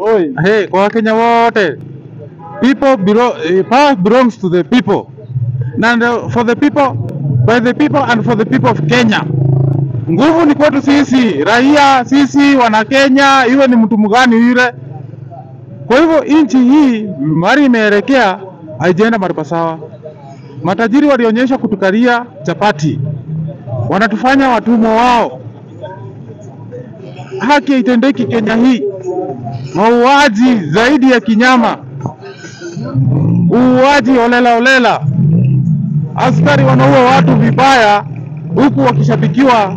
oi. hey, kwa Wakenya wote people belo eh, power belongs to the people and uh, for the people by the people and for the people of Kenya. Nguvu ni kwetu sisi raia, sisi wana Kenya, iwe ni mtu mgani yule. Kwa hivyo nchi hii mahali imeelekea haijaenda mahali pasawa. Matajiri walionyesha kutukalia chapati, wanatufanya watumwa wao. Haki haitendeki Kenya hii mauaji zaidi ya kinyama, uuaji holela holela, askari wanaua watu vibaya, huku wakishabikiwa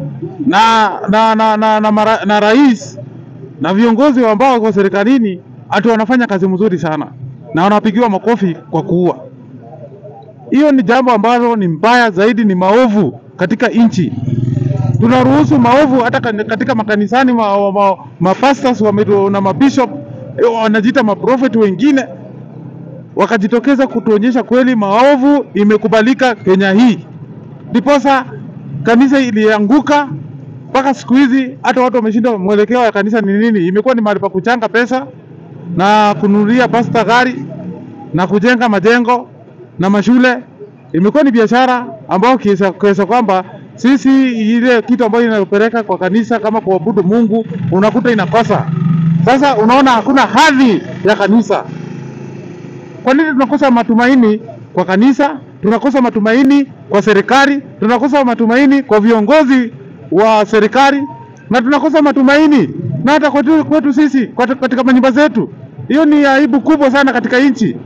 na na na, na, na, mara, na rais na viongozi ambao wako serikalini, ati wanafanya kazi mzuri sana na wanapigiwa makofi kwa kuua. Hiyo ni jambo ambalo ni mbaya zaidi, ni maovu katika nchi tunaruhusu maovu hata kan- katika makanisani ma, ma, mapastors wame- na mabishop eh, wanajiita maprofeti wengine wakajitokeza kutuonyesha kweli maovu imekubalika Kenya hii, ndiposa kanisa ilianguka mpaka siku hizi hata watu wameshindwa mwelekeo wa kanisa ni nini. Imekuwa ni mahali pa kuchanga pesa na kununulia pasta gari na kujenga majengo na mashule. Imekuwa ni biashara ambayo kiesa, kiesa kwamba sisi ile kitu ambayo inayopeleka kwa kanisa kama kuabudu Mungu unakuta inakosa. Sasa unaona hakuna hadhi ya kanisa. Kwa nini tunakosa matumaini kwa kanisa? Tunakosa matumaini kwa serikali, tunakosa matumaini kwa viongozi wa serikali, na tunakosa matumaini na hata kwetu, kwetu sisi kwat- katika manyumba zetu. Hiyo ni aibu kubwa sana katika nchi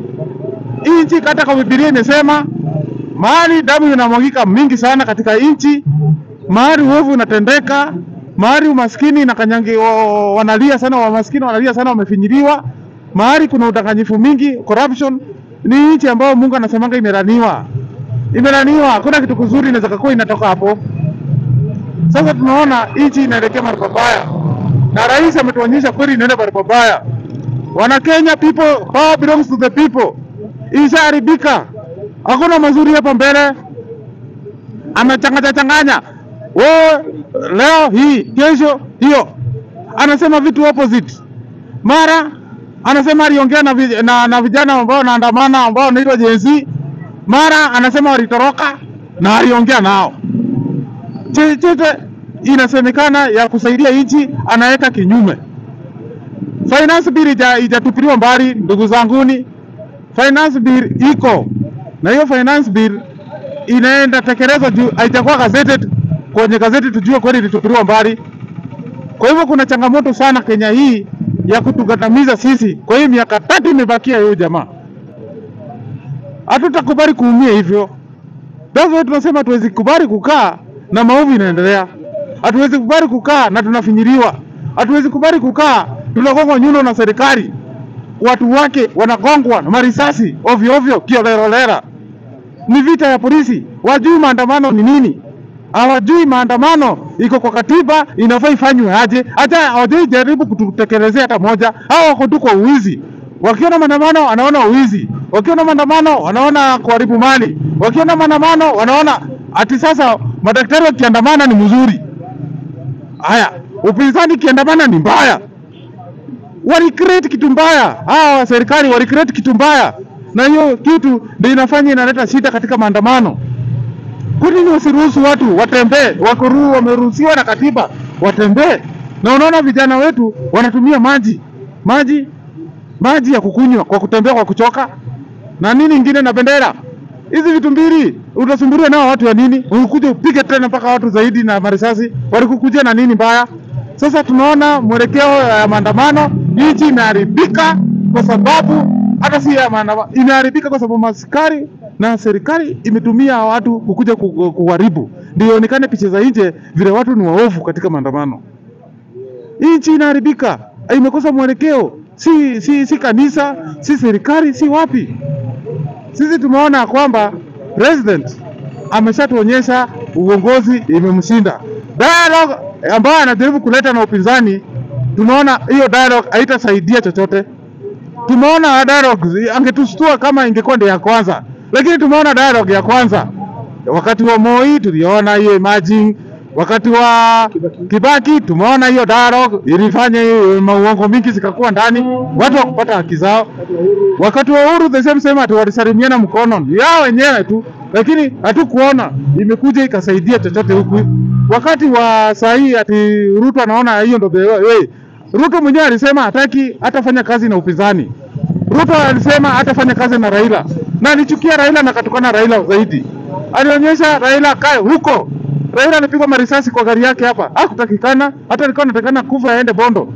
hii. Nchi hata kwa Biblia imesema mahali damu inamwagika mingi sana katika nchi, mahali uovu unatendeka, mahali umaskini na kanyangi wa- wanalia sana, wamaskini wanalia sana, wamefinyiliwa, mahali kuna udanganyifu mingi, corruption. Ni nchi ambayo Mungu anasemanga imelaniwa, imelaniwa. Hakuna kitu kizuri inaweza kuwa inatoka hapo. Sasa tunaona nchi inaelekea mahali pabaya, na rais ametuonyesha kweli inaenda mahali pabaya. Wana Kenya, people power belongs to the people. Ishaharibika, hakuna mazuri hapa mbele, amechanganya changanya. Wewe leo hii, kesho hiyo, anasema vitu opposite. Mara anasema aliongea na, vi- na, na vijana ambao wanaandamana ambao wanaitwa Gen Z, mara anasema walitoroka na aliongea nao chochote inasemekana ya kusaidia nchi anaweka kinyume. Finance bill ija- ijatupiliwa mbali, ndugu zanguni, finance bill iko na hiyo finance bill inaenda tekelezwa juu haijakuwa gazetted kwenye gazeti tujue kweli ilitupiliwa mbali. Kwa hivyo kuna changamoto sana Kenya hii ya kutugandamiza sisi. Kwa hiyo miaka tatu imebakia hiyo jamaa, hatutakubali kuumia hivyo. That's why tunasema hatuwezi kubali kukaa na maovu inaendelea. Hatuwezi kubali kukaa na tunafinyiliwa. Hatuwezi kubali kukaa tunagongwa nyuno na serikali, watu wake wanagongwa na marisasi ovyo ovyo kiolelolera. Ni vita ya polisi, wajui maandamano ni nini, hawajui maandamano iko kwa katiba, inafaa ifanywe aje. Hata hawajui jaribu kututekelezea hata moja. Hao wako tu kwa uwizi. Wakiona maandamano wanaona uwizi, wakiona maandamano wanaona kuharibu mali, wakiona maandamano wanaona ati sasa madaktari wakiandamana ni mzuri. Haya, upinzani kiandamana ni mbaya. Walicreate kitu mbaya, hawa wa serikali walicreate kitu mbaya, na hiyo kitu ndio inafanya inaleta shida katika maandamano. Kwa nini wasiruhusu watu watembee? Wako ru- wameruhusiwa na katiba watembee, na unaona vijana wetu wanatumia maji maji maji ya kukunywa kwa kutembea kwa kuchoka na nini ingine na bendera. Hizi vitu mbili utasumbuliwa nao watu ya nini? Ukuje upige tena mpaka watu zaidi na marisasi, walikukujia na nini mbaya? Sasa tunaona mwelekeo ya maandamano, nchi imeharibika kwa sababu hata si ya maandamano, imeharibika kwa sababu maskari na serikali imetumia watu kukuja ku- kuharibu, ndio ionekane picha za nje vile watu ni waovu katika maandamano. Nchi inaharibika, imekosa mwelekeo, si, si, si kanisa, si serikali, si wapi. Sisi tumeona kwamba president ameshatuonyesha uongozi imemshinda. Dialogue ambayo anajaribu kuleta na upinzani, tumeona hiyo dialogue haitasaidia chochote. Tumeona dialogue angetustua kama ingekuwa ndio ya kwanza, lakini tumeona dialogue ya kwanza wakati wa Moi tuliona hiyo emerging Wakati wa Kibaki tumeona hiyo dialogue ilifanya hiyo mauongo mingi zikakuwa ndani, watu wakupata haki zao. Wakati wa Uhuru the same same, ati walisalimiana mkono ni yao wenyewe tu, lakini hatukuona imekuja ikasaidia chochote huku. Wakati wa saa hii ati Ruto anaona hiyo ndio the way. Ruto mwenyewe alisema hataki hatafanya kazi na upinzani. Ruto alisema hatafanya kazi na Raila na alichukia Raila na katukana Raila zaidi. Alionyesha Raila kae huko. Raila alipigwa marisasi kwa gari yake hapa, hakutakikana. Hata alikuwa anatakana kufa aende Bondo.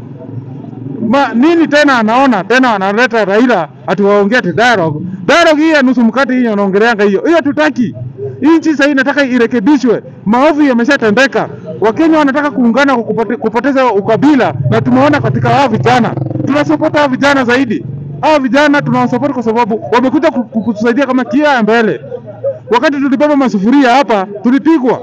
Ma, nini tena anaona tena wanaleta Raila ati waongee ati dialogue. Dialogue hii ya nusu mkate hii wanaongeleanga hiyo. Hiyo tutaki. Nchi sasa inataka irekebishwe. Maovu yameshatendeka. Wakenya wanataka kuungana kwa kupote, kupoteza ukabila na tumeona katika hao vijana. Tunasupport hao vijana zaidi. Hao vijana tunawasupport kwa sababu wamekuja ku- ku- kutusaidia kama kia ya mbele. Wakati tulibeba masufuria hapa tulipigwa.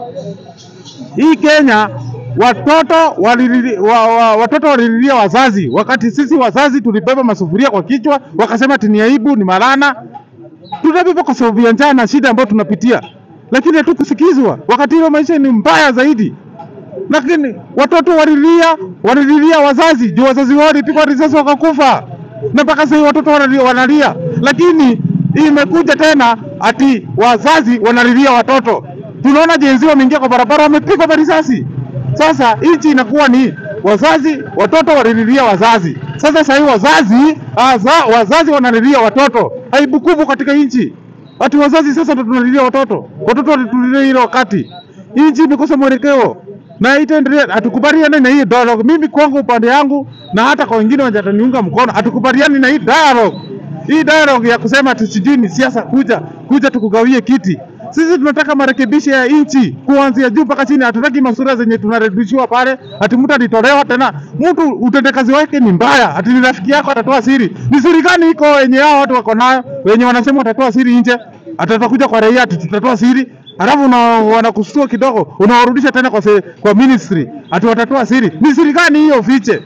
Hii Kenya watoto walilili, wa, wa, watoto walililia wazazi, wakati sisi wazazi tulibeba masufuria kwa kichwa, wakasema ati ni aibu, ni malana. Tunabeba kwa sababu ya njaa na shida ambayo tunapitia, lakini hatukusikizwa. Wakati hiyo maisha ni mbaya zaidi, lakini watoto walilia, walililia wazazi, ndio wazazi wao walipigwa risasi wakakufa, na mpaka sasa hivi watoto wanalia, wanalia, lakini imekuja tena ati wazazi wanalilia watoto. Tunaona jenzi wameingia kwa barabara wamepigwa marisasi. Sasa nchi inakuwa ni wazazi, watoto walililia wazazi. Sasa sasa hivi wazazi aza, wazazi wanalilia watoto, aibu kubwa katika nchi. Ati wazazi sasa ndo tunalilia watoto, watoto walitulilia ile wakati. Nchi imekosa mwelekeo na itaendelea. Hatukubaliani na hii dialogue. Mimi kwangu upande yangu na hata kwa wengine wenye wataniunga mkono, hatukubaliani na hii dialogue. Hii dialogue ya kusema ati sijui ni siasa, kuja kuja tukugawie kiti. Sisi tunataka marekebisho ya nchi kuanzia juu mpaka chini. Hatutaki masura zenye tunarudishiwa pale, ati mtu alitolewa tena. Mtu utendekazi wake ni mbaya, ati ni rafiki yako atatoa siri. Ni siri gani iko wenye hao watu wako nayo, wenye wanasema watatoa siri nje, atatakuja kwa raia ati tutatoa siri Alafu una, wanakustua kidogo unawarudisha tena kwa, se, kwa ministry ati watatoa siri. Ni siri gani hiyo fiche?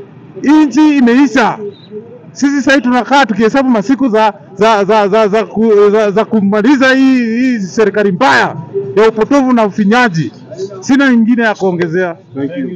Nchi imeisha. Sisi sasa tunakaa tukihesabu masiku za za za za, za, ku, za, za kumaliza hii, hii serikali mbaya ya upotovu na ufinyaji. Sina nyingine ya kuongezea. Thank you.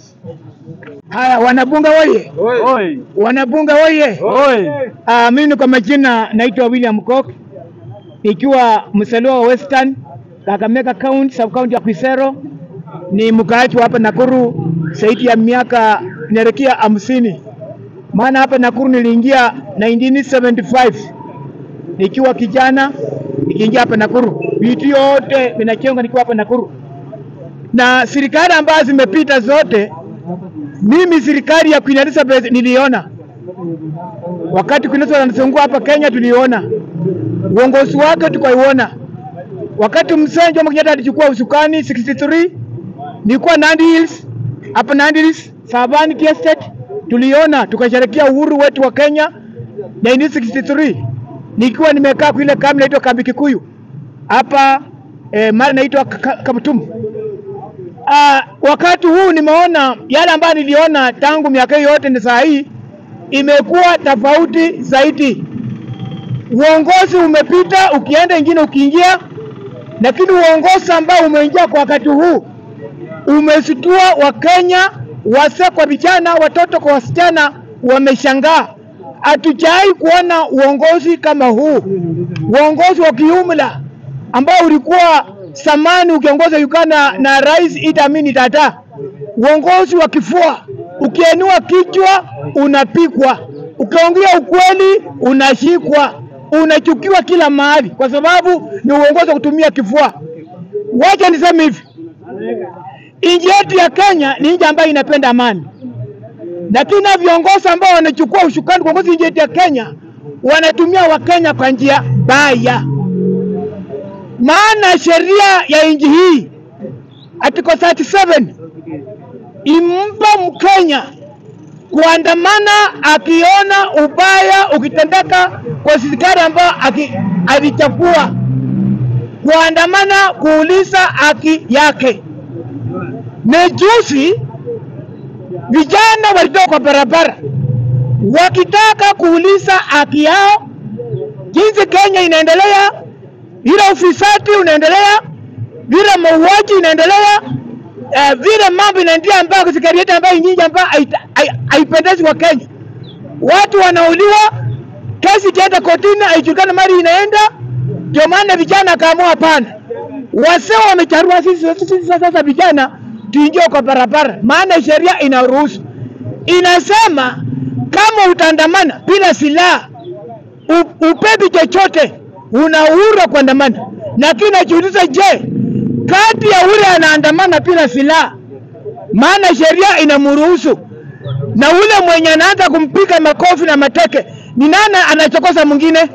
Haya, wanabunga woye, Oi. wanabunga woye. Oi. Ah, mimi kwa majina naitwa William Kok nikiwa msaliwa wa Western Kakamega County, sub county ya Kisero. Ni mkaaji wa hapa Nakuru zaidi ya miaka inaelekea hamsini, maana hapa Nakuru niliingia 1975 nikiwa kijana, nikiingia hapa Nakuru, vitu yote vinachengwa nikiwa hapa Nakuru, na serikali ambazo zimepita zote, mimi serikali ya Queen Elizabeth niliona wakati Queen Elizabeth anazungua hapa Kenya, tuliona uongozi wake tukaiona. Wakati mzee Jomo Kenyatta alichukua usukani 63 nilikuwa Nandi Hills hapa Nandi Hills Savani Tea Estate, tuliona tukasherekea uhuru wetu wa Kenya 1963 nikiwa nimekaa kwa ile kambi inaitwa kambi Kikuyu hapa eh, mara inaitwa Ka- Ka- Kamutum. Ah, wakati huu nimeona yale ambayo niliona tangu miaka hiyo yote ni saa hii imekuwa tofauti zaidi. Uongozi umepita, ukienda ingine ukiingia, lakini uongozi ambao umeingia kwa wakati huu umesitua Wakenya, wazee kwa vijana, watoto kwa wasichana, wameshangaa. Hatujawahi kuona uongozi kama huu, uongozi wa kiumla ambao ulikuwa zamani ukiongoza Uganda na Rais Idi Amin Dada, uongozi wa kifua, ukiinua kichwa unapigwa, ukiongea ukweli unashikwa, unachukiwa kila mahali, kwa sababu ni uongozi wa kutumia kifua. Wacha niseme hivi, nchi yetu ya Kenya ni nchi ambayo inapenda amani, lakini na viongozi ambao wanachukua ushukani kuongoza nchi yetu ya Kenya wanatumia Wakenya kwa njia mbaya maana sheria ya nchi hii article 37 impa Mkenya kuandamana akiona ubaya ukitendeka kwa serikali ambayo aki- alichagua, kuandamana kuuliza haki yake. Na juzi vijana walitoka kwa barabara wakitaka kuuliza haki yao, jinsi Kenya inaendelea vile ufisadi unaendelea, vile mauaji inaendelea, uh, vile mambo inaendelea ambayo sekretarieti ambayo nyingi ambayo haita- hai- haipendezi kwa Kenya. Watu wanauliwa, kesi itaenda kotini, haijulikani mali inaenda. Ndio maana vijana akaamua hapana, wasee wamecharua sisi, sisi sasa vijana tuingie kwa barabara, maana sheria inaruhusu, inasema kama utaandamana bila silaha u- upepi chochote, una uhuru wa kuandamana. Lakini najiuliza, je, kati ya ule anaandamana bila silaha, maana sheria inamruhusu, na ule mwenye anaanza kumpiga makofi na mateke, ni nani anachokoza mwingine?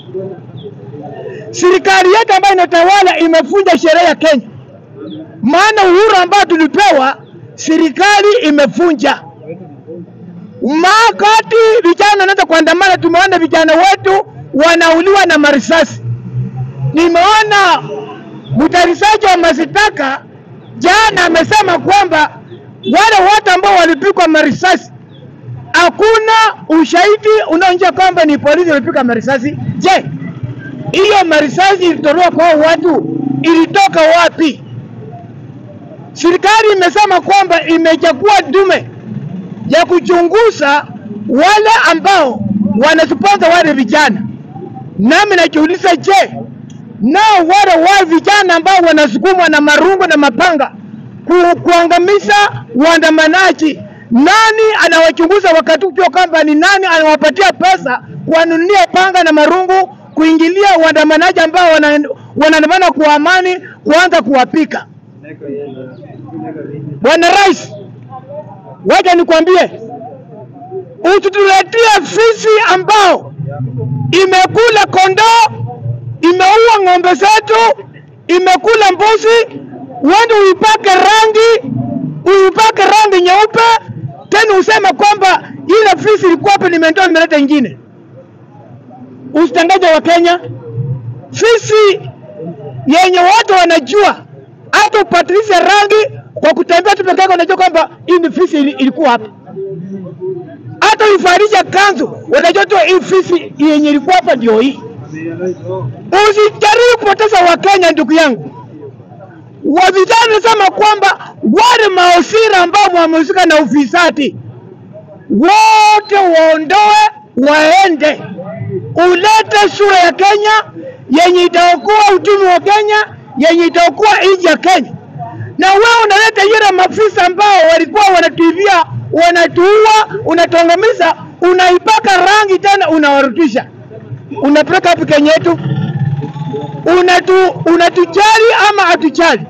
Serikali yetu ambayo inatawala imefunja sheria ya Kenya, maana uhuru ambao tulipewa serikali imefunja. Makati vijana wanaanza kuandamana, tumeona vijana wetu wanauliwa na marisasi. Nimeona mtayarishaji wa masitaka jana amesema kwamba wale watu ambao walipigwa marisasi hakuna ushahidi unaonyesha kwamba ni polisi walipiga marisasi. Je, hiyo marisasi ilitolewa kwa hao watu ilitoka wapi? Serikali imesema kwamba imechagua dume ya kuchunguza wale ambao wanasponsa wale vijana. Nami najiuliza, je, nao wale wa vijana ambao wanasukumwa na marungu na mapanga ku, kuangamiza waandamanaji, nani anawachunguza wakati ukiwa kwamba ni nani anawapatia pesa kuwanunulia panga na marungu kuingilia waandamanaji ambao wana- wanaandamana kwa amani, kuanza kuwapika? Bwana Rais, wacha nikwambie, usituletee fisi ambao imekula kondoo, imeua ng'ombe zetu, imekula mbuzi, uende uipake rangi, uipake rangi nyeupe, tena useme kwamba ile fisi ilikuwa hapa, nimetoa nimeleta ingine. Usitangaze wa Kenya, fisi yenye watu wanajua, hata upatilishe rangi kwa kutembea tu peke yako, unajua kwamba hii ni fisi ili- ilikuwa hapa. Hata uifarisha kanzu, unajua tu hii fisi yenye ilikuwa hapa ndio hii. Usijaribu kupoteza Wakenya, ndugu yangu. Wa vijana nasema kwamba wale maosira ambao wamehusika na ufisadi wote waondoe, waende, ulete sura ya Kenya yenye itaokoa uchumi wa Kenya, yenye itaokoa nchi ya Kenya. Na wewe unaleta yule maafisa ambao walikuwa wanatuivia, wanatuua, unatuangamiza, unaipaka rangi tena unawarudisha, unapeleka wapi Kenya yetu? Unatu, unatujali ama hatujali?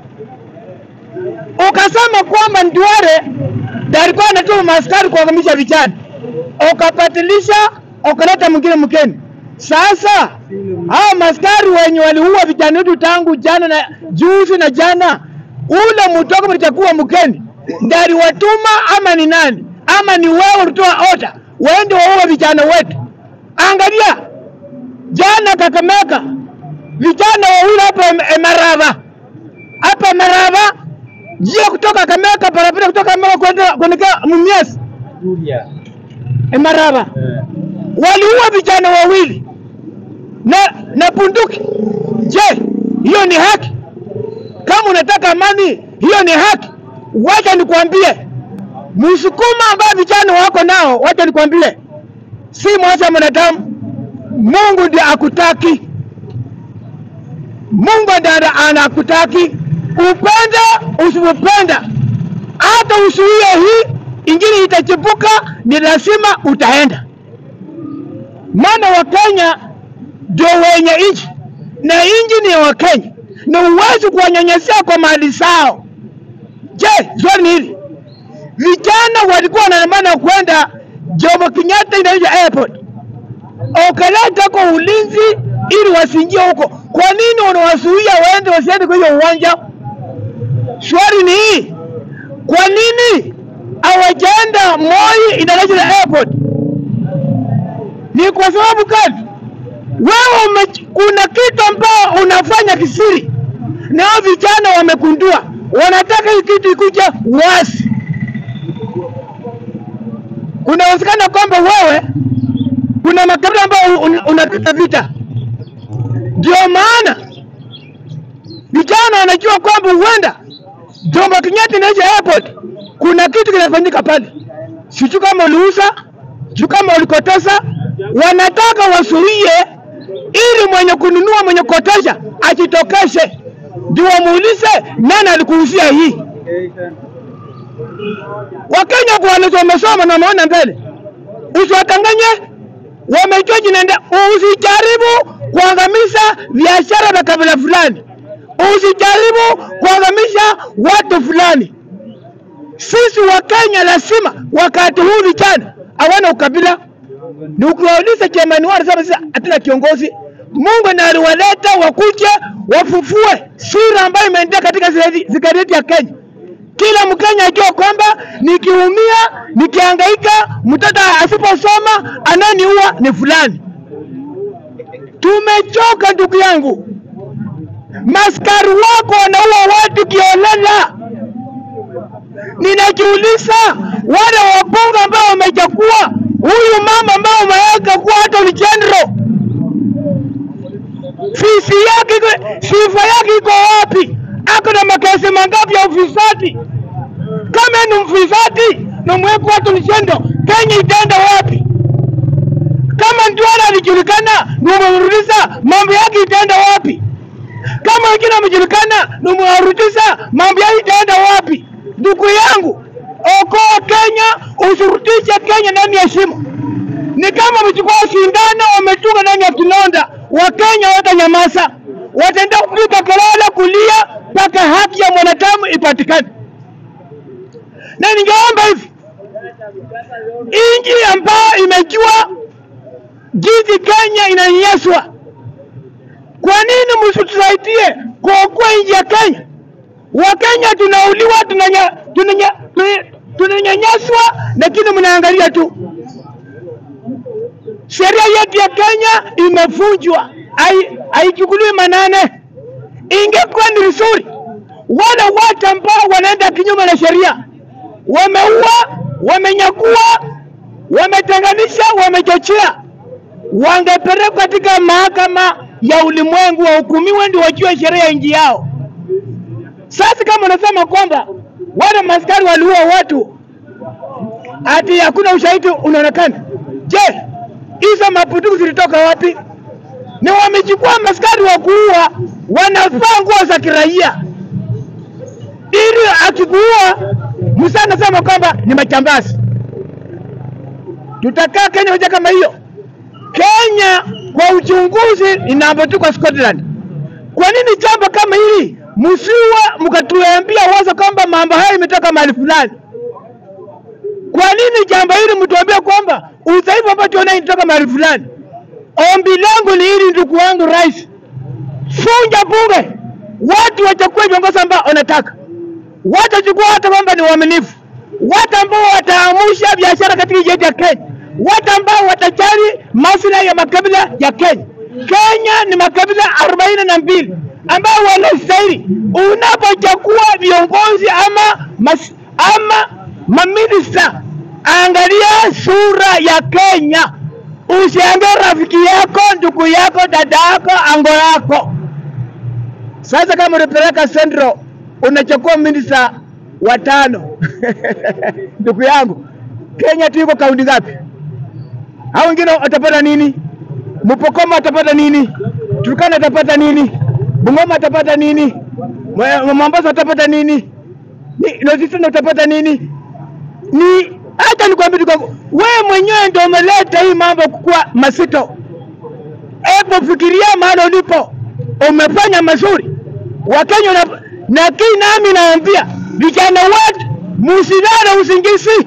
Ukasema kwamba Nduare ndiye alikuwa anatuma maaskari kuangamisha vijana, ukapatilisha ukaleta mwingine mkeni. Sasa hao maaskari wenye waliua vijana wetu tangu jana na juzi na jana, ule mtoko mlitakuwa mkeni ndiye aliwatuma ama ni nani? Ama ni wewe ulitoa oda waende waue vijana wetu? Angalia jana Kakamega, vijana wawili hapa Em- Emarava, hapa Emarava, njia kutoka Kakamega, barabara kutoka Kakamega kwenda kuelekea Mumias, Emarava, waliua vijana wawili na na bunduki. Je, hiyo ni haki? Kama unataka amani, hiyo ni haki. Wacha nikwambie, msukuma ambao vijana wako nao, wacha nikwambie, si mwacha mwanadamu. Mungu ndiye akutaki, Mungu ndiye ana- anakutaki, upende usipopenda, hata usuie hii ingine itachipuka, ni lazima utaenda. Maana Wakenya ndio wenye nchi na nchi ni ya Wakenya, na huwezi kuwanyanyasia kwa mali zao. Je, swali ni hili, vijana walikuwa wanaandamana kwenda Jomo Kenyatta International Airport, ukaleta kwa ulinzi ili wasiingie huko. Kwa nini unawazuia waende wasiende kwa hiyo uwanja? Swali ni hii, kwa nini hawajaenda Moi International Airport? Ni kwa sababu gani? Wewe ume, kuna kitu ambao unafanya kisiri, na hao vijana wamekundua, wanataka hii kitu ikuja wazi. Kunawezekana kwamba wewe kuna makabila ambayo un- unapita vita, ndio maana vijana wanajua kwamba huenda Jomo Kenyatta International Airport kuna kitu kinafanyika pale, sijui kama uliuza, sijui kama ulikotesa. Wanataka wasuie ili mwenye kununua mwenye kukotesha ajitokeshe, ndio wamuulize nani alikuuzia hii. Wakenya kwa wamesoma na wameona mbele, usiwatanganye, wamejua jinaenda. Usijaribu kuangamiza biashara vya kabila fulani, usijaribu kuangamisha watu fulani. Sisi Wakenya lazima wakati huu vijana hawana ukabila. Ni ukiwauliza chemani wao wanasema sisi hatuna kiongozi. Mungu ndiye aliwaleta wakuje wafufue sura ambayo imeendelea katika serikali yetu ya Kenya. Kila Mkenya ajua kwamba nikiumia, nikihangaika, mtoto asiposoma ananiua ni fulani. Tumechoka ndugu yangu, maskari wako wanaua watu kiolela. Ninajiuliza wale wabunge ambao wamechagua huyu mama ambao wameweka kuwa hata ni general, fisi yake iko- sifa yake iko wapi? Ako na makesi mangapi ya ufisadi? Kama ni mfisadi na mweka watu ni general, Kenya itaenda wapi? Kama Ndwala alijulikana na umemrudisha, mambo yake itaenda wapi? Kama wengine wamejulikana na umewarudisha, mambo yake itaenda wapi? Ndugu yangu, okoa Kenya, usurudishe Kenya ndani ya shimo. Ni kama wamechukua sindano wametunga ndani ya kinonda. Wakenya watanyamaza, wataenda kupiga kelele, kulia mpaka haki ya mwanadamu ipatikane. Na ningeomba hivi, nchi ambayo imejua jinsi Kenya inanyanyaswa, kwa nini msitusaidie kuokoa nchi ya Kenya? Wakenya tunauliwa, tunanya- tunanya- tuna- tunanyanyaswa, lakini mnaangalia tu. Sheria yetu ya Kenya imevunjwa, hai- haichukuliwi manane. Ingekuwa ni vizuri wale watu ambao wanaenda kinyume na sheria, wameua, wamenyakua, wametenganisha, wamechochea, wangepelekwa katika mahakama ya ulimwengu wahukumiwe, ndio wajue sheria ya nchi yao. Sasa kama unasema kwamba wale maskari waliua watu ati hakuna ushahidi unaonekana, je, hizo mapunduki zilitoka wapi? Ni wamechukua maskari wa kuua, wanavaa nguo za kiraia ili akikuua Musa anasema kwamba ni majambazi. Tutakaa Kenya moja kama hiyo? Kenya kwa uchunguzi inapotoka Scotland. Kwa nini jambo kama hili msiwe mkatuambia wazo kwamba mambo haya imetoka mahali fulani? Kwa nini jambo hili mtuambie kwamba udhaifu ambao tuona inatoka mahali fulani? Ombi langu ni hili, ndugu wangu rais, funja bunge, watu wachukue viongozi ambao wanataka, watachukua watu kwamba ni waaminifu, watu ambao wataamusha biashara katika nchi yetu ya Kenya, watu ambao watajali maslahi ya makabila ya Kenya. Kenya ni makabila arobaini na mbili ambao wanastahili. Unapochagua viongozi ama mas, ama maminista, angalia sura ya Kenya, usiangalie rafiki yako, ndugu yako, dada yako, ango yako. Sasa kama unapeleka Central unachukua minista watano ndugu yangu, Kenya tu iko kaunti ngapi? Hao wengine watapata nini? Mpokoma atapata nini? Turkana atapata nini? Bungoma atapata nini? Mwe- Mombasa atapata nini? Ni North utapata nini? Ni hata nikwambie tu kwamba wewe mwenyewe ndio umeleta hii mambo kukuwa masito. Hebu fikiria mahali ulipo, umefanya mazuri Wakenya na, na kii nami naambia vijana wetu musilale usingizi.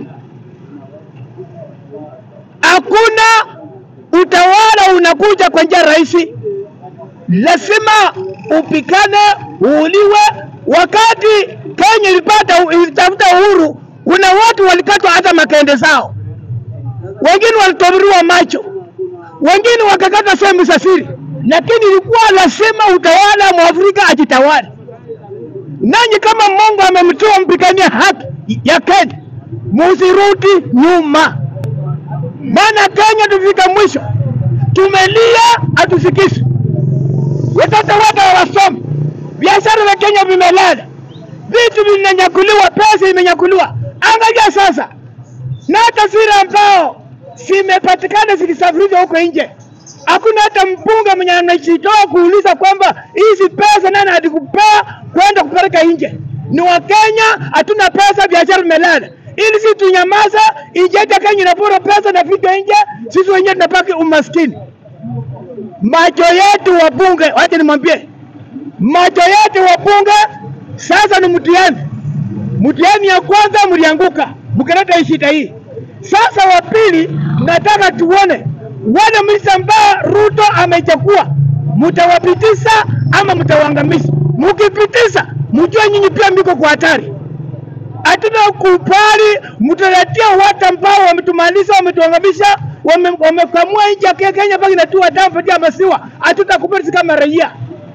Hakuna utawala unakuja kwa njia rahisi, lazima upikane, uuliwe. Wakati Kenya ilipata ilitafuta uhuru, kuna watu walikatwa hata makende zao, wengine walitobolewa macho, wengine wakakata sehemu za siri, lakini ilikuwa lazima utawala mwafrika ajitawale. Nanyi kama Mungu amemtoa mpigania haki ya Kenya, musirudi nyuma, maana Kenya tufika mwisho, tumelia hatusikishi. Watoto wote hawasomi, biashara za Kenya vimelala, vitu vinanyakuliwa, pesa imenyakuliwa. Angalia sasa, na hata zile ambao zimepatikana zikisafirishwa huko nje, hakuna hata mbunge mwenye anajitoa kuuliza kwamba hizi pesa nani alikupea kwenda kupeleka nje. Ni Wakenya, hatuna pesa, biashara imelala. Ili sisi tunyamaza, nje yetu ya Kenya inapora pesa na vitu nje, sisi wenyewe tunapaki umaskini. Macho yetu wabunge, wacha nimwambie, macho yetu wabunge sasa ni mtihani. Mtihani ya kwanza mlianguka, mkaleta hii shida hii. Sasa wa pili, nataka tuone wale minister ambao Ruto amechukua, mtawapitisha ama mtawaangamiza? Mkipitisha, mjue nyinyi pia miko kwa hatari. Hatuna kubali mtaletea watu ambao wametumaliza, wametuangamisha, wame- wamekamua nchi ya Kenya mpaka inatua damu patia maziwa. Hatutakubali sisi kama raia.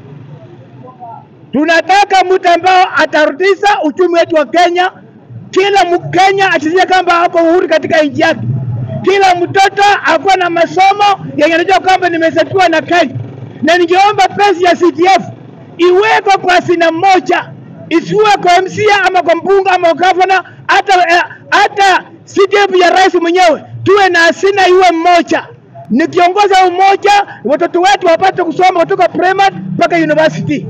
Tunataka mtu ambao atarudisha uchumi wetu wa Kenya. Kila Mkenya asikie kwamba ako uhuru katika nchi yake. Kila mtoto akuwa na masomo yenye anajua kwamba nimesaidiwa na Kenya, na ningeomba pesa ya CDF iwekwe kwa hazina moja, isiwe kwa MCA ama kwa mbunge ama kwa gavana, hata eh, hata CDF ya rais mwenyewe, tuwe na hazina iwe moja nikiongoza umoja, watoto wetu wapate kusoma kutoka primary mpaka university.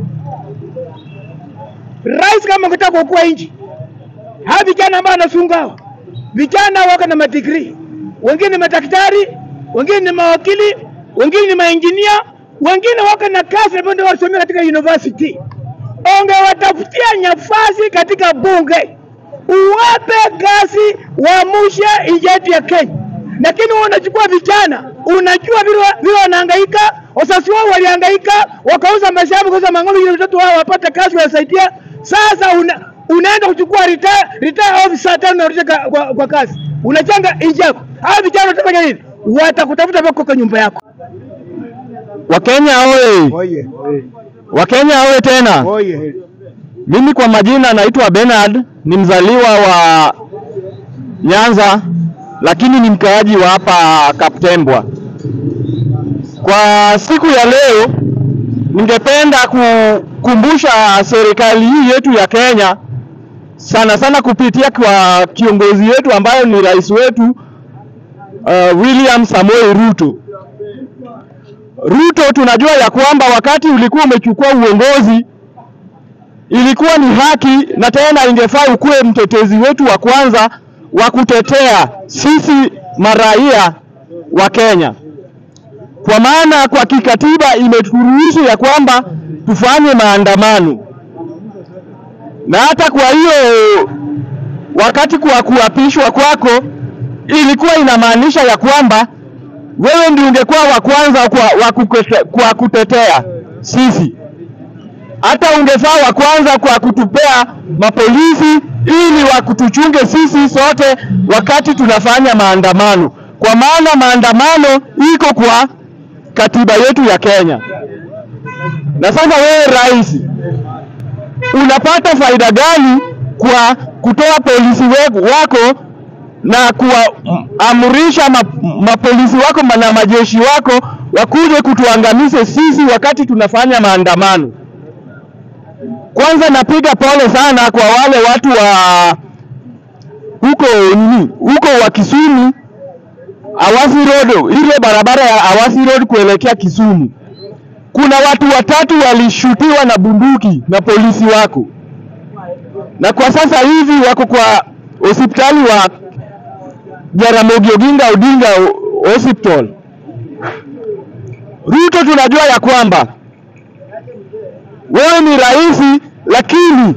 Rais kama ukitaka kuokoa nchi, hawa vijana ambao wanasunga hawa vijana wako na madigrii, wengine ni madaktari, wengine ni mawakili, wengine ni mainjinia, wengine wako na kazi ambayo ndio wasomea katika university. Ungewatafutia nafasi katika bunge, uwape kazi, waamushe nchi yetu ya Kenya. Lakini wewe unachukua vijana, unajua vile wa- vile wanahangaika, wazazi wao walihangaika, wakauza mashamba, wakauza mang'ombe ili watoto wao wapate kazi, wasaidia. Sasa una, unaenda kuchukua retire, retire officer tena unarudisha ka- kwa, kwa kazi, unachanga nchi yako. Hawa vijana watafanya nini? Watakutafuta mpaka kwa nyumba yako. Wakenya oye! Oye, Wakenya oye tena! oye. Mimi kwa majina naitwa Bernard, ni mzaliwa wa Nyanza, lakini ni mkaaji wa hapa Kaptembwa. Kwa siku ya leo, ningependa kukumbusha serikali hii yetu ya Kenya, sana sana kupitia kwa kiongozi wetu ambayo ni rais wetu uh, William Samoei Ruto. Ruto, tunajua ya kwamba wakati ulikuwa umechukua uongozi ilikuwa ni haki na tena ingefaa ukuwe mtetezi wetu wa kwanza wa kutetea sisi maraia wa Kenya, kwa maana kwa kikatiba imeturuhusu ya kwamba tufanye maandamano, na hata kwa hiyo wakati kwa kuapishwa kwako ilikuwa inamaanisha ya kwamba wewe ndio ungekuwa wa kwanza kwa, wa kukete, kwa kutetea sisi hata ungefaa wa kwanza kwa kutupea mapolisi ili wakutuchunge sisi sote wakati tunafanya maandamano, kwa maana maandamano iko kwa katiba yetu ya Kenya. Na sasa wewe rais, unapata faida gani kwa kutoa polisi we- wako na kuwaamrisha ma, mapolisi wako na majeshi wako wakuje kutuangamize sisi wakati tunafanya maandamano? Kwanza napiga pole sana kwa wale watu wa huko nini huko wa Kisumu Awasi Road, ile barabara ya Awasi Road kuelekea Kisumu. Kuna watu watatu walishutiwa na bunduki na polisi wako, na kwa sasa hivi wako kwa hospitali wa Jaramogi Oginga Odinga Hospital. Ruto, tunajua ya kwamba wewe ni rais, lakini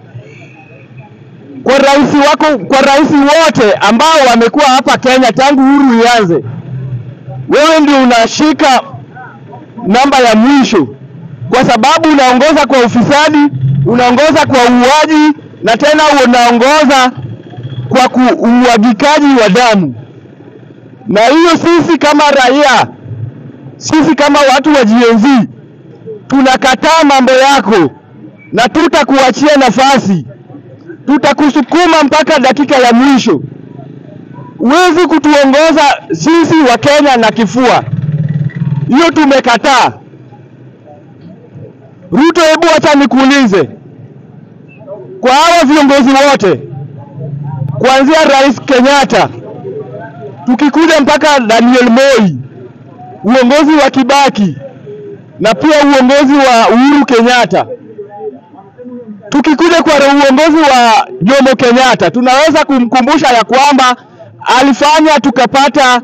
kwa rais wako, kwa rais wote ambao wamekuwa hapa Kenya tangu uhuru ianze, wewe ndio unashika namba ya mwisho, kwa sababu unaongoza kwa ufisadi, unaongoza kwa uuaji na tena unaongoza kwa ku- umwagikaji wa damu, na hiyo sisi kama raia, sisi kama watu wa Gen Z tunakataa mambo yako na tutakuachia nafasi, tutakusukuma mpaka dakika ya mwisho. Huwezi kutuongoza sisi wa Kenya na kifua, hiyo tumekataa. Ruto, hebu acha nikuulize, kwa hawa viongozi wote kuanzia Rais Kenyatta tukikuja mpaka Daniel Moi, uongozi wa Kibaki na pia uongozi wa Uhuru Kenyatta, tukikuja kwa uongozi wa Jomo Kenyatta, tunaweza kumkumbusha ya kwamba alifanya tukapata,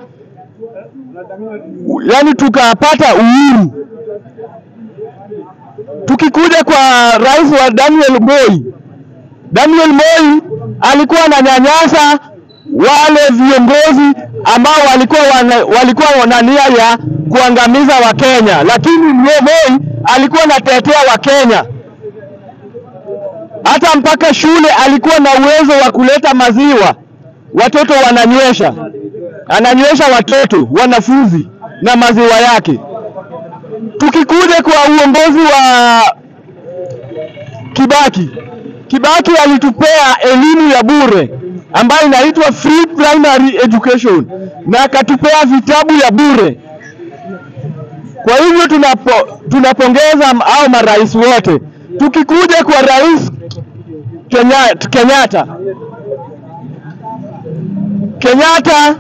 yani tukapata uhuru. Tukikuja kwa rais wa Daniel Moi, Daniel Moi alikuwa ananyanyasa wale viongozi ambao walikuwa wana, walikuwa wana nia ya kuangamiza Wakenya, lakini Moi alikuwa anatetea Wakenya. Hata mpaka shule alikuwa na uwezo wa kuleta maziwa, watoto wananywesha, ananywesha watoto wanafunzi na maziwa yake. Tukikuja kwa uongozi wa Kibaki, Kibaki alitupea elimu ya bure ambayo inaitwa free primary education na akatupea vitabu ya bure. Kwa hivyo tunapo, tunapongeza au marais wote. Tukikuja kwa rais Kenya, Kenyatta Kenyatta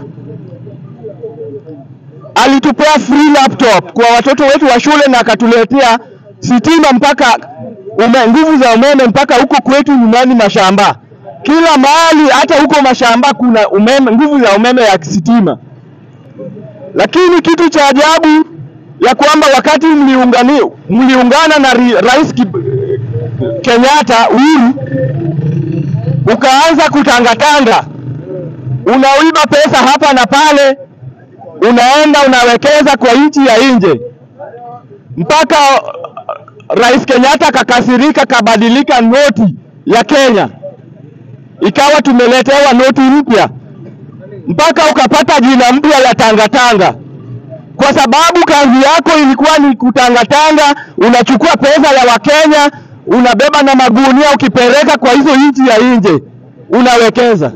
alitupea free laptop kwa watoto wetu wa shule na akatuletea sitima mpaka ume, nguvu za umeme mpaka huko kwetu nyumbani mashamba, kila mahali, hata huko mashamba kuna umeme, nguvu za umeme ya sitima. Lakini kitu cha ajabu ya kwamba wakati mliungani, mliungana na ri, rais Kib, Kenyatta Uhuru, ukaanza kutangatanga, unaiba pesa hapa na pale, unaenda unawekeza kwa nchi ya nje mpaka Rais Kenyatta kakasirika, kabadilika noti ya Kenya, ikawa tumeletewa noti mpya, mpaka ukapata jina mpya la tangatanga, kwa sababu kazi yako ilikuwa ni kutangatanga. Unachukua pesa ya Wakenya unabeba na magunia, ukipeleka kwa hizo nchi ya nje unawekeza,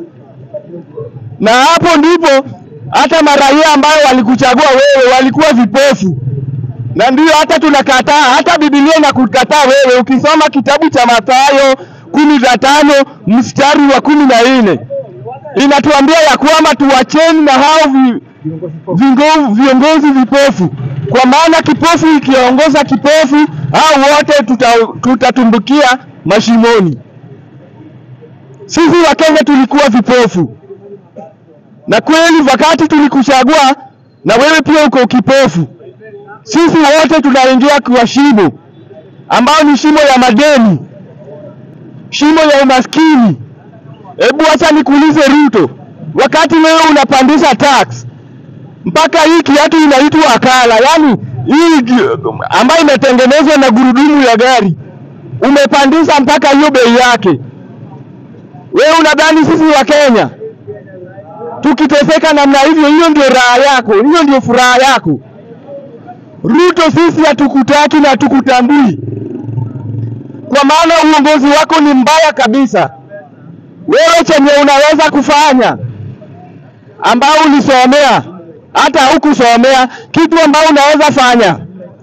na hapo ndipo hata maraia ambayo walikuchagua wewe walikuwa vipofu na ndio hata tunakataa, hata Biblia inakukataa wewe. Ukisoma kitabu cha Mathayo kumi na tano mstari wa kumi na nne inatuambia ya kwamba tuwacheni na hao vi, vingo, viongozi vipofu, kwa maana kipofu ikiongoza kipofu, hao wote tutatumbukia tuta mashimoni. Sisi Wakenya tulikuwa vipofu, na kweli wakati tulikuchagua, na wewe pia uko kipofu sisi wote tunaingia kwa shimo ambao ni shimo ya madeni, shimo ya umaskini. Hebu acha nikuulize Ruto, wakati wewe unapandisha tax mpaka hii kiatu inaitwa akala, yaani hii ambayo imetengenezwa na gurudumu ya gari umepandisha mpaka hiyo bei yake. Wewe unadhani sisi wa Kenya tukiteseka namna hivyo, hiyo ndio raha yako? Hiyo ndio furaha yako? Ruto, sisi hatukutaki na hatukutambui, kwa maana uongozi wako ni mbaya kabisa. Wewe chenye unaweza kufanya ambao ulisomea, hata hukusomea kitu ambao unaweza fanya,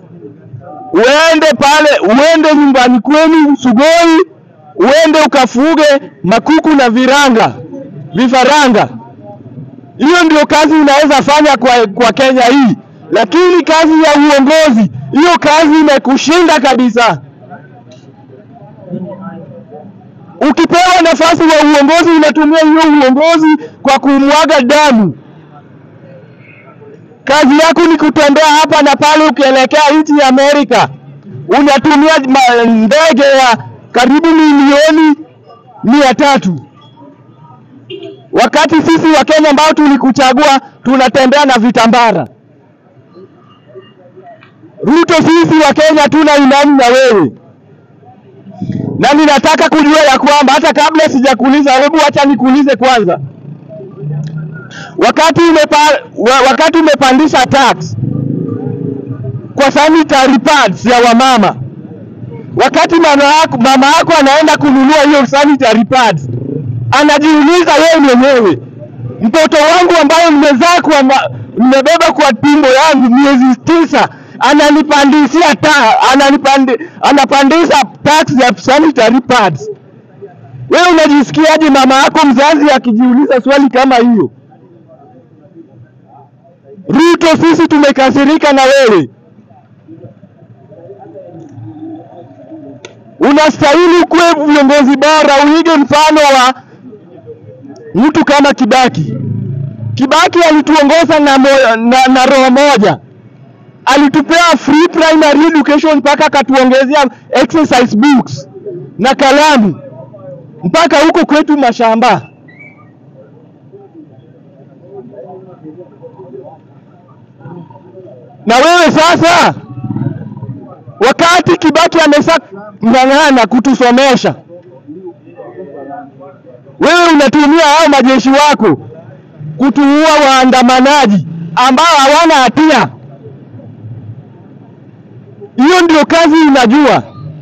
uende pale, uende nyumbani kwenu Sugoi, uende ukafuge makuku na viranga vifaranga. Hiyo ndio kazi unaweza fanya kwa, kwa Kenya hii lakini kazi ya uongozi hiyo kazi imekushinda kabisa. Ukipewa nafasi wa uongozi unatumia hiyo uongozi kwa kumwaga damu. Kazi yako ni kutembea hapa na pale, ukielekea nchi ya Amerika unatumia ndege ya karibu milioni mia tatu wakati sisi wa Kenya ambao tulikuchagua tunatembea na vitambara. Ruto, sisi wa Kenya tuna imani na wewe, na ninataka kujua ya kwamba hata kabla sijakuuliza, hebu acha nikuulize kwanza, wakati umepa, wakati umepandisha tax kwa sanitary pads ya wamama, wakati mama yako, mama yako anaenda kununua hiyo sanitary pads, anajiuliza yeye mwenyewe, mtoto wangu ambaye mmezaa kwa mmebeba kwa tumbo yangu miezi tisa ananipandisia ta, ananipandi, anapandisha tax ya sanitary pads. Wewe unajisikiaje mama yako mzazi akijiuliza swali kama hiyo? Ruto, sisi tumekasirika na wewe. Unastahili kuwe viongozi bora, uige mfano wa mtu kama Kibaki. Kibaki alituongoza na, mo, na, na roho moja, alitupea free primary education mpaka akatuongezea exercise books na kalamu mpaka huko kwetu mashamba. Na wewe sasa, wakati Kibaki amesha ng'ang'ana kutusomesha, wewe unatumia hao majeshi wako kutuua waandamanaji ambao hawana hatia. Hiyo ndio kazi unajua.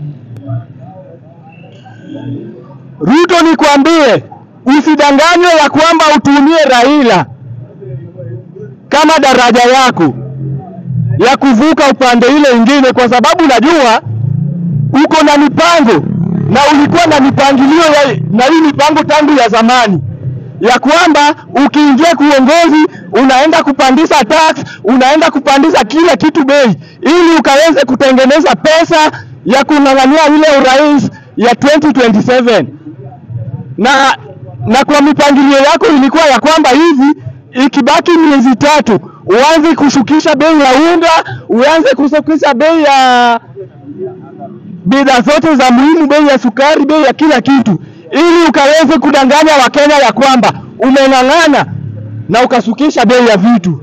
Ruto, nikwambie usidanganywe ya kwamba utumie Raila kama daraja yako ya kuvuka upande ile ingine, kwa sababu najua uko na mipango na ulikuwa na mipangilio ya, na hii mipango tangu ya zamani ya kwamba ukiingia kuongozi unaenda kupandisha tax, unaenda kupandisha kila kitu bei, ili ukaweze kutengeneza pesa ya kung'ang'ania ile urais ya 2027 na na kwa mipangilio yako ilikuwa ya kwamba hivi ikibaki miezi tatu uanze kushukisha bei ya unga, uanze kushukisha bei ya bidhaa zote za muhimu, bei ya sukari, bei ya kila kitu, ili ukaweze kudanganya Wakenya ya kwamba umeng'ang'ana na ukashukisha bei ya vitu.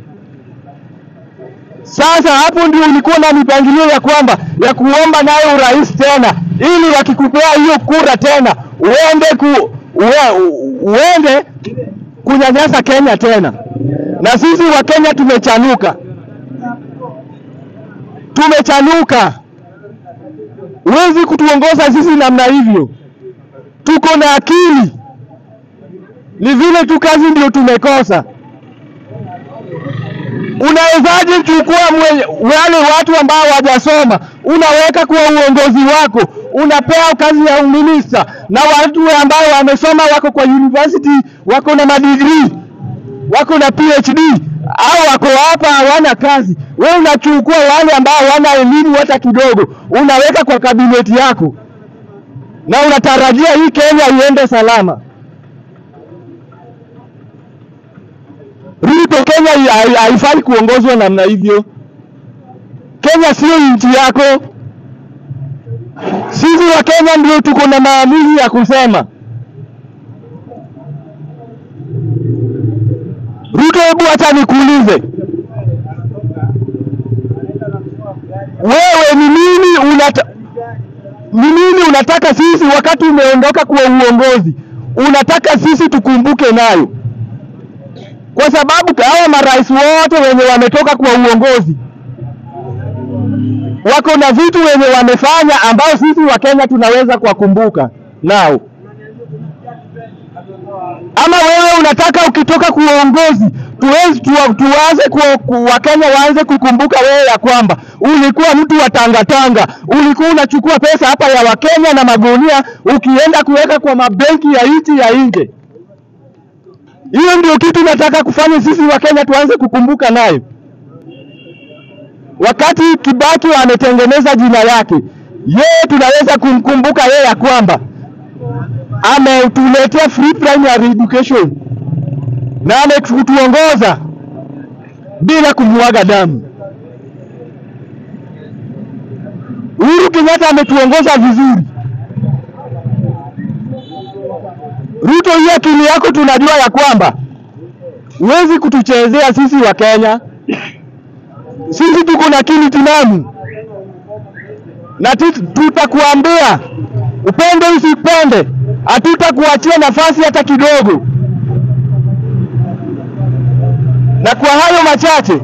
Sasa hapo ndio ulikuwa na mipangilio ya kwamba ya kuomba nayo urais tena, ili wakikupea hiyo kura tena uende ku, ue, uende kunyanyasa Kenya tena. Na sisi wa Kenya tumechanuka, tumechanuka. Huwezi kutuongoza sisi namna hivyo, tuko na akili, ni vile tu kazi ndio tumekosa. Unawezaje chukua mwe- wale watu ambao hawajasoma unaweka kwa uongozi wako, unapea kazi ya uminista, na watu ambao wamesoma wako kwa university, wako na madigrii, wako na PhD au wako hapa hawana kazi. Wewe unachukua wale ambao hawana elimu hata kidogo, unaweka kwa kabineti yako, na unatarajia hii Kenya iende salama. Ruto, Kenya hai- haifai kuongozwa namna hivyo. Kenya sio nchi yako. Sisi wa Kenya ndio tuko na maamuzi ya kusema. Ruto, hebu acha nikuulize, wewe ni nini unata ni nini unataka sisi wakati umeondoka kwa uongozi, unataka sisi tukumbuke nayo? kwa sababu hawa marais wote wenye wametoka kwa uongozi wako na vitu wenye wamefanya ambao sisi wa Kenya tunaweza kuwakumbuka nao. Ama wewe unataka ukitoka kwa uongozi tuwezi tuwa, tuanze ku, ku, Wakenya waanze kukumbuka wewe ya kwamba ulikuwa mtu wa tangatanga, ulikuwa unachukua pesa hapa ya Wakenya na magunia ukienda kuweka kwa mabenki ya nchi ya nje. Hiyo ndio kitu nataka kufanya sisi wa Kenya tuanze kukumbuka nayo. Wakati Kibaki ametengeneza jina yake, yeye tunaweza kumkumbuka yeye ya kwamba ametuletea free primary education na ametuongoza bila kumwaga damu. Uhuru Kenyatta ametuongoza vizuri. Ruto, hii akili yako tunajua ya kwamba huwezi kutuchezea sisi wa Kenya. Sisi tuko na akili timamu na tu- tutakuambia upende usipende, hatutakuachia nafasi hata kidogo. Na kwa hayo machache,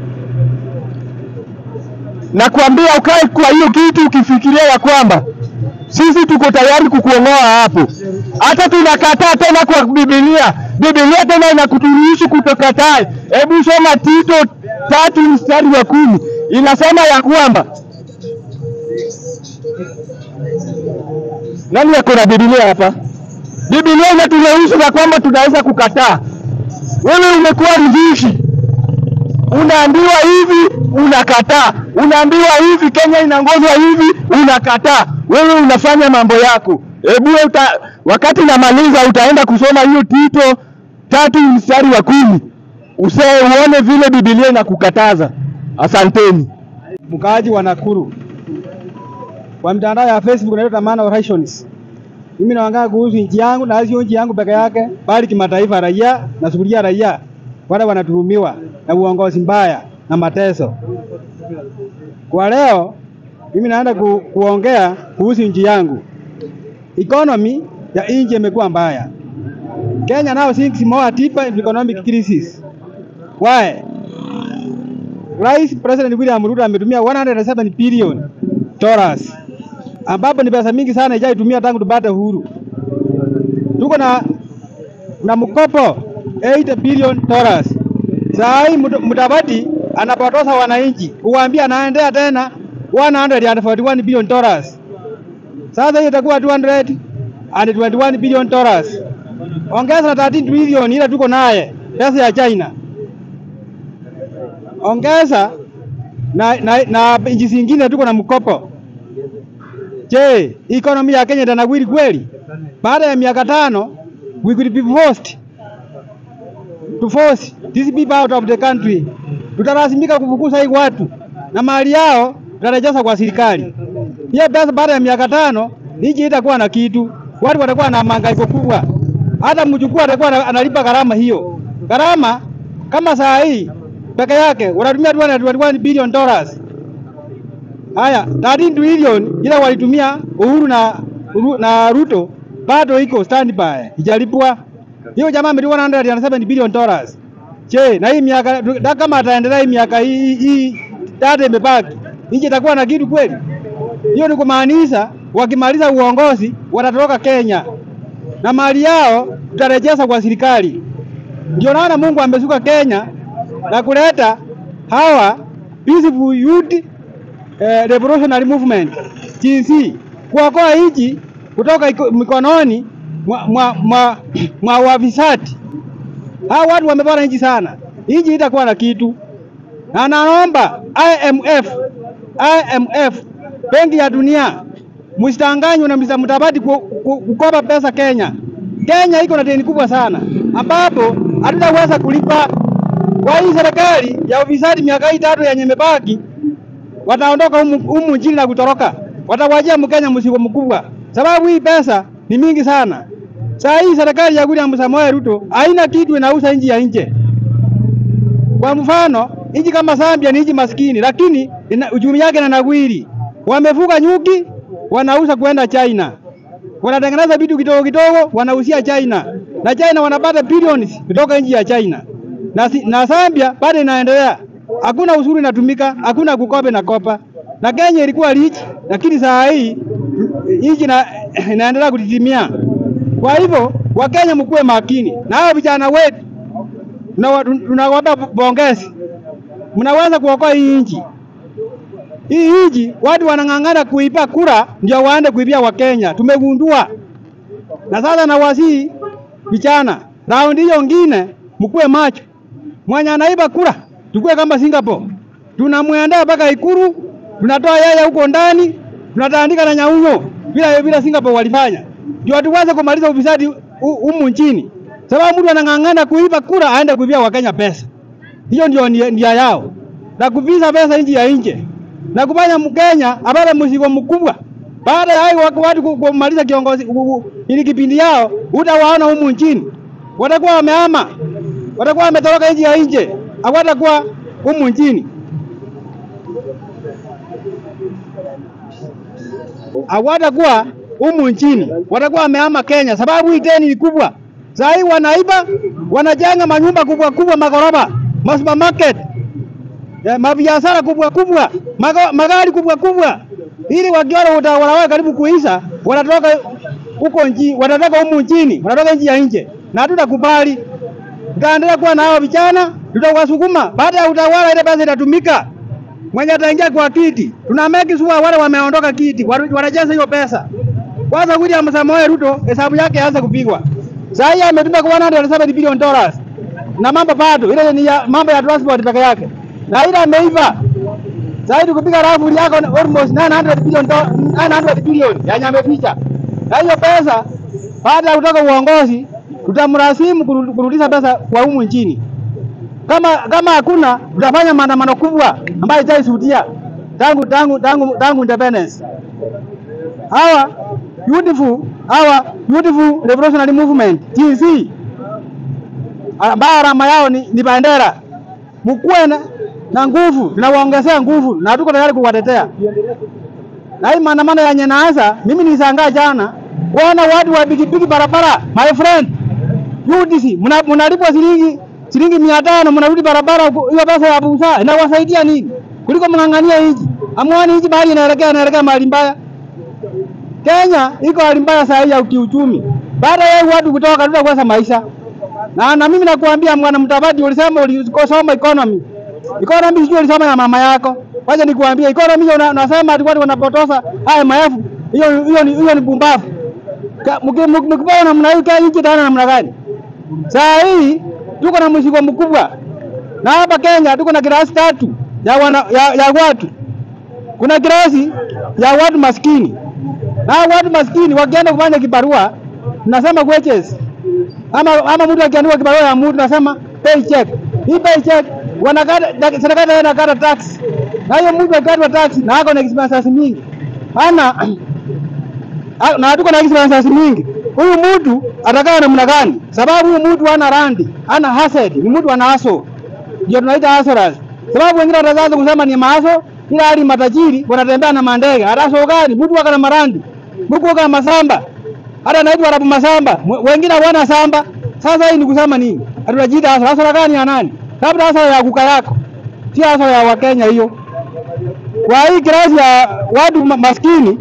nakwambia ukae kwa hiyo kitu ukifikiria ya kwamba sisi tuko tayari kukuongoa hapo. Hata tunakataa tena kwa Biblia. Biblia tena inakuturuhusu kutokataa. Hebu soma Tito tatu mstari wa kumi inasema ya kwamba nani yako na Biblia hapa? Biblia inaturuhusu ya kwamba tunaweza kukataa. Wewe umekuwa mzushi, unaambiwa hivi unakataa, unaambiwa hivi Kenya inaongozwa hivi unakataa, wewe unafanya mambo yako. Hebu uta, wakati namaliza utaenda kusoma hiyo Tito tatu mstari wa kumi use uone vile Biblia inakukataza. Asanteni. mkaaji wa Nakuru kwa mitandao ya Facebook naitwa Tamana Orations. Mimi naongea kuhusu nchi yangu na sio nchi yangu peke yake, bali kimataifa, raia na sukulia raia wale wanatuhumiwa na uongozi mbaya na mateso. Kwa leo mimi naenda ku, kuongea kuhusu nchi yangu. Economy ya nchi imekuwa mbaya. Kenya now sinks more deeper in economic crisis. Why? Rais President William Ruto ametumia 107 billion dollars ambapo ni pesa mingi sana ijaitumia tangu tupate uhuru. Tuko na na mkopo 8 billion dollars. Saa hii Mut- Mudavadi anapotosa wananchi, uwaambia anaendea tena 141 billion dollars. Sasa hiyo itakuwa 221 billion dollars. Ongeza na 13 billion ile tuko naye pesa ya China ongeza na, na, na nchi zingine tuko na mkopo. Je, economy ya Kenya itanawiri kweli? Baada ya miaka tano we could be forced to force these people out of the country. Tutalazimika kufukuza hii watu na mali yao tutarejesha kwa serikali. Hiyo pesa baada ya miaka tano nchi itakuwa na kitu, watu watakuwa na mahangaiko kubwa, hata mchukua atakuwa ana- analipa gharama hiyo. Gharama kama saa hii peke yake wanatumia 221 billion dollars. Haya, 13 trillion ile walitumia Uhuru na Uru- na Ruto bado iko standby, ijalipwa. Hiyo jamaa amelipa 107 billion dollars. Je, na hii miaka da- kama ataendelea hii miaka hii hii data imebaki, nchi itakuwa na kitu kweli? Hiyo ni kumaanisha wakimaliza uongozi watatoroka Kenya na mali yao tutarejesha kwa serikali. Ndio naona Mungu amesuka Kenya na kuleta hawa peaceful youth eh, revolutionary movement jinsi kuokoa nchi kutoka iko- mikononi mwa, mwa, mwa, mwa wafisadi. Hawa watu wamepora nchi sana, nchi itakuwa na kitu, na naomba IMF, IMF, benki ya dunia, msitanganywe na Mr. Mudavadi ku- ku- kukopa pesa Kenya. Kenya iko na deni kubwa sana ambapo hatutaweza kulipa. Kwa hii serikali ya ufisadi miaka hii tatu yenye imebaki, wataondoka humu, humu nchini na kutoroka, watawajia Mkenya mzigo mkubwa, sababu hii pesa ni mingi sana. Saa hii serikali ya William Samoei Ruto haina kitu, inauza nchi ya nje. Kwa mfano, nchi kama Zambia ni nchi maskini, lakini ina, uchumi yake na nawiri. Wamefuga nyuki, wanauza kwenda China, wanatengeneza vitu kidogo kidogo, wanauzia China, na China wanapata billions kutoka nchi ya China na, si- na Zambia bado inaendelea, hakuna ushuru inatumika, hakuna kukopa na kopa. Na Kenya ilikuwa rich, lakini saa hii nchi ina, inaendelea kutitimia. Kwa hivyo Wakenya mkuwe makini na hao vijana wetu, tunawa- tunawapa pongezi, mnaweza kuokoa hii nchi. Hii nchi watu wanang'ang'ana kuipa kura ndio waende kuibia Wakenya, tumegundua. Na sasa nawasihi vijana, raundi hiyo ngine mkuwe macho, mwenye anaiba kura tukue kama Singapore, tunamwendea mpaka Ikuru, tunatoa yeye huko ndani, tunatandika na nyauyo vile vile Singapore walifanya, ndio tuweze kumaliza ufisadi hu- humu nchini, sababu mtu anang'ang'ana kuiba kura aende kuibia Wakenya pesa. Hiyo ndio nia nia yao, na kuvisa pesa nchi ya nje na kufanya Mkenya apate mzigo mkubwa. Baada ya hayo wako watu ku- kumaliza kiongozi u- u- ili kipindi yao, utawaona humu nchini watakuwa wamehama, watakuwa wametoroka nchi ya nje, hawatakuwa humu nchini. hawatakuwa humu nchini, watakuwa wamehama Kenya, sababu hii deni ni kubwa. Saa hii wanaiba, wanajenga manyumba kubwa kubwa, magorofa, masupermarket, eh, mabiashara kubwa kubwa, maga- magari kubwa kubwa, ili wakiona utawala wao karibu kuisha, wanatoka huko nchi, wanatoka humu nchini, wanatoka nchi ya nje, na hatutakubali. Tutaendelea kuwa na hao vijana, tutawasukuma. Baada ya utawala, ile pesa itatumika mwenye ataingia kwa kiti, tuna make sure wale wameondoka kiti waru- wanajaza hiyo pesa. Kwanza William Samoei Ruto hesabu yake aanze kupigwa. Sasa hii ametumia kwa 170 billion dollars. Na mambo bado ile ni ya, mambo ya transport peke yake. Na ile ameiva. Sasa hivi kupiga rafu yako ni almost 900 billion do- 900 billion ya ameficha. Na hiyo pesa baada ya kutoka uongozi tutamrasimu kuru- kurudisha pesa kwa humu nchini. Kama kama hakuna tutafanya maandamano kubwa ambayo itaisudia tangu tangu tangu tangu independence. Hawa beautiful hawa beautiful revolutionary movement TC ambayo alama yao ni, ni bendera. Mkuwe na, na nguvu, tunawaongezea nguvu na tuko tayari kuwatetea. Na hii maandamano ya Nyanza, mimi nilishangaa jana kuona watu wa pikipiki barabara, my friend UDC mna- mnalipwa shilingi shilingi mia tano mnarudi barabara, huko, hiyo pesa ya busa inawasaidia nini kuliko mng'ang'ania nchi? Amwani nchi mahali inaelekea inaelekea mahali mbaya. Kenya iko hali mbaya saa hii ya kiuchumi, baada ya watu kutoka katika kuweza maisha na, na mimi nakuambia mwana mtabadi, ulisema ulisoma economy. Economy sijui ulisoma ya mama yako. Wacha nikuambie economy hiyo una- unasema ati watu wanapotosa IMF, hiyo hiyo ni hiyo ni bumbavu. Ka- mki- mki- Mkipewa namna hii Kenya nchi itaenda namna gani? Saa hii tuko na mzigo mkubwa, na hapa Kenya tuko na kirasi tatu ya, wana, ya, ya watu. Kuna kirasi ya watu maskini, na hao watu maskini wakienda kufanya kibarua, tunasema wages ama ama mtu akiandika kibarua ya mtu nasema paycheck. Hii paycheck wanakata dak- serikali inakata tax. Na hiyo mtu akatwa tax na ako na expenses mingi. Hana Ah, na tuko na expenses mingi. Huyu mtu atakaa namna gani? Sababu huyu mtu hana randi, hana asset, ni mtu ana haso. Ndio tunaita hustlers. Sababu wengine wataanza kusema ni maaso, ila hali matajiri wanatembea na mandege. Hata gani? Mtu waka na marandi. Mtu waka na masamba. Hata naitwa Arabu Masamba. Mwe- Wengine hawana samba. Sasa hii ni kusema nini? Hatunajiita hasa hasa gani ya nani? Labda hasa ya kuka yako. Si hasa ya Wakenya hiyo. Kwa hii kirasi ya watu ma- maskini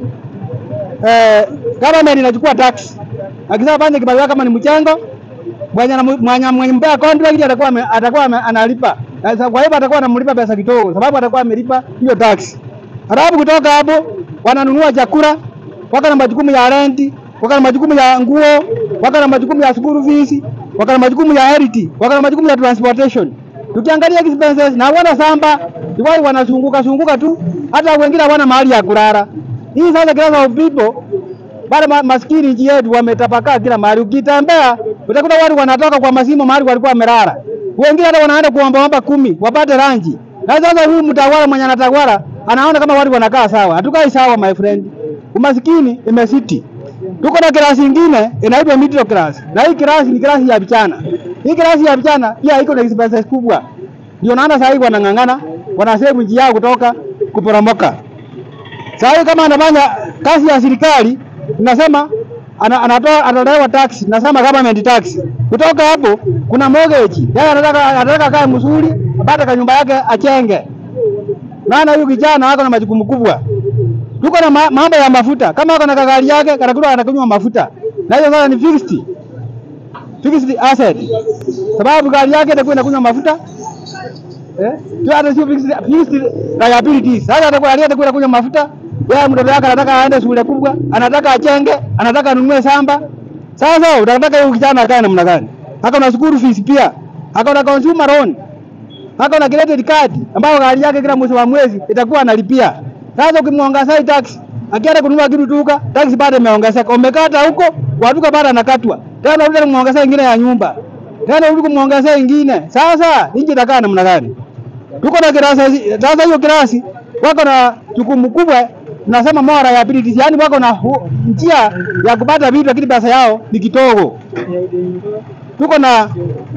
eh, government inachukua tax. Akisema fanye kibarua kama ni mchango, mwenye anamu- mwenye mwenye mpea contract atakuwa ame- atakuwa ame- analipa. Na Sasa kwa hivyo atakuwa anamlipa pesa kidogo sababu atakuwa amelipa hiyo tax. Halafu kutoka hapo wananunua chakula, waka na majukumu ya renti, waka na majukumu ya nguo, waka na majukumu ya school fees, waka na majukumu ya health, waka na majukumu ya transportation. Tukiangalia expenses na wana samba, ni wale wanazunguka zunguka tu, hata wengine hawana mahali ya kulala. Hii sasa class of people wale ma maskini nchi yetu wametapakaa kila mahali. Ukitembea utakuta watu wanatoka kwa masimo mahali walikuwa wamelala, wengine hata wanaenda kuombaomba kumi wapate ranji. Na sasa huyu mtawala mwenye anatawala anaona kama watu wanakaa sawa. Hatukai sawa my friend, umaskini imesiti. Tuko na klasi ingine inaitwa middle class, na hii klasi ni klasi ya vijana. Hii klasi ya vijana pia iko na expenses kubwa, ndio naona sasa hivi wanang'ang'ana, wanasave nchi yao kutoka kuporomoka. Sasa hivi kama anafanya kazi ya serikali tunasema ana, anatoa anatolewa tax, nasema government tax. Kutoka hapo kuna mortgage. Yeye anataka anataka kae mzuri, apate kanyumba yake achenge. Maana huyu kijana wako na majukumu kubwa. Tuko na ma, mambo ya mafuta. Kama ako na gari yake, kanakuwa anakunywa mafuta. Na hiyo sasa ni fixed. Fixed asset. Sababu gari yake itakuwa inakunywa mafuta. Eh? Tu hata sio fixed fixed liabilities. Sasa atakuwa atakuwa inakunywa mafuta. Yeye mtoto wake anataka aende shule kubwa, anataka achenge, anataka anunue samba. Sasa unataka huyu kijana akae namna gani? Haka na school fees pia. Haka na consumer loan. Haka na credit card ambayo gari yake kila mwezi wa mwezi itakuwa analipia. Sasa ukimwongezea hii tax, akienda kununua kitu duka, tax bado imeongezeka. Umekata huko, kwa duka bado anakatwa. Tena unarudi kumwongezea ingine ya nyumba. Tena unarudi kumwongezea ingine. Sasa nchi itakaa namna gani? Tuko na kirasi, sasa hiyo kirasi wako na jukumu kubwa, nasema moral liabilities, yani wako na hu- njia ya kupata vitu, lakini pesa yao ni kidogo. Tuko na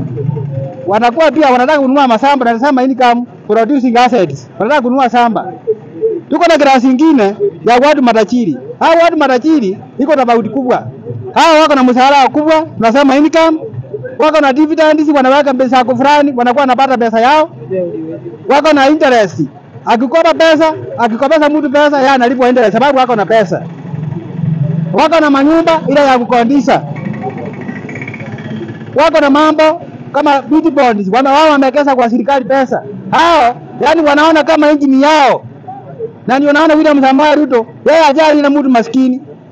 wanakuwa pia wanataka kununua masamba, na nasema income producing assets, wanataka kununua samba. Tuko na kirasi ingine ya watu matajiri. Hao watu matajiri iko tofauti kubwa. Hao wako na mshahara kubwa, tunasema income, wako na dividends, wanaweka pesa yako fulani, wanakuwa wanapata pesa yao wako na interest. Akikopa pesa, akikopesa mtu pesa, yeye analipwa interest sababu wako na pesa. Wako na manyumba ile ya kukondisha. Wako na mambo kama beauty bonds, wana wao wamewekeza kwa serikali pesa. Hao yani wanaona kama nchi ni yao. Na ndio naona William Samoei Ruto yeye ajali na mtu maskini.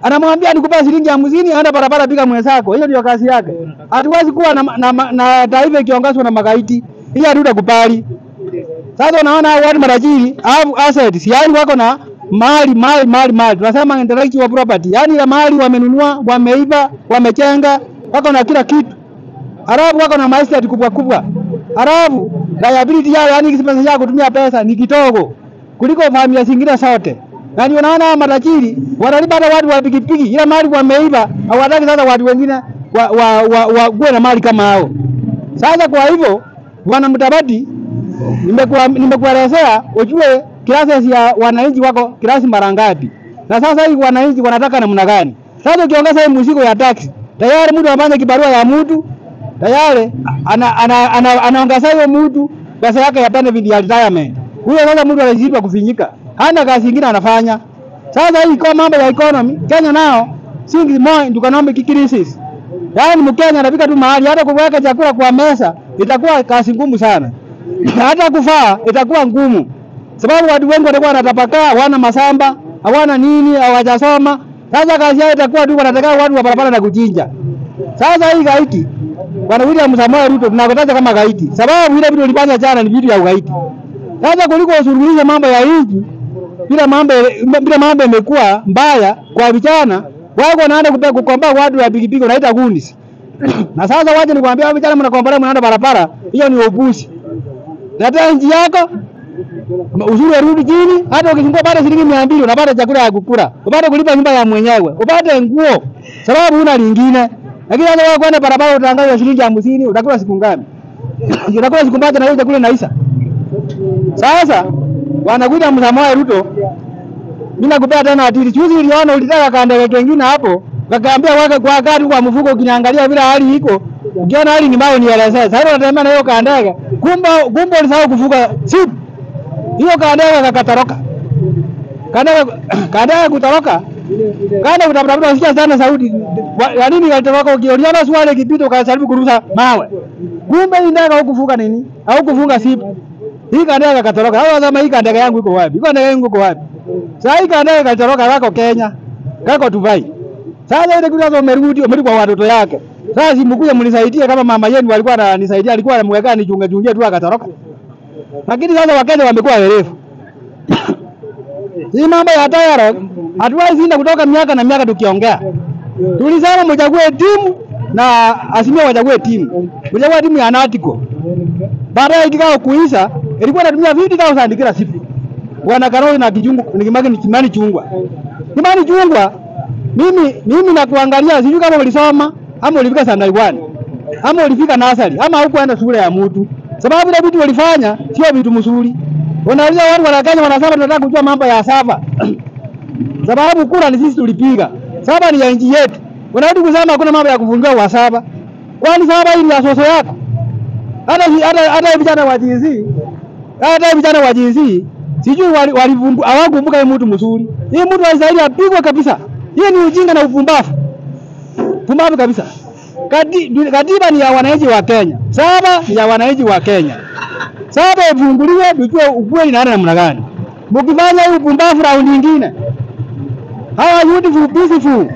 anamwambia nikupa shilingi hamsini, enda barabara piga mwenzako. Hiyo ndio kazi yake. Hatuwezi kuwa na, na, na, na taifa ikiongozwa na magaidi, hiyo hatutakubali. Sasa unaona hao watu matajiri au assets, yani wako na mali mali mali mali, tunasema intellectual property, yani ile mali wamenunua, wameiba, wamechenga, wako na kila kitu, halafu wako na maestate kubwa kubwa, halafu liability yao, yani expense yao kutumia pesa ni kidogo kuliko familia zingine zote. Na ndio naona hao matajiri wanalipa hata watu wa pikipiki, ile mali wameiba, hawataki sasa watu wengine wa, wa, wa, wa, kuwe na mali kama hao. Sasa kwa hivyo bwana Mudavadi, nimekuwa nimekuelezea ujue classes ya wananchi wako klasi mara ngapi, na sasa hii wananchi wanataka namna gani? Sasa ukiongeza hii mzigo ya taxi, tayari mtu anafanya kibarua ya mtu tayari ana, ana, ana, anaongeza hiyo mtu pesa yake ya benefit ya retirement. Huyo sasa mtu anashindwa kufinyika, hana kazi nyingine anafanya. Sasa hii kwa mambo ya economy, Kenya nao singi more into economic crisis. Yaani Mkenya anafika tu mahali hata kuweka chakula kwa meza itakuwa kazi ngumu sana. hata kufaa itakuwa ngumu, sababu watu wengi watakuwa wanatapakaa, hawana masamba, hawana nini, hawajasoma. Sasa kazi yao itakuwa tu wanataka watu wa barabara na kuchinja. Sasa hii gaiti Bwana William Samoei Ruto tunakotaja kama gaiti, sababu ile vitu ulifanya jana ni vitu ya ugaiti. Sasa kuliko usuluhishe mambo ya nchi bila mambo bila mambo imekuwa mbaya kwa vijana wako wanaenda kupe- kukomba watu wa pikipiki unaita gunis. na sasa waje nikwambia vijana mnakombola mnaenda barabara, hiyo ni upuzi. Leta nchi yako ushuru urudi chini, hata ukifungua pale shilingi mia mbili unapata chakula ya kukula, upate kulipa nyumba ya mwenyewe, upate nguo, sababu huna lingine. Lakini sasa wewe kwenda barabara utaangalia shilingi hamsini, utakula siku ngapi? Utakula siku moja na hiyo chakula inaisha. Sasa wanakuja Samoei Ruto, mimi nakupea tena atili. Juzi uliona ulitaka kandege kengine hapo, wakaambia waka kwa gari kwa mfuko, ukiniangalia vile hali iko, ukiona hali ni mbaya nielezee. Sasa unatembea na hiyo kandege, kumbe kumbe ulisahau kufuka sipu hiyo kandege kakatoroka. Kandege kandege kutoroka Kaenda kutafuta usikia sana sauti. Wa- Ya nini kalitoroka ukiona swali kipito ukajaribu kurusha mawe. Kumbe hii ndege haukufunga nini? Haukufunga sipu. Hii kandege katoroka. Hao wasema hii kandege yangu iko wapi? Hii kandege yangu iko wapi? Sasa hii kandege katoroka wako Kenya. Kako Dubai. Sasa ile kitu sasa umerudi umerudi kwa watoto yake. Sasa simkuja mnisaidie kama mama yenu alikuwa ananisaidia alikuwa anamweka nichunge chungie tu akatoroka. Lakini sasa Wakenya wamekuwa werevu. Hii mambo ya dialogue hatuwezi enda kutoka miaka na miaka tukiongea. Tulisema mchague timu na Azimio wachague timu. Mchague timu ya Natiko. Baadaye kikao kuisha ilikuwa inatumia 50000 kila siku. Bwana Karoli na kijungu ni kimani ni kimani chungwa. Kimani chungwa mimi mimi nakuangalia sijui kama ulisoma ama ulifika standard 1 ama ulifika nasari ama hukuenda shule ya mtu. Sababu ile vitu walifanya sio vitu mzuri. Unauliza watu wa Kenya wanasema tunataka kujua mambo ya saba. Sababu kura ni sisi tulipiga. Saba ni ya nchi yetu. Unarudi kusema hakuna mambo ya kufungiwa wa saba. Kwani saba hii ni ya soso yako? Hata hata hata vijana wa jinsi hata vijana wa jinsi sijui wali- walivumbu hawakumbuka hii mtu mzuri. Hii mtu anastahili apigwe kabisa. Hii ni ujinga na upumbavu. Pumbavu kabisa. Kati, katiba ni ya wananchi wa Kenya. Saba ni ya wananchi wa Kenya. Saba ifunguliwe tujue ukweli naenda namna gani. Mkifanya hii upumbavu raundi nyingine. Hawa beautiful peaceful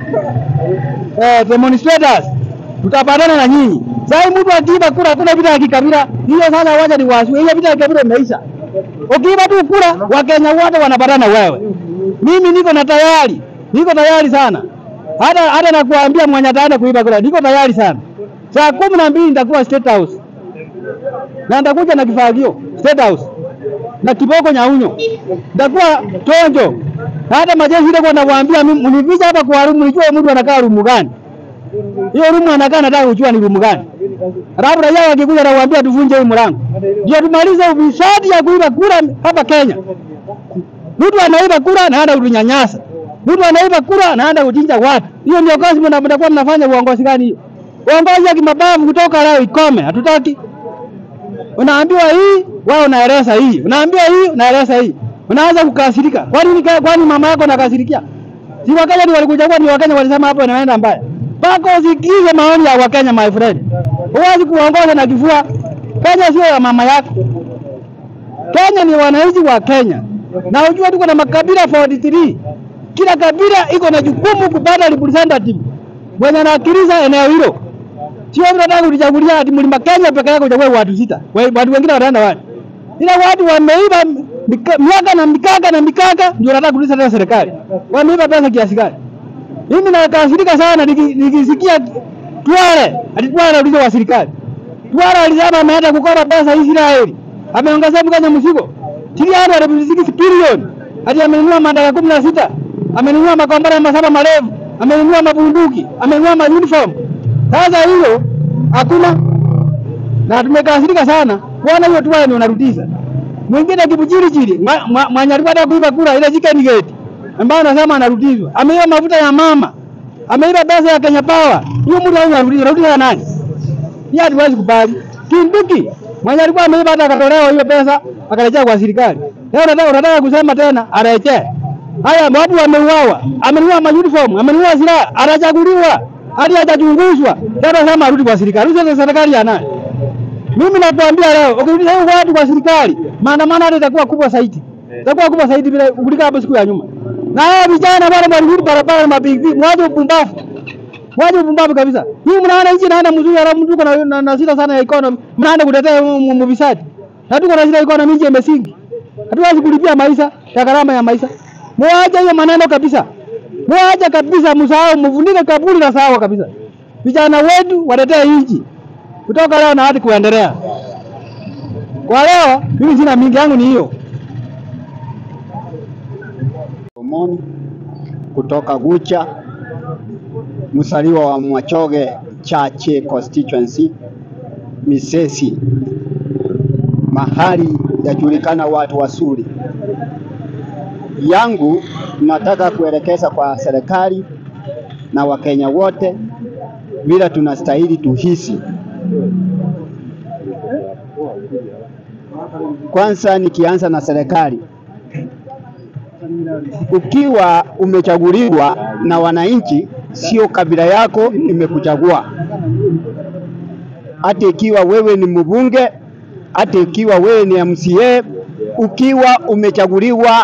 eh, demonstrators tutapatana na nyinyi. Sasa mtu akiiba kura kuna vita ya kikabila. Hiyo sasa wacha ni wasu. Hiyo vita ya kikabila imeisha. Ukiiba tu kura Wakenya wote wanapatana wewe. Mimi niko na tayari. Niko tayari sana. Hata hata nakuambia mwenye ataenda kuiba kura. Niko tayari sana. Saa kumi na mbili nitakuwa State House. Na nitakuja na kifagio State House. Na kiboko nyaunyo. Nitakuwa tonjo. Na hata majeshi ile kwa nawaambia mimi mnificha hapa kwa rumu nijue mtu anakaa rumu gani. Hiyo rumu anakaa nataka kujua ni rumu gani. Alafu raia wakikuja na kuambia tuvunje hii mlango. Ndio tumalize ufisadi ya kuiba kura hapa Kenya. Mtu anaiba kura na anaenda kutunyanyasa. Mtu anaiba kura na anaenda kuchinja watu. Hiyo ndio kazi mna- mnakuwa mnafanya uongozi gani hiyo? Uongozi ya kimabavu kutoka leo ikome, hatutaki. Unaambiwa hii, wewe unaeleza hii. Unaambiwa hii, unaeleza hii. Unaanza kukasirika. Kwani ni kwani mama yako anakasirikia? Si Wakenya ndio walikuchagua, ni Wakenya walisema hapo inaenda mbaya. Mpaka usikize maoni ya Wakenya my friend. Huwezi kuongoza na kifua. Kenya sio ya mama yako. Kenya ni wananchi wa Kenya. Na ujue tuko na makabila 43. Kila kabila iko na jukumu kupata representative mwenye anawakilisha eneo hilo. Sio mnataka kujichagulia ati mlima Kenya peke yake uchague watu sita. We- Watu wengine wataenda wapi? Ila watu wameiba mika- miaka na mikaka na mikaka ndio wanataka kurudisha tena serikali. Wameiba pesa kiasi gani? Mimi nakasirika sana niki- nikisikia Twale ati Twale anarudisha wa serikali. Twale alisema ameenda kukopa pesa Israeli. Ameongezea Mkenya mzigo. Tili hadi anapisiki bilioni. Hadi amenunua mandaka kumi na sita. Amenunua makombora masaba marefu. Amenunua mabunduki. Amenunua ma uniform. Sasa hilo hakuna na tumekasirika sana kuona hiyo Twale ndio wanarudisha. Mwingine kibuchirichiri mwa- mwa- mwenye alikuwa anataka kuiba kura ile chicken gate ambayo anasema anarudishwa. Ameiba mafuta ya mama. Ameiba pesa ya Kenya Power. Hiyo mtu huyu anarudisha, anarudisha ya nani? Hiyo hatuwezi kubali. Kinduki mwenye alikuwa ameiba hata akatolewa hiyo pesa akarejea kwa serikali. Leo unataka unataka kusema tena arejee. Haya watu wameuawa, amenunua ma uniform, amenunua silaha, anachaguliwa hadi hajachunguzwa. Leo anasema arudi kwa serikali. Hizo serikali ya nani? Mimi nakwambia leo ukirudisha hiyo watu kwa serikali, maandamano hata itakuwa kubwa zaidi. Itakuwa kubwa zaidi bila kuliko hapo siku ya nyuma. Na hao vijana wale walirudi barabara na mabigi, mwaje upumbavu. Mwaje upumbavu kabisa. Hii mnaona nchi inaenda mzuri alafu mtu uko na, na, na shida sana ya economy. Mnaenda kutetea mvisadi. Na tuko na shida ya economy nchi imesingi. Hatuwezi kulipia maisha ya gharama ya maisha. Mwache hiyo maneno kabisa. Mwache kabisa msahau, mvunike kaburi na sahau kabisa. Vijana wetu watetee nchi kutoka leo na hadi kuendelea. Kwa leo mimi sina mingi yangu ni hiyo. Omoni kutoka Gucha, msaliwa wa Mwachoge Chache constituency Misesi, mahali yajulikana watu wazuri. Yangu nataka kuelekeza kwa serikali na Wakenya wote vile tunastahili tuhisi. Kwanza nikianza na serikali, ukiwa umechaguliwa na wananchi, sio kabila yako imekuchagua. Hata ikiwa wewe ni mbunge, hata ikiwa wewe ni MCA, ukiwa umechaguliwa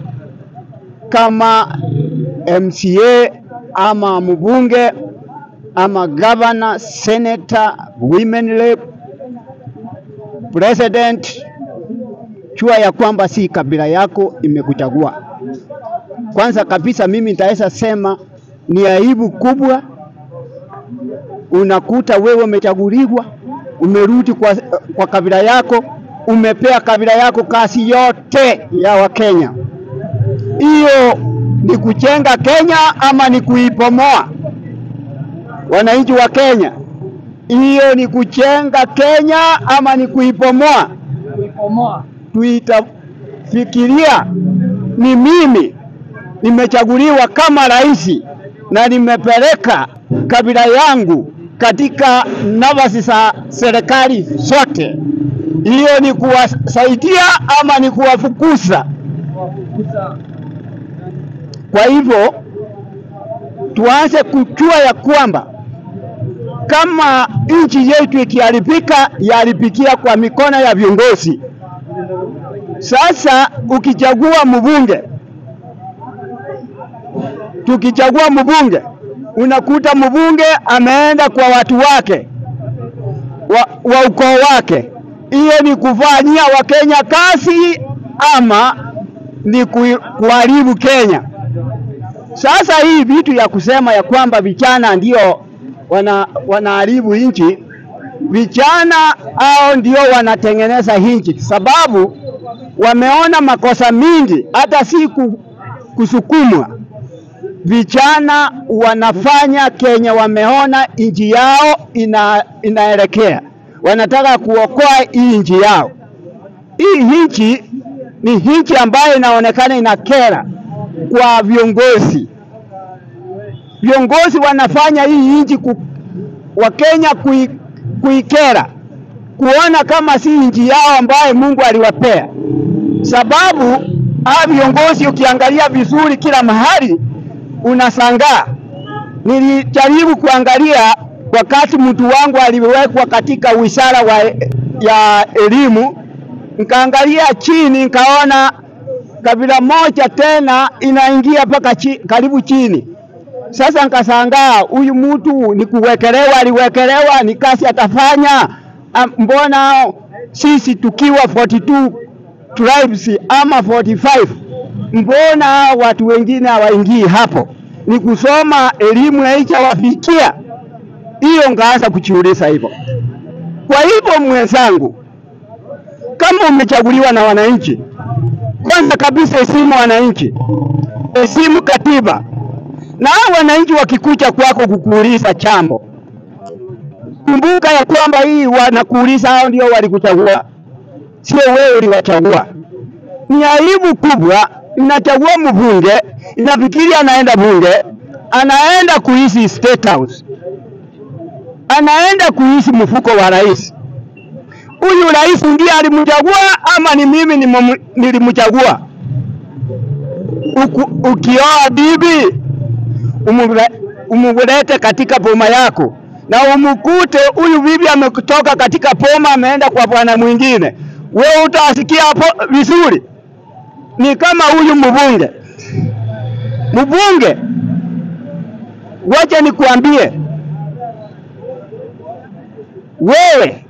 kama MCA ama mbunge ama governor, senator, women rep, president, jua ya kwamba si kabila yako imekuchagua. Kwanza kabisa mimi nitaweza sema ni aibu kubwa, unakuta wewe umechaguliwa, umerudi kwa, kwa kabila yako, umepea kabila yako kazi yote ya Wakenya. Hiyo ni kujenga Kenya ama ni kuipomoa? Wananchi wa Kenya, hiyo ni kujenga Kenya ama ni kuipomoa? Tuitafikiria ni mimi nimechaguliwa kama rais na nimepeleka kabila yangu katika nafasi za serikali zote, hiyo ni kuwasaidia ama ni kuwafukuza? Kwa hivyo tuanze kujua ya kwamba kama nchi yetu ikiharibika, yaharibikia kwa mikono ya viongozi. Sasa ukichagua mbunge, tukichagua mbunge, unakuta mbunge ameenda kwa watu wake wa, wa ukoo wake. Hiyo ni kufanyia Wakenya kazi ama ni ku- kuharibu Kenya? Sasa hii vitu ya kusema ya kwamba vijana ndio wana wanaharibu nchi, vijana hao ndio wanatengeneza nchi, sababu wameona makosa mingi, hata si ku- kusukumwa. Vijana wanafanya Kenya, wameona nchi yao ina, inaelekea, wanataka kuokoa hii nchi yao. Hii nchi ni nchi ambayo inaonekana inakera kwa viongozi. Viongozi wanafanya hii nchi ku, Wakenya kui, kuikera, kuona kama si nchi yao ambayo Mungu aliwapea, sababu hawa viongozi ukiangalia vizuri kila mahali unasangaa. Nilijaribu kuangalia wakati mtu wangu aliwekwa katika wizara wa, ya elimu, nikaangalia chini nikaona kabila moja tena inaingia mpaka chi, karibu chini. Sasa nkasangaa huyu mtu ni kuwekelewa, aliwekelewa, ni kazi atafanya. Am- Mbona sisi tukiwa 42 tribes ama 45 mbona watu wengine hawaingii hapo? Ni kusoma elimu haijawafikia hiyo, ngaanza kujiuliza hivyo. Kwa hivyo mwenzangu, kama umechaguliwa na wananchi, kwanza kabisa heshimu wananchi, heshimu katiba, na hao wananchi wakikuja kwako kukuuliza chambo, kumbuka ya kwamba hii wanakuuliza, hao ndio walikuchagua, sio wewe uliwachagua. Ni aibu kubwa, inachagua mbunge, inafikiri anaenda bunge, anaenda kuishi State House, anaenda kuishi mfuko wa rais. Huyu rais ndiye alimchagua ama ni mimi nimu- nilimchagua? Uku- Ukioa bibi umule- umulete katika boma yako na umkute huyu bibi ametoka katika boma ameenda kwa bwana mwingine, wewe utasikia hapo vizuri? Ni kama huyu mbunge mbunge, wacha nikuambie wewe,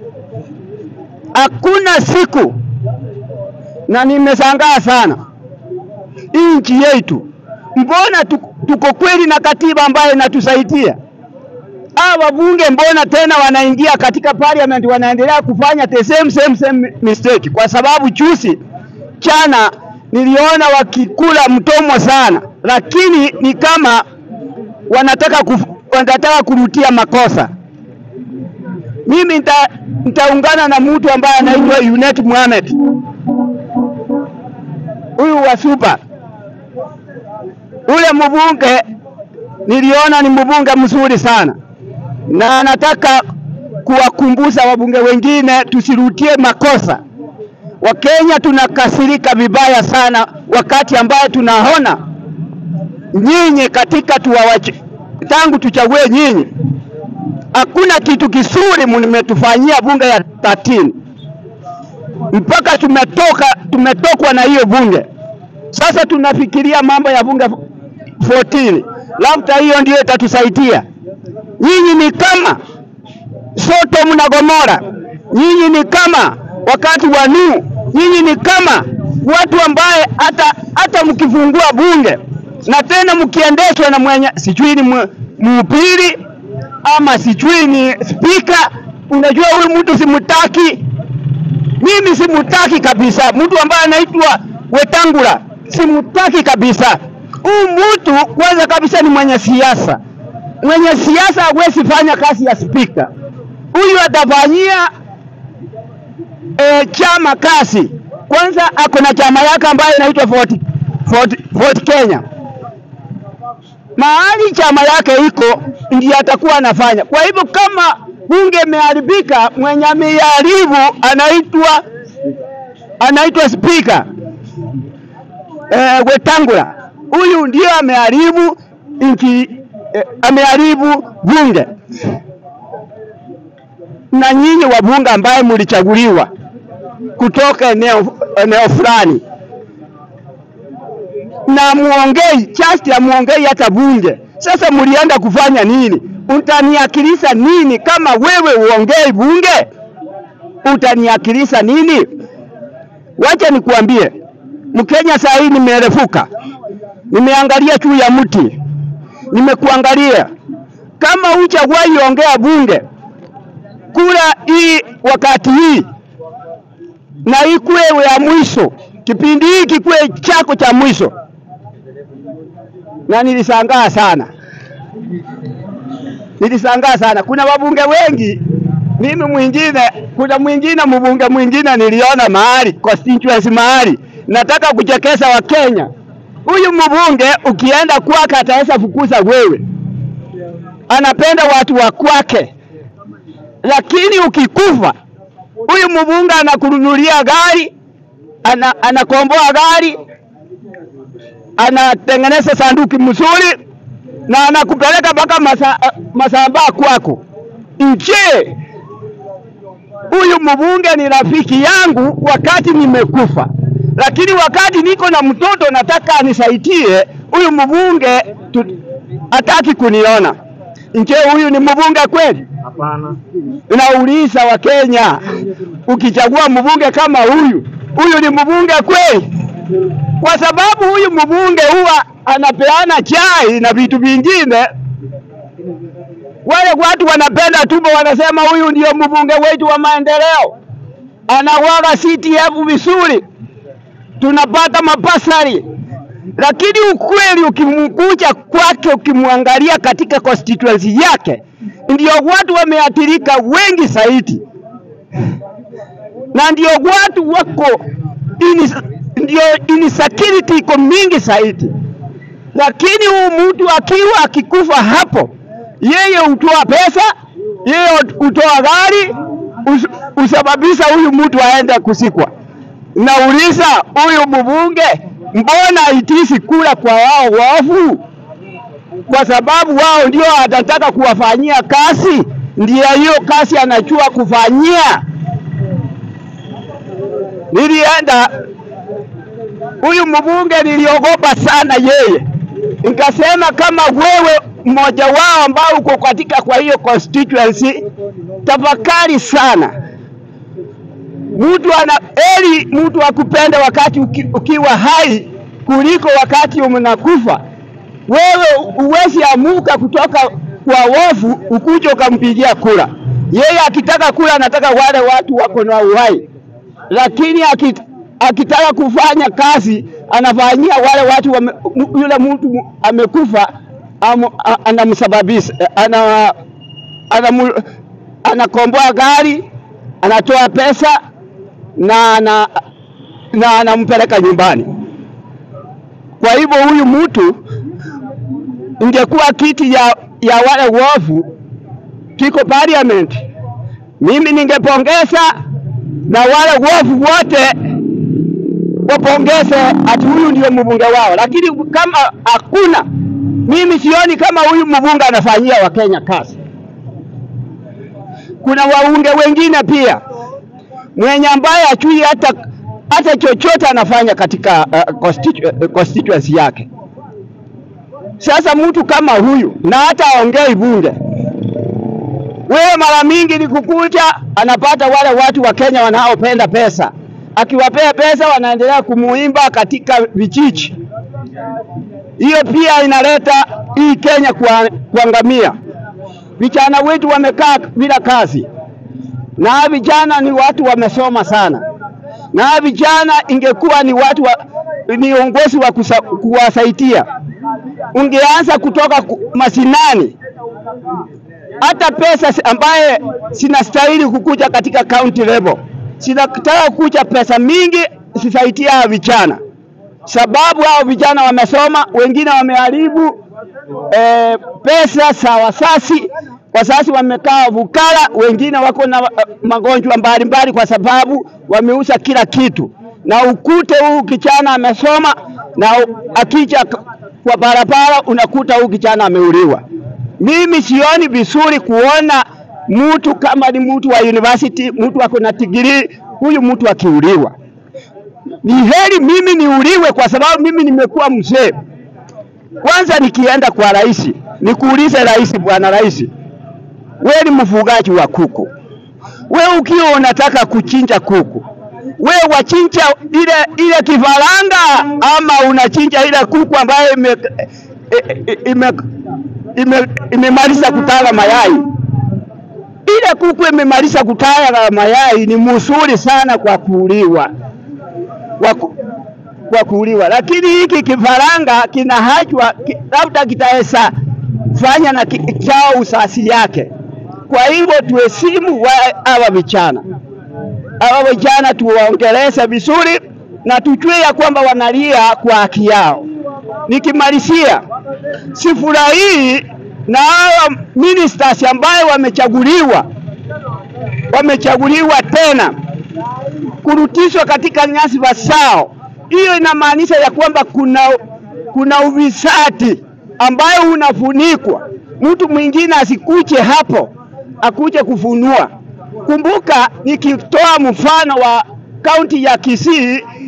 hakuna siku, na nimeshangaa sana hii nchi yetu, mbona tuko, tuko kweli na katiba ambayo inatusaidia? Hawa wabunge mbona tena wanaingia katika parliament wanaendelea kufanya the same same same mistake? Kwa sababu juzi chana niliona wakikula mtomo sana, lakini ni kama wanataka kuf, wanataka kurutia makosa. Mimi nita, nitaungana na mtu ambaye anaitwa Yunet Mohamed, huyu wa Super, ule mbunge niliona ni mbunge mzuri sana, na anataka kuwakumbusha wabunge wengine tusirudie makosa. Wakenya tunakasirika vibaya sana wakati ambaye tunaona nyinyi katika tuwawache, tangu tuchague nyinyi, hakuna kitu kizuri mmetufanyia bunge ya 13 mpaka tumetoka tumetokwa na hiyo bunge. Sasa tunafikiria mambo ya bunge 14 labda hiyo ndio itatusaidia. Nyinyi ni kama Sodom na Gomora, nyinyi ni kama wakati wa Nuhu, nyinyi ni kama watu ambaye hata hata mkifungua bunge na tena mkiendeshwa na mwenye sijui ni mu- mhubiri ama sijui ni spika, unajua huyu mtu simutaki, mimi simutaki kabisa. Mtu ambaye anaitwa Wetangula simutaki kabisa. Huyu mtu kwanza kabisa ni mwenye siasa. Mwenye siasa hawezi fanya kazi ya spika. Huyu atafanyia e, chama kazi. Kwanza ako na chama yake ambayo inaitwa Ford, Ford, Ford Kenya. Mahali chama yake iko ndiye atakuwa anafanya. Kwa hivyo kama bunge imeharibika, mwenye ameiharibu anaitwa anaitwa spika eh, Wetangula. Huyu ndio ameharibu nchi eh, ameharibu bunge. Na nyinyi wabunge ambaye mlichaguliwa kutoka eneo eneo fulani na muongei just ya muongei hata bunge. Sasa mlienda kufanya nini? Utaniakilisha nini kama wewe uongei bunge? Utaniakilisha nini? Wacha nikuambie, Mkenya saa hii nimerefuka, nimeangalia juu ya mti, nimekuangalia kama hujawahi ongea bunge, kura hii wakati hii na ikuwe ya mwisho, kipindi hiki kuwe chako cha mwisho. Na nilishangaa sana, nilishangaa sana. Kuna wabunge wengi, mimi mwingine, kuna mwingine mbunge mwingine niliona mahali constituency mahali, nataka kuchekesha Wakenya. Huyu mbunge ukienda kwake ataweza fukuza wewe, anapenda watu wa kwake, lakini ukikufa huyu mbunge anakununulia gari, ana, anakomboa gari, anatengeneza sanduki mzuri na anakupeleka mpaka masa, Masambaa kwako. Nje huyu mbunge ni rafiki yangu wakati nimekufa, lakini wakati niko na mtoto nataka anisaidie, huyu mbunge tu- hataki kuniona. Je, huyu ni mbunge kweli? Hapana. Nauliza Wakenya, ukichagua mbunge kama huyu, huyu ni mbunge kweli? Kwa sababu huyu mbunge huwa anapeana chai na vitu vingine. Wale watu wanapenda tumbo, wanasema huyu ndio mbunge wetu wa maendeleo, anawaga CTF vizuri, tunapata mapasari lakini ukweli ukimkuja kwake, ukimwangalia katika constituency yake, ndio watu wameathirika wengi zaidi, na ndio watu wako ini, ndio insecurity iko mingi zaidi. Lakini huyu mtu akiwa akikufa hapo, yeye hutoa pesa, yeye hutoa gari, us, usababisha huyu mtu aende kusikwa. Nauliza huyu mbunge mbona haitisi kula kwa wao waovu? Kwa sababu wao ndio atataka kuwafanyia kazi, ndiyo hiyo kazi anachua kufanyia. Nilienda huyu mbunge, niliogopa sana yeye, nikasema kama wewe mmoja wao ambao uko katika kwa hiyo constituency, tafakari sana mtu ana eli mtu akupende wakati uki, ukiwa hai kuliko wakati unakufa. Wewe uwezi amuka kutoka kwa wofu ukuje ukampigia kura. Yeye akitaka kura anataka wale watu wako na uhai, lakini akit, akitaka kufanya kazi anafanyia wale watu wame, yule mtu amekufa am, anamsababisha ana, ana, anakomboa gari anatoa pesa na na na anampeleka nyumbani. Kwa hivyo huyu mtu ingekuwa kiti ya, ya wale wovu kiko parliament, mimi ningepongeza na wale wovu wote wapongeze ati huyu ndio mbunge wao, lakini kama hakuna, mimi sioni kama huyu mbunge anafanyia Wakenya kazi. Kuna waunge wengine pia mwenye ambaye achui hata hata chochote anafanya katika uh, constitu, uh, constituency yake. Sasa mtu kama huyu na hata aongei bunge, wewe mara mingi ni kukuja, anapata wale watu wa Kenya wanaopenda pesa, akiwapea pesa wanaendelea kumuimba katika vijiji. Hiyo pia inaleta hii Kenya kwa, kuangamia. Vijana wetu wamekaa bila kazi na vijana ni watu wamesoma sana, na vijana ingekuwa ni watu wa, ni uongozi wa kusa, kuwasaidia, ungeanza kutoka mashinani. Hata pesa ambaye sinastahili kukuja katika county level, sinataka kukuja pesa mingi sisaidia vijana, sababu hao vijana wamesoma, wengine wameharibu eh, pesa za wasasi wazazi wamekaa vukala, wengine wako na uh, magonjwa mbalimbali kwa sababu wameuza kila kitu, na ukute huu kijana amesoma na akija kwa barabara unakuta huu kijana ameuliwa. Mimi sioni vizuri kuona mtu kama ni mtu wa university, mtu ako na degree, huyu mtu akiuliwa. Ni heri mimi niuliwe kwa sababu mimi nimekuwa mzee. Kwanza nikienda kwa rais, nikuulize rais, bwana rais, wewe ni mfugaji wa kuku, wewe ukiwa unataka kuchinja kuku, wewe wachinja ile ile kifaranga ama unachinja ile kuku ambayo ime ime ime imemaliza kutaga mayai? Ile kuku imemaliza kutaga mayai ni mzuri sana kwa kuuliwa, kwa, ku, kwa kuuliwa, lakini hiki kifaranga kinahachwa ki, labda kitaweza fanya na chao usasi yake. Kwa hivyo tuheshimu hawa vijana, hawa vijana tuwaongeleze vizuri na tujue ya kwamba wanalia kwa haki yao. Nikimalizia, sifurahii na hawa ministers ambayo wamechaguliwa wamechaguliwa tena kurutishwa katika nyadhifa zao. Hiyo inamaanisha ya kwamba kuna, kuna ufisadi ambayo unafunikwa, mtu mwingine asikuje hapo akuje kufunua. Kumbuka, nikitoa mfano wa kaunti ya Kisii,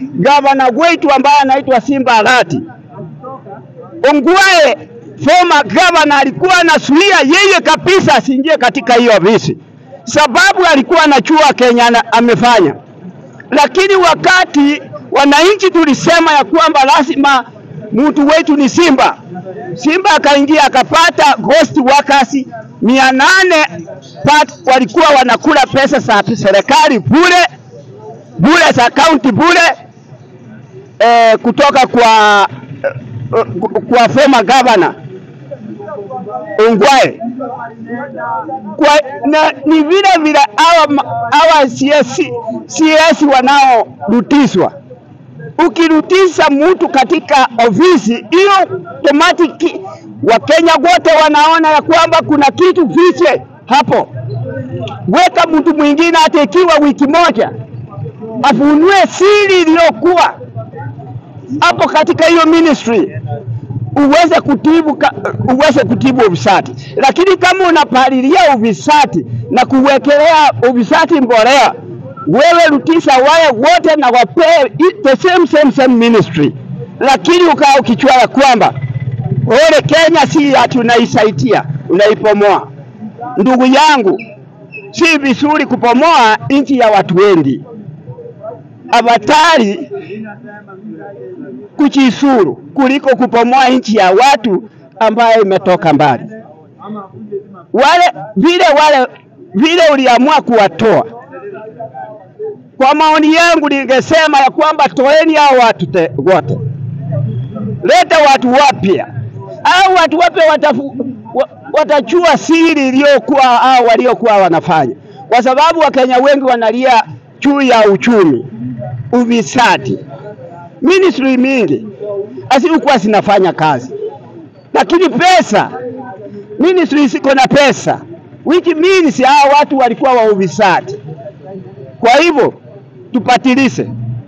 gavana wetu ambaye anaitwa Simba Arati. Ongwae former governor alikuwa anazuia yeye kabisa asiingie katika hiyo ofisi, sababu alikuwa anachua Kenya ana- amefanya. Lakini wakati wananchi tulisema ya kwamba lazima mtu wetu ni Simba, Simba akaingia akapata ghost workers mia nane pat walikuwa wanakula pesa za serikali bure bure za kaunti bure eh, kutoka kwa eh, kwa former governor Ongwae kwa, na, ni vile vile hawa ma- hawa CS, CS wanaorutishwa. Ukirutisha mtu katika ofisi hiyo, automatic Wakenya wote wanaona ya kwamba kuna kitu fiche hapo. Weka mtu mwingine hata ikiwa wiki moja, afunue siri iliyokuwa hapo katika hiyo ministry uweze kutibu ka, uweze kutibu ufisadi, lakini kama unapalilia ufisadi na kuwekelea ufisadi mbolea, wewe rutisha wale wote na wapee i- the same same same ministry, lakini ukaa ukichua ya kwamba ole Kenya si ati unaisaidia unaipomoa. Ndugu yangu, si vizuri kupomoa nchi ya watu wengi. Abatari kujisuru kuliko kupomoa nchi ya watu ambayo imetoka mbali. Wale vile wale vile uliamua kuwatoa, kwa maoni yangu ningesema ya kwamba toeni hao watu te- wote, leta watu wapya. Hao watu wapya watafu, wa, watachua siri iliyokuwa hao waliokuwa wanafanya, kwa sababu Wakenya wengi wanalia juu ya uchumi, ufisadi ministry mingi hazikuwa zinafanya kazi, lakini pesa ministry ziko na pesa, which means hao watu walikuwa wa ufisadi. Kwa hivyo tupatilize.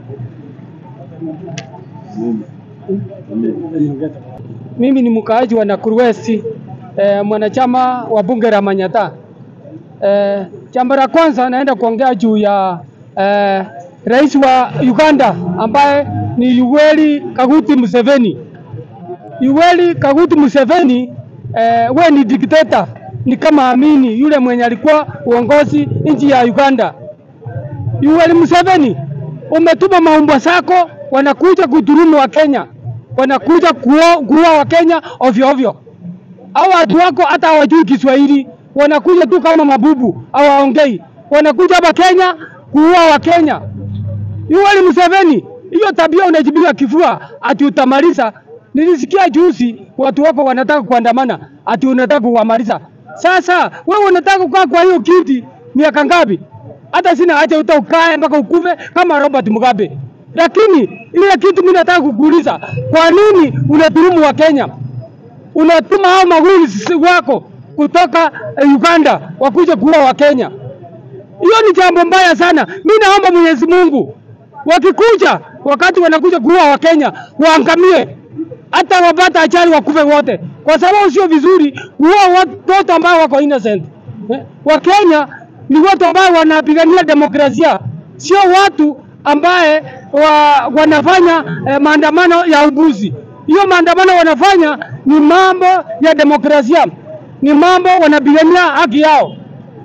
Mimi ni mkaaji wa Nakuru West, eh, mwanachama wa bunge la Manyata. Eh, jambo la kwanza naenda kuongea juu ya eh, rais wa Uganda ambaye ni Yoweri Kaguti Museveni. Yoweri Kaguti Museveni eh, we ni dikteta, ni kama Amini yule mwenye alikuwa uongozi nchi ya Uganda. Yoweri Museveni, umetuma maumbwa zako wanakuja kudhulumu wa Kenya, wanakuja kuua kuua wa Kenya ovyo ovyo. Hao watu wako hata hawajui Kiswahili, wanakuja tu kama mabubu, hawaongei. Wanakuja hapa Kenya kuua wa Kenya. Yoweri Museveni, hiyo tabia unajipiga kifua ati utamaliza. Nilisikia juzi watu wako wanataka kuandamana ati unataka kuwamaliza. Sasa wewe unataka kukaa kwa hiyo kiti miaka ngapi? Hata sina haja uta ukae mpaka ukufe kama Robert Mugabe. Lakini ile kitu mimi nataka kukuuliza, kwa nini unadhulumu wa Kenya? Unatuma hao maguli wako kutoka eh, Uganda wakuja kuua wa Kenya. Hiyo ni jambo mbaya sana. Mimi naomba Mwenyezi Mungu wakikuja, wakati wanakuja kuua Wakenya waangamie, hata wapata ajali wakufe wote, kwa sababu sio vizuri kuua watoto ambao wako innocent. Eh, Wakenya ni watu ambao wanapigania demokrasia, sio watu ambaye wa, wanafanya eh, maandamano ya ubuzi. Hiyo maandamano wanafanya ni mambo ya demokrasia, ni mambo wanapigania haki yao.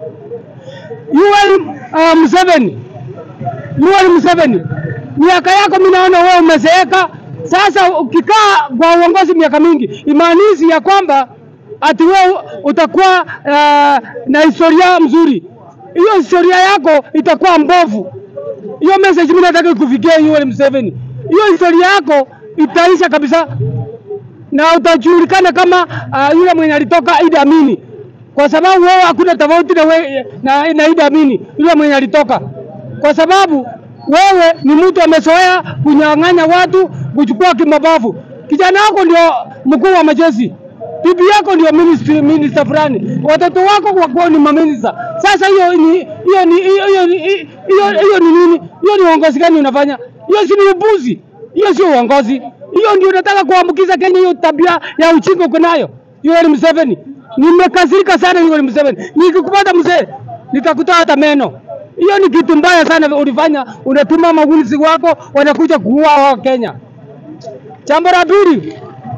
Yoweri uh, Museveni, Yoweri Museveni, miaka yako mimi naona wewe umezeeka. Sasa ukikaa kwa uongozi miaka mingi, imaanishi ya kwamba ati wewe utakuwa uh, na historia mzuri. Hiyo historia yako itakuwa mbovu. Hiyo message mimi nataka ikufikie Yoweri Museveni. Hiyo historia yako itaisha kabisa na utajulikana kama uh, yule mwenye alitoka Idi Amini, kwa sababu wewe hakuna tofauti na, we, na, na Idi Amini yule mwenye alitoka, kwa sababu wewe ni mtu amezoea kunyang'anya watu, kuchukua kimabavu. Kijana wako ndio mkuu wa majeshi, bibi yako ndio ministry, minister fulani, watoto wako wakuwa ni maminista. Sasa hiyo ni hiyo ni hiyo hiyo ni hiyo hiyo ni nini? Hiyo ni uongozi gani unafanya? Hiyo si ni upuzi, hiyo sio uongozi. Hiyo ndio unataka kuambukiza Kenya, hiyo tabia ya uchinga uko nayo. Yoweri Museveni, nimekasirika sana Yoweri Museveni. Nikikupata mzee, nitakutoa hata meno. Hiyo ni kitu mbaya sana ulifanya, unatuma magunzi wako wanakuja kuua wa Kenya. Jambo la pili,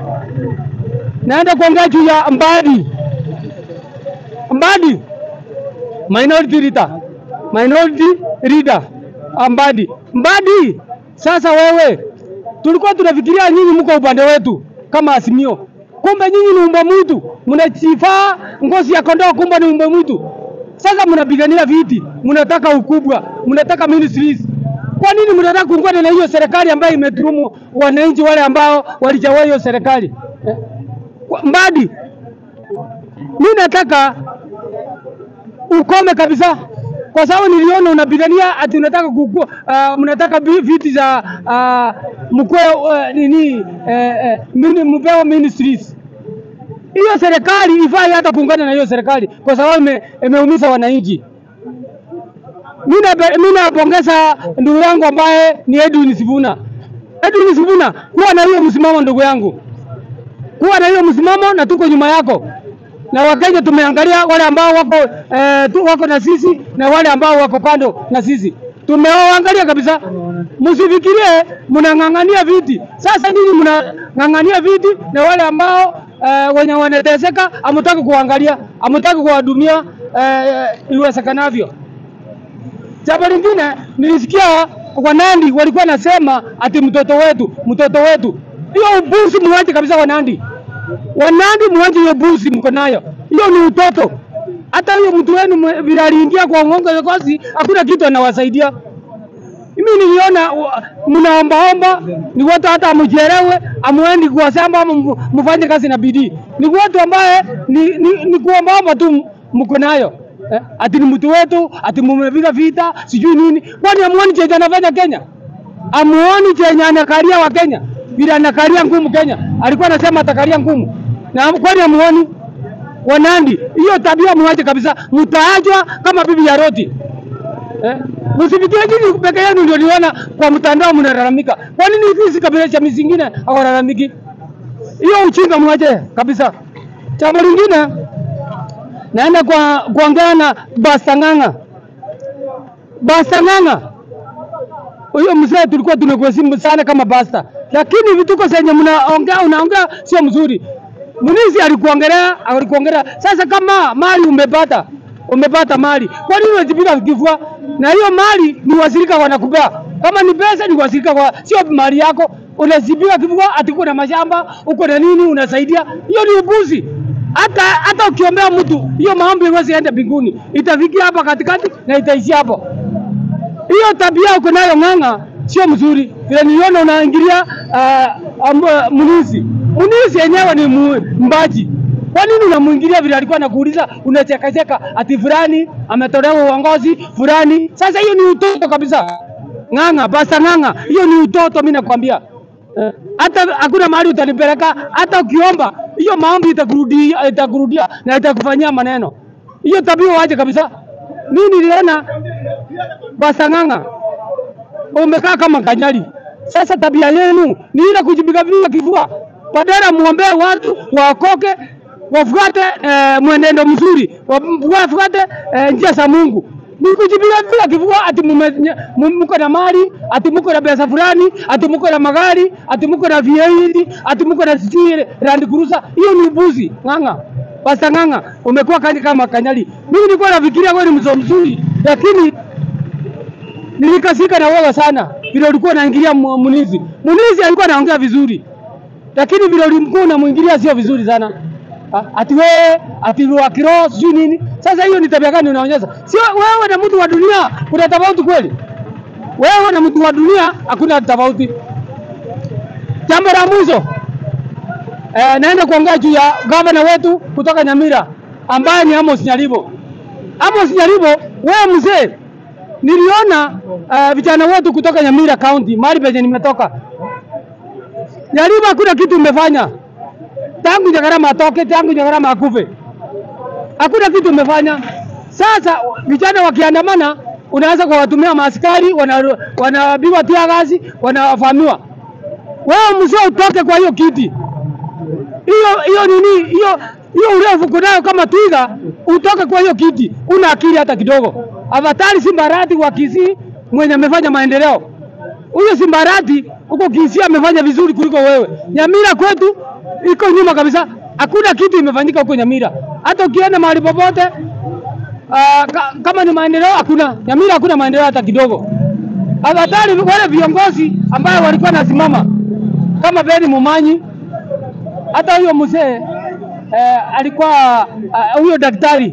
naenda kuongea juu ya Mbadi. Mbadi minority leader, minority leader Mbadi. Mbadi, sasa wewe, tulikuwa tunafikiria nyinyi mko upande wetu kama Azimio, kumbe nyinyi ni umbe mwitu, mnachifaa ngozi ya kondoo, kumbe ni umbe mwitu. Sasa mnapigania viti, mnataka ukubwa, mnataka ministries. Kwa nini mnataka kuungana na hiyo serikali ambayo imeturumu wananchi wale ambao walichagua hiyo serikali eh? Kwa- Mbadi, mimi nataka ukome kabisa, kwa sababu niliona unapigania ati unataka kuku, uh, mnataka vi- viti za uh, mkwe uh, nini eh, eh, mini- mpewa ministries. Hiyo serikali ifai hata kuungana na hiyo serikali kwa sababu ime- imeumiza wananchi. Mimi nape- mimi napongeza ndugu yangu ambaye ni Edwin Sifuna. Edwin Sifuna, kuwa na hiyo msimamo ndugu yangu, kuwa na hiyo msimamo na tuko nyuma yako na Wakenya tumeangalia wale ambao wako eh, tu, wako na sisi na wale ambao wako kando na sisi tumewaangalia kabisa. Msifikirie mnang'ang'ania viti. Sasa nyinyi mnang'ang'ania viti na wale ambao eh, wenye wanateseka hamtaki kuangalia, hamtaki kuwahudumia eh, iwezekanavyo. Jambo lingine nilisikia Wanandi walikuwa nasema ati mtoto wetu, mtoto wetu. Hiyo ubusi muache kabisa Wanandi. Wanandi muache hiyo busi mko nayo. Hiyo ni utoto. Hata hiyo mtu wenu mwe- vile aliingia kwa ngongo ya kosi, hakuna kitu anawasaidia. Mimi niliona wa- mnaombaomba ni watu hata mjelewe amuendi kwa shamba ama mu- mfanye kazi na bidii. Ni watu ambaye ni, ni, ni kuombaomba tu m- mko nayo. Eh, ati ni mtu wetu, ati mumepiga vita, sijui nini. Kwani amuoni chenye anafanya Kenya? Amuoni chenye anakalia wa Kenya? Vile anakalia ngumu Kenya. Alikuwa anasema atakalia ngumu. Na kwani amuoni? Wanandi, hiyo tabia muache kabisa. Mtaachwa kama bibi ya Roti. Eh? Msifikirie nyinyi peke yenu ndio niona kwa mtandao mnalalamika. Kwa nini hizi kabila cha zingine hawalalamiki? Hiyo uchinga mwache kabisa. Jambo lingine naenda kwa kuongea na Basang'ang'a. Basang'ang'a. Huyo mzee tulikuwa tunakuheshimu sana kama basta, lakini vituko zenye mnaongea unaongea sio mzuri. Munizi alikuongelea, alikuongelea. Sasa kama mali umepata, umepata mali, kwa nini unajipiga kifua? Na hiyo mali ni wazirika wanakupea. Kama ni pesa ni wazirika kwa, sio mali yako. Unajipiga kifua ati uko na mashamba, uko na nini unasaidia. Hiyo ni upuzi. Hata hata ukiombea mtu, hiyo maombi haiwezi enda mbinguni. Itafikia hapa katikati na itaishia hapo hiyo tabia uko nayo ng'ang'a sio mzuri. Vile niliona unaingilia uh, um, uh, mlinzi mlinzi yenyewe ni mu- mbaji. Kwa nini unamuingilia vile alikuwa anakuuliza, unachekacheka ati fulani ametolewa uongozi fulani? Sasa hiyo ni utoto kabisa. Ng'ang'a, basta ng'ang'a, hiyo ni utoto, mimi nakwambia. Eh, hata hakuna mahali utanipeleka, hata ukiomba hiyo maombi itakurudia, itakurudia na itakufanyia maneno. Hiyo tabia wache kabisa. Mimi niliona Basang'ang'a umekaa kama kanyari. Sasa tabia yenu ni ile kujipiga piga kifua, badala muombee watu waokoke, wafuate eh, mwenendo mzuri, wa- wafuate eh, njia za Mungu. Ni kujipiga piga kifua ati mume- nye- mu- mko na mali, ati mko na pesa fulani, ati mko na magari, ati mko na V8, ati mko na sijui Land Cruiser. Hiyo ni ubuzi. Ng'ang'a. Basta ng'ang'a, umekuwa kani kama kanyari. Mimi nilikuwa nafikiria wewe ni mzo mzuri, lakini nilikasika na wewe sana vile ulikuwa unaingilia mu- Munizi. Munizi alikuwa anaongea vizuri, lakini vile ulimkuwa unamwingilia sio vizuri sana. Ah, Ati wewe ati wa kiroho sijui nini. Sasa hiyo ni tabia gani unaonyesha? Sio wewe na mtu wa dunia kuna tofauti kweli? Wewe na mtu wa dunia hakuna tofauti. Jambo la mwisho eh, naenda kuongea juu ya gavana wetu kutoka Nyamira ambaye ni Amos Nyaribo. Amos Nyaribo, wewe mzee, niliona uh, vijana wetu kutoka Nyamira County, mahali penye nimetoka. Nyaribo hakuna kitu umefanya tangu Nyagarama atoke, tangu Nyagarama akufe, hakuna kitu umefanya. Sasa vijana wakiandamana, unaanza kuwatumia maaskari, wana- wanapigwa tia gazi, wanafahamiwa. Wewe mzee utoke kwa hiyo kiti hiyo hiyo nini hiyo hiyo urefu uko nayo kama twiga, utoke kwa hiyo kiti, una akili hata kidogo. Avatari Simbarati wa Kisii mwenye amefanya maendeleo. Huyo Simbarati huko Kisii amefanya vizuri kuliko wewe. Nyamira kwetu iko nyuma kabisa, hakuna kitu imefanyika huko Nyamira. Hata ukienda mahali popote uh, ka, kama ni maendeleo hakuna. Nyamira hakuna maendeleo hata kidogo. Avatari wale viongozi ambayo walikuwa nasimama kama Beni Mumanyi, hata huyo mzee eh, alikuwa ah, huyo daktari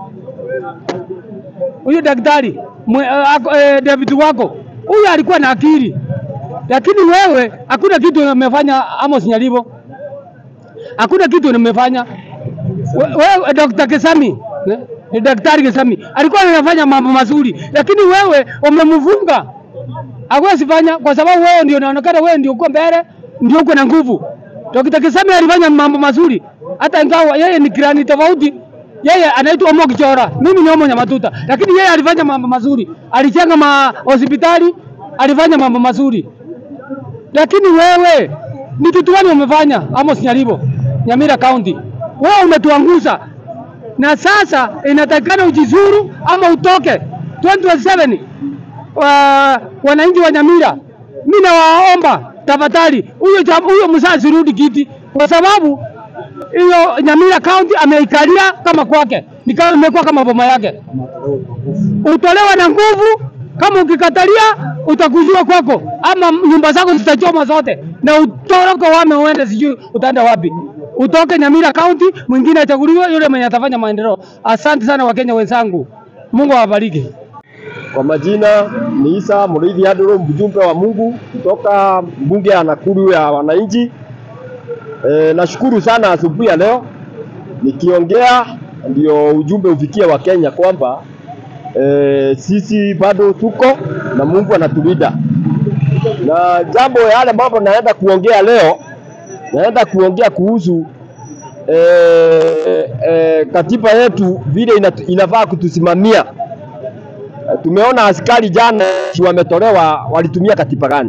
huyo daktari mwe, uh, eh, David wako huyo alikuwa na akili, lakini wewe hakuna kitu umefanya. Amos Nyalibo, hakuna kitu umefanya We- wewe. Dr. Kesami eh, eh, daktari Kesami alikuwa anafanya mambo mazuri, lakini wewe umemfunga, hawezi fanya kwa sababu wewe ndio unaonekana, wewe ndio uko mbele, ndio uko na nguvu. Dr. Kesami alifanya mambo mazuri, hata ingawa yeye ni kirani tofauti yeye anaitwa Omo Kichora, mimi ni Omo Nyamatuta, lakini yeye alifanya mambo mazuri, alijenga ma hospitali, alifanya mambo mazuri. Lakini wewe ni kitu gani umefanya? Amos Nyalibo, Nyamira County, wewe umetuangusha, na sasa inatakikana ujizuru ama utoke 2027 wa, wananchi wa Nyamira, mimi nawaomba tafadhali, huyo jam- huyo mzazi rudi kiti, kwa sababu hiyo Nyamira County ameikalia kama kwake, ni kama imekuwa kama boma yake. Utolewa na nguvu, kama ukikatalia utakujua kwako, ama nyumba zako zitachoma zote na utoroke wame uende, sijui utaenda wapi. Utoke Nyamira County, mwingine achaguliwe, yule mwenye atafanya maendeleo. Asante sana Wakenya wenzangu, Mungu awabariki. Kwa majina ni Isa Muriithi Anduru, mjumbe wa Mungu kutoka bunge ya Nakuru ya wananchi. E, nashukuru sana asubuhi ya leo nikiongea ndio ujumbe ufikie wa Kenya kwamba e, sisi bado tuko na Mungu anatulinda, na jambo yale mambo naenda kuongea leo, naenda kuongea kuhusu e, e, katiba yetu vile inatu- inafaa kutusimamia. Tumeona askari jana wametolewa, walitumia katiba gani?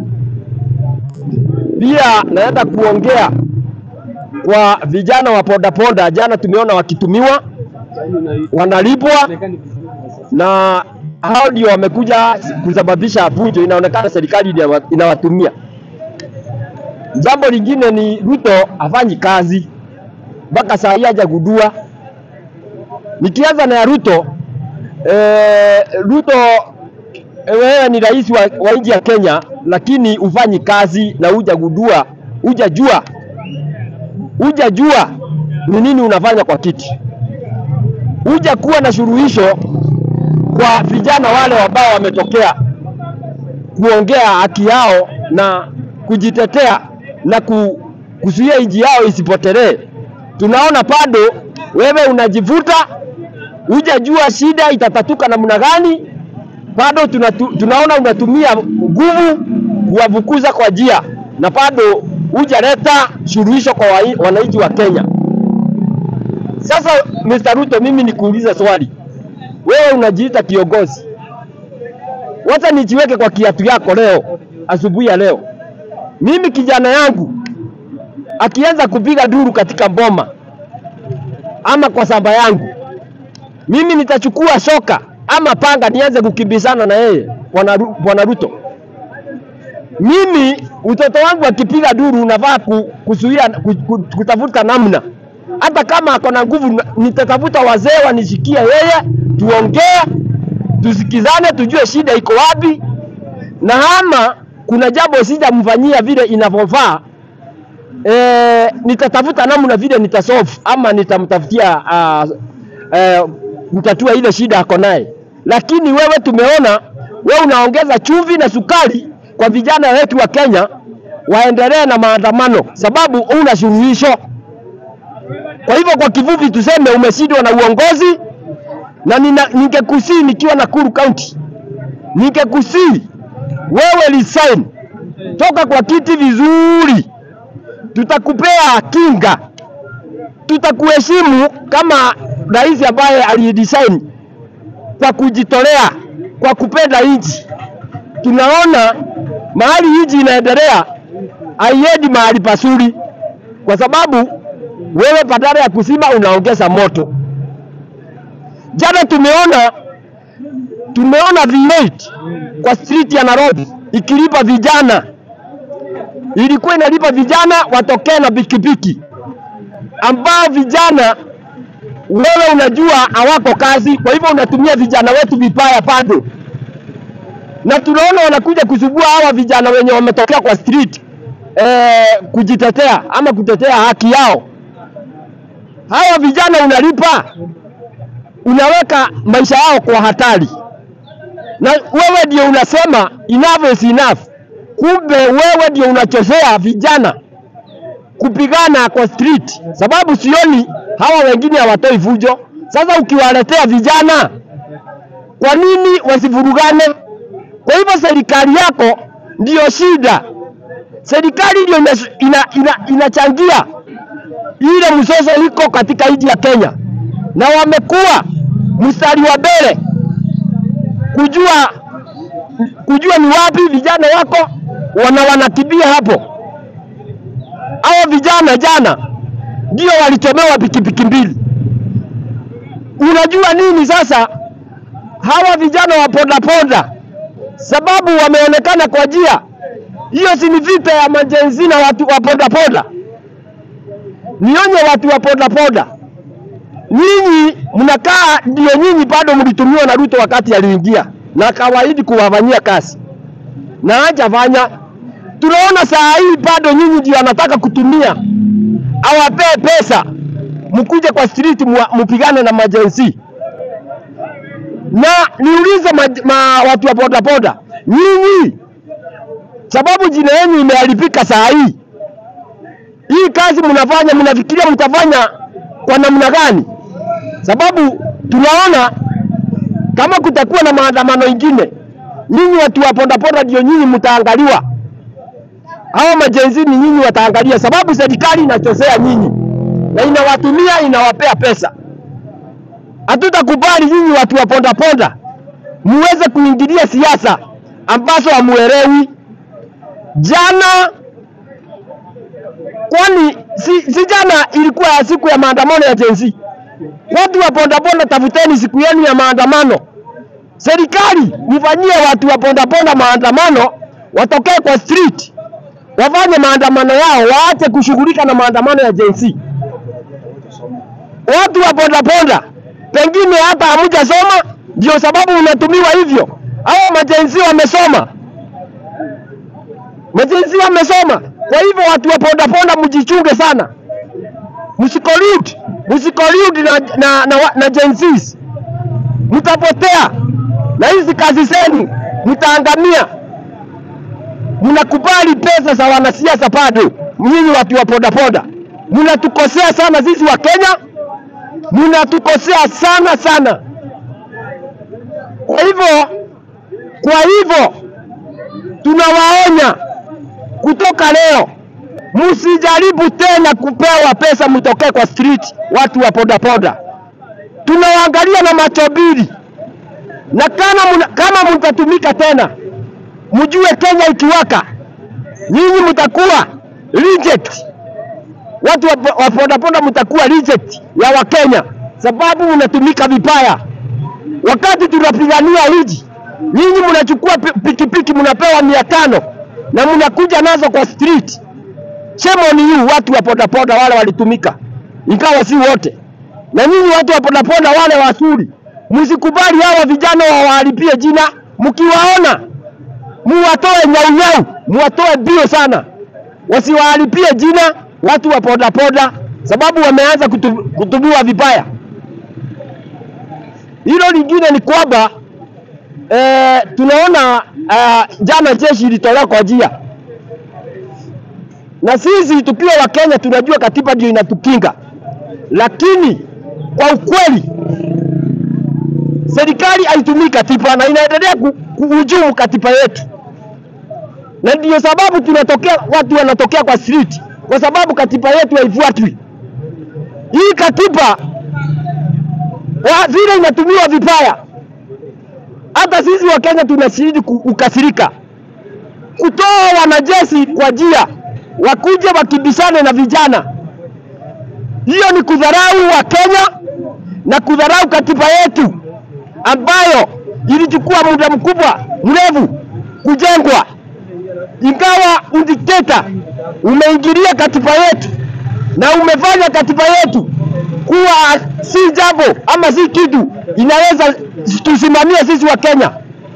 Pia naenda kuongea kwa vijana wa bodaboda, jana tumeona wakitumiwa, wanalipwa na hao ndio wamekuja kusababisha fujo. Inaonekana serikali inawa- inawatumia. Jambo lingine ni Ruto hafanyi kazi mpaka saa hii hajagundua. Nikianza na ya Ruto eh, Ruto eh, wewe ni rais wa, wa nchi ya Kenya, lakini ufanyi kazi na hujagundua, hujajua hujajua ni nini unafanya kwa kiti, huja kuwa na suluhisho kwa vijana wale ambao wametokea kuongea haki yao na kujitetea na ku, kuzuia nchi yao isipotelee. Tunaona bado wewe unajivuta, hujajua shida itatatuka namna gani. Bado tunatu, tunaona unatumia nguvu kuwafukuza kwa njia, na bado hujaleta suluhisho kwa wa- wananchi wa Kenya. Sasa Mr. Ruto, mimi nikuulize swali, wewe unajiita kiongozi, wacha nijiweke kwa kiatu yako leo, asubuhi ya leo. Mimi kijana yangu akianza kupiga duru katika mboma ama kwa samba yangu, mimi nitachukua shoka ama panga nianze kukimbizana na yeye, bwana Ru- bwana Ruto. Mimi mtoto wangu akipiga duru unafaa ku, kuzuia ku, ku, kutafuta namna, hata kama ako na nguvu, na- nitatafuta wazee wanishikie yeye, tuongee, tusikizane, tujue shida iko wapi, na ama kuna jambo sijamfanyia vile inavyofaa eh, nitatafuta namna vile nitasolve ama nitamtafutia uh, uh, mtatua ile shida ako naye. Lakini wewe tumeona wewe unaongeza chumvi na sukari kwa vijana wetu wa Kenya waendelee na maandamano, sababu una suluhisho. Kwa hivyo kwa kifupi tuseme umeshindwa na uongozi, na nina- ningekusii nikiwa Nakuru County, ningekusii wewe resign, toka kwa kiti vizuri tutakupea kinga, tutakuheshimu kama rais ambaye alidesign kwa kujitolea, kwa kupenda nchi. Tunaona mahali nchi inaendelea haiendi mahali pazuri, kwa sababu wewe badala ya kuzima unaongeza moto. Jana tumeona tumeona V8 kwa street ya Nairobi ikilipa vijana, ilikuwa inalipa vijana watokee na pikipiki, ambao vijana wewe unajua hawako kazi, kwa hivyo unatumia vijana wetu vibaya bado, na tunaona wanakuja kusubua hawa vijana wenye wametokea kwa street eh, kujitetea ama kutetea haki yao. Hawa vijana unalipa, unaweka maisha yao kwa hatari, na wewe ndio unasema enough is enough. Kumbe wewe ndio unachezea vijana kupigana kwa street, sababu sioni hawa wengine hawatoi fujo. Sasa ukiwaletea vijana, kwa nini wasivurugane? Kwa hivyo serikali yako ndiyo shida, serikali ndio ina- ina- ina- inachangia ile mzozo iko katika nchi ya Kenya, na wamekuwa mstari wa mbele kujua kujua ni wapi vijana wako wana wanakimbia hapo. Hao vijana jana ndio walichomewa pikipiki mbili. Unajua nini sasa? Hawa vijana wa bodaboda, sababu wameonekana kwa njia hiyo, si ni vita ya majenzi na watu wa bodaboda. Nionye watu wa bodaboda, nyinyi mnakaa, ndio nyinyi bado mlitumiwa na Ruto wakati aliingia na akawaahidi kuwafanyia kazi na hajafanya. Tunaona saa hii bado nyinyi ndio anataka kutumia awapee pesa mkuje kwa street mua- mpigane na majenzi. Na niulize ma, ma, watu wa bodaboda, nyinyi sababu jina yenu imeharibika saa hii, hii kazi mnafanya, mnafikiria mtafanya kwa namna gani? Sababu tunaona kama kutakuwa na maandamano ingine, nyinyi watu wa bodaboda ndio nyinyi mtaangaliwa hawa majenzi ni nyinyi wataangalia, sababu serikali inachosea nyinyi na inawatumia inawapea pesa. Hatutakubali nyinyi watu wa pondaponda muweze kuingilia siasa ambazo hamuelewi. Jana kwani si, si jana ilikuwa ya siku ya maandamano ya jenzi? Watu wa pondaponda, tafuteni siku yenu ya maandamano. Serikali mfanyie watu wa pondaponda maandamano, watokee kwa street wafanye maandamano yao, waache kushughulika na maandamano ya Gen Z. Watu wa bodaboda pengine hata hamjasoma, ndio sababu unatumiwa hivyo. Hao majenzi wamesoma, majenzi wamesoma. Kwa hivyo watu wa bodaboda mjichunge sana, msikoludi msikoludi na, na, na, na Gen Zs. mtapotea na hizi kazi zenu mtaangamia mnakubali pesa za wanasiasa bado. Nyinyi watu wa bodaboda mnatukosea sana sisi wa Kenya, mnatukosea sana sana. Kwa hivyo, kwa hivyo tunawaonya kutoka leo, msijaribu tena kupewa pesa mtokee kwa street, watu wa bodaboda. Tunawaangalia na macho mbili, na kama muna, kama mtatumika tena mjue Kenya ikiwaka, nyinyi mtakuwa reject. Watu wa- wa bodaboda mtakuwa reject ya Wakenya sababu mnatumika vibaya. Wakati tunapigania hiji, nyinyi mnachukua pi- pikipiki mnapewa mia tano na mnakuja nazo kwa street. Shame on you, watu wa bodaboda wale walitumika, ingawa si wote. Na nyinyi watu wa bodaboda wale wasuri, msikubali hawa vijana wawaharibie jina. Mkiwaona muwatoe nyaunyau, muwatoe bio sana, wasiwaharibie jina watu wa bodaboda, sababu wameanza kutu, kutumiwa vibaya. Hilo lingine ni kwamba eh, tunaona eh, jana jeshi ilitolewa kwa njia, na sisi tukiwa Wakenya tunajua katiba ndio inatukinga, lakini kwa ukweli serikali haitumii katiba na inaendelea ku- kuhujumu katiba yetu, na ndiyo sababu tunatokea watu wanatokea kwa street, kwa sababu katiba yetu haifuatwi. Hii katiba wa- vile inatumiwa vibaya, hata sisi wa Kenya tunashiriki kukasirika, kutoa wanajeshi kwa njia wakuje wakibishane na vijana. Hiyo ni kudharau wa Kenya na kudharau katiba yetu ambayo ilichukua muda mkubwa mrefu kujengwa, ingawa udikteta umeingilia katiba yetu na umefanya katiba yetu kuwa si jambo ama si kitu inaweza tusimamia sisi wa Kenya.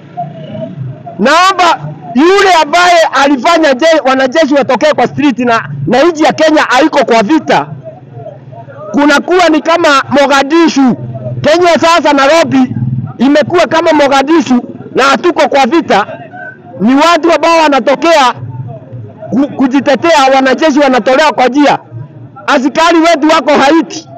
Naomba yule ambaye alifanya je, wanajeshi watokee kwa street na, na nchi ya Kenya haiko kwa vita, kunakuwa ni kama Mogadishu. Kenya sasa Nairobi imekuwa kama Mogadishu na hatuko kwa vita, ni watu ambao wanatokea ku- kujitetea, wanajeshi wanatolewa kwa njia, askari wetu wako Haiti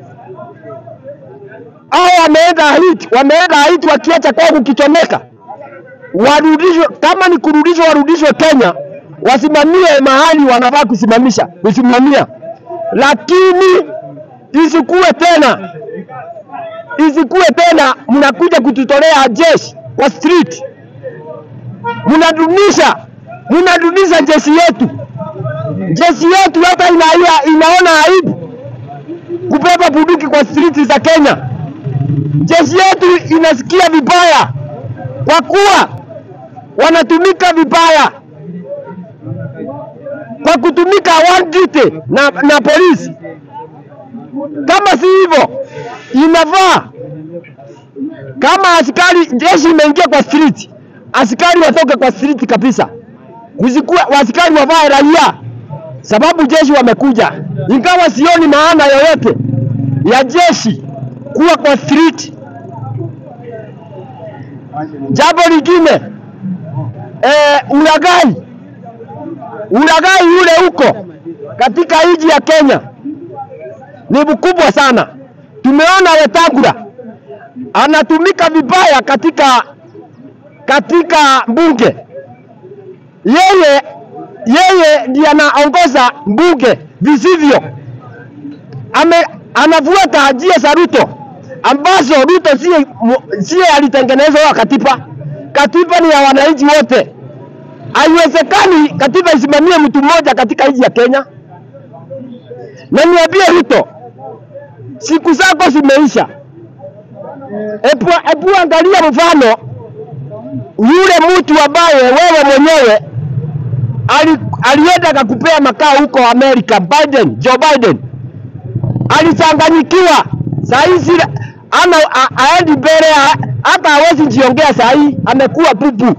au wameenda Haiti, wameenda Haiti wakiacha kwao kukichomeka, warudishwe. Kama ni kurudishwa, warudishwe Kenya, wasimamie mahali wanafaa kusimamisha kusimamia, lakini isikuwe tena isikuwe tena mnakuja kututolea jeshi kwa street, mnadunisha mnadunisha jeshi yetu. Jeshi yetu hata ina, ina, inaona aibu kubeba bunduki kwa street za Kenya. Jeshi yetu inasikia vibaya kwa kuwa wanatumika vibaya kwa kutumika one duty na, na polisi. Kama si hivyo, inafaa kama askari jeshi imeingia kwa street, askari watoke kwa street kabisa, kusikue askari wavae raia, sababu jeshi wamekuja. Ingawa sioni maana yoyote ya jeshi kuwa kwa street. Jambo lingine eh, ulaghai ulaghai ule huko katika nchi ya Kenya ni mkubwa sana. Tumeona Wetangula anatumika vibaya katika katika bunge. Yeye yeye ndiye anaongoza bunge visivyo, ame anafuata njia za Ruto ambazo Ruto sie sie alitengeneza wa katiba. Katiba ni ya wananchi wote. Haiwezekani katiba isimamie mtu mmoja katika nchi ya Kenya. Na niambie Ruto, siku zako zimeisha. Epu, epu angalia mfano yule mtu ambaye wewe mwenyewe ali, alienda akakupea makao huko Amerika, Biden, Joe Biden alichanganyikiwa. Saa hizi ana a- aendi mbele, a- hata hawezi jiongea. Saa hii amekuwa bubu.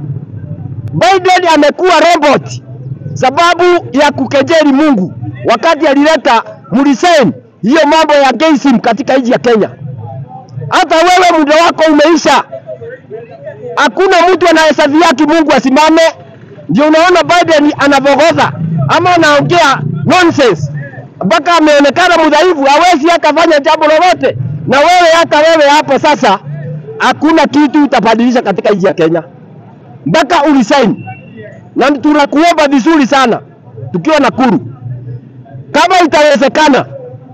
Biden amekuwa robot sababu ya kukejeli Mungu wakati alileta mlisaini hiyo mambo ya gayism katika nchi ya Kenya. Hata wewe muda wako umeisha, hakuna mtu anahesabia haki Mungu asimame. Ndio unaona Biden anavogodha ama anaongea nonsense mpaka ameonekana mdhaifu, hawezi akafanya jambo lolote. Na wewe hata wewe hapo sasa, hakuna kitu utabadilisha katika nchi ya Kenya mpaka ulisaini, na tunakuomba vizuri sana tukiwa Nakuru, kama itawezekana,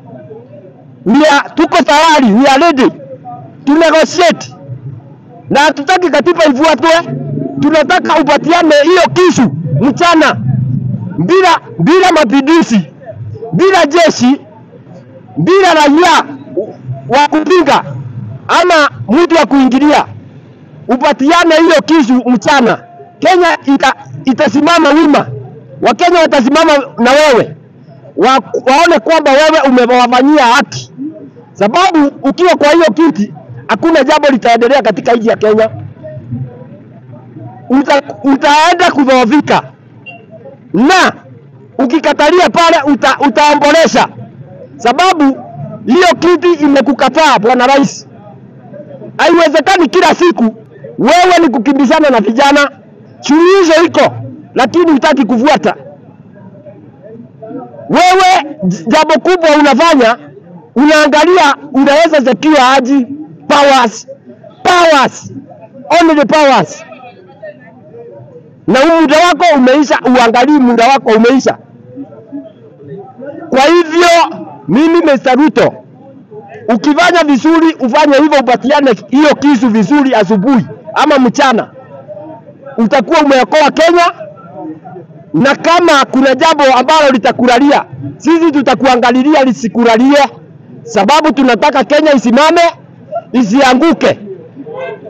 we are- tuko tayari, we are ready to negotiate, na hatutaki katiba ifuatwe, tunataka upatiane hiyo kisu mchana, bila bila mapinduzi, bila jeshi, bila raia wa kupinga ama mtu wa kuingilia upatiane hiyo kisu mchana, Kenya ita, itasimama wima, Wakenya watasimama na wewe wa, waone kwamba wewe umewafanyia haki, sababu ukiwa kwa hiyo kiti hakuna jambo litaendelea katika nchi ya Kenya. Uta, utaenda kudhoofika na ukikatalia pale uta, utaombolesha, sababu hiyo kiti imekukataa bwana rais. Haiwezekani kila siku wewe ni kukimbizana na vijana. Suluhisho iko, lakini hutaki kufuata. Wewe j- jambo kubwa unafanya, unaangalia unaweza secure aji powers, powers, only the powers, na huu muda wako umeisha. Uangalii muda wako umeisha. Kwa hivyo mimi Mr. Ruto ukifanya vizuri ufanye hivyo, upatiane hiyo kisu vizuri asubuhi ama mchana, utakuwa umeokoa Kenya. Na kama kuna jambo ambalo litakulalia, sisi tutakuangalilia lisikulalie, sababu tunataka Kenya isimame isianguke.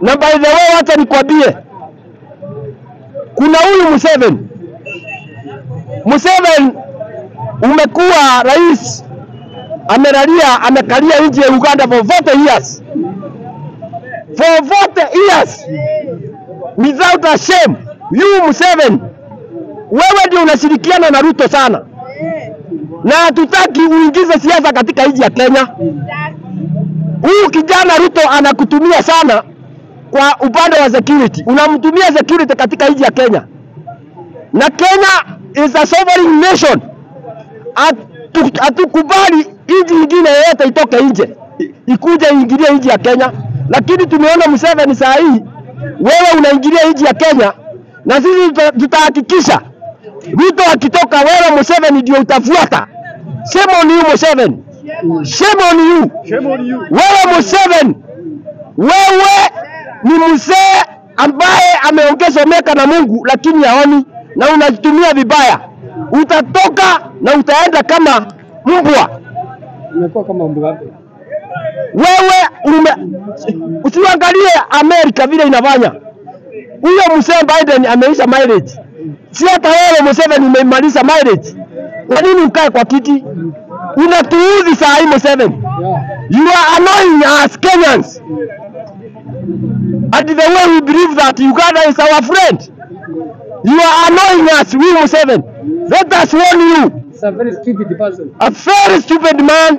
Na by the way, wacha nikwambie, kuna huyu Museveni. Museveni umekuwa rais, amelalia amekalia nchi ya Uganda for 40 years, for 40 years without a shame. You Museveni, wewe ndio unashirikiana na Ruto sana, na hatutaki uingize siasa katika nchi ya Kenya. Huyu kijana Ruto anakutumia sana kwa upande wa security, unamtumia security katika nchi ya Kenya, na Kenya is a sovereign nation. Hatu- Hatukubali nchi nyingine yoyote itoke nje i- ikuje iingilie nchi ya Kenya, lakini tumeona Museveni saa hii, wewe unaingilia nchi ya Kenya, na sisi tuta- tutahakikisha Ruto akitoka, wewe Museveni ndio utafuata. Shame on you Museveni, shame on you. Wewe Museveni, wewe ni mzee ambaye ameongezomeka na Mungu lakini haoni na unatumia vibaya. Utatoka na utaenda kama mbwa. Imekuwa kama mbabe. Wewe ume, usiangalie Amerika vile inafanya. Huyo mzee Biden ameisha mileage, si hata wewe Museveni umemaliza mileage. Kwa nini ukae kwa kiti? Unatuudhi saa hii Museveni. Yeah. You are annoying us Kenyans. And the way we believe that Uganda is our friend. You are annoying us, we Museveni. Let us warn you, It's a very stupid person. a very stupid man.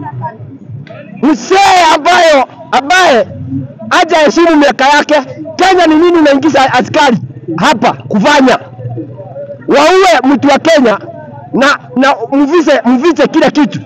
Mzee ambayo ambaye haja heshimu miaka yake. Kenya ni nini unaingiza askari hapa kufanya? Waue mtu wa Kenya na na mvise mvise kila kitu.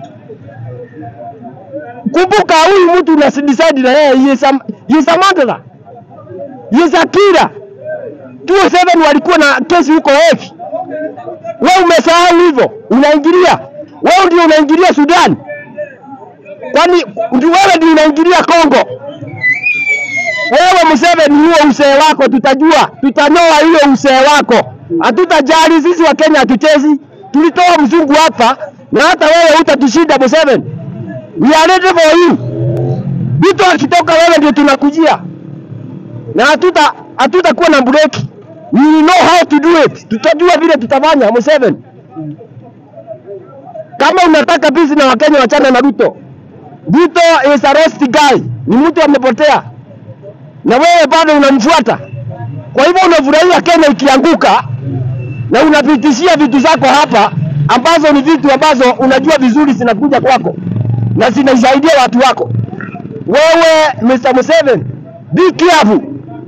Kumbuka huyu mtu una decide na yeye he is a, he is a murderer. He is a killer. 27 walikuwa na kesi huko Hague. Wewe umesahau hivyo, unaingilia wewe ndio unaingilia Sudan, kwani ndio wewe ndio unaingilia Kongo. Wewe Museveni, huo usee wako tutajua, tutanoa hiyo usee wako, hatutajali sisi wa Kenya, hatuchezi. Tulitoa mzungu hapa na hata wewe utatushinda Museveni. We are ready for you. Vitu akitoka wewe ndio tunakujia, na hatuta hatutakuwa na break. We will know how to do it. Tutajua vile tutafanya Museveni. Kama unataka peace na Wakenya, wachana na Ruto. Ruto is a lost guy, ni mtu amepotea, na wewe bado unamfuata. Kwa hivyo unafurahia Kenya ikianguka na unapitishia vitu zako hapa ambazo ni vitu ambazo unajua vizuri zinakuja kwako na zinasaidia watu wako. Wewe Mr. Museveni, be careful.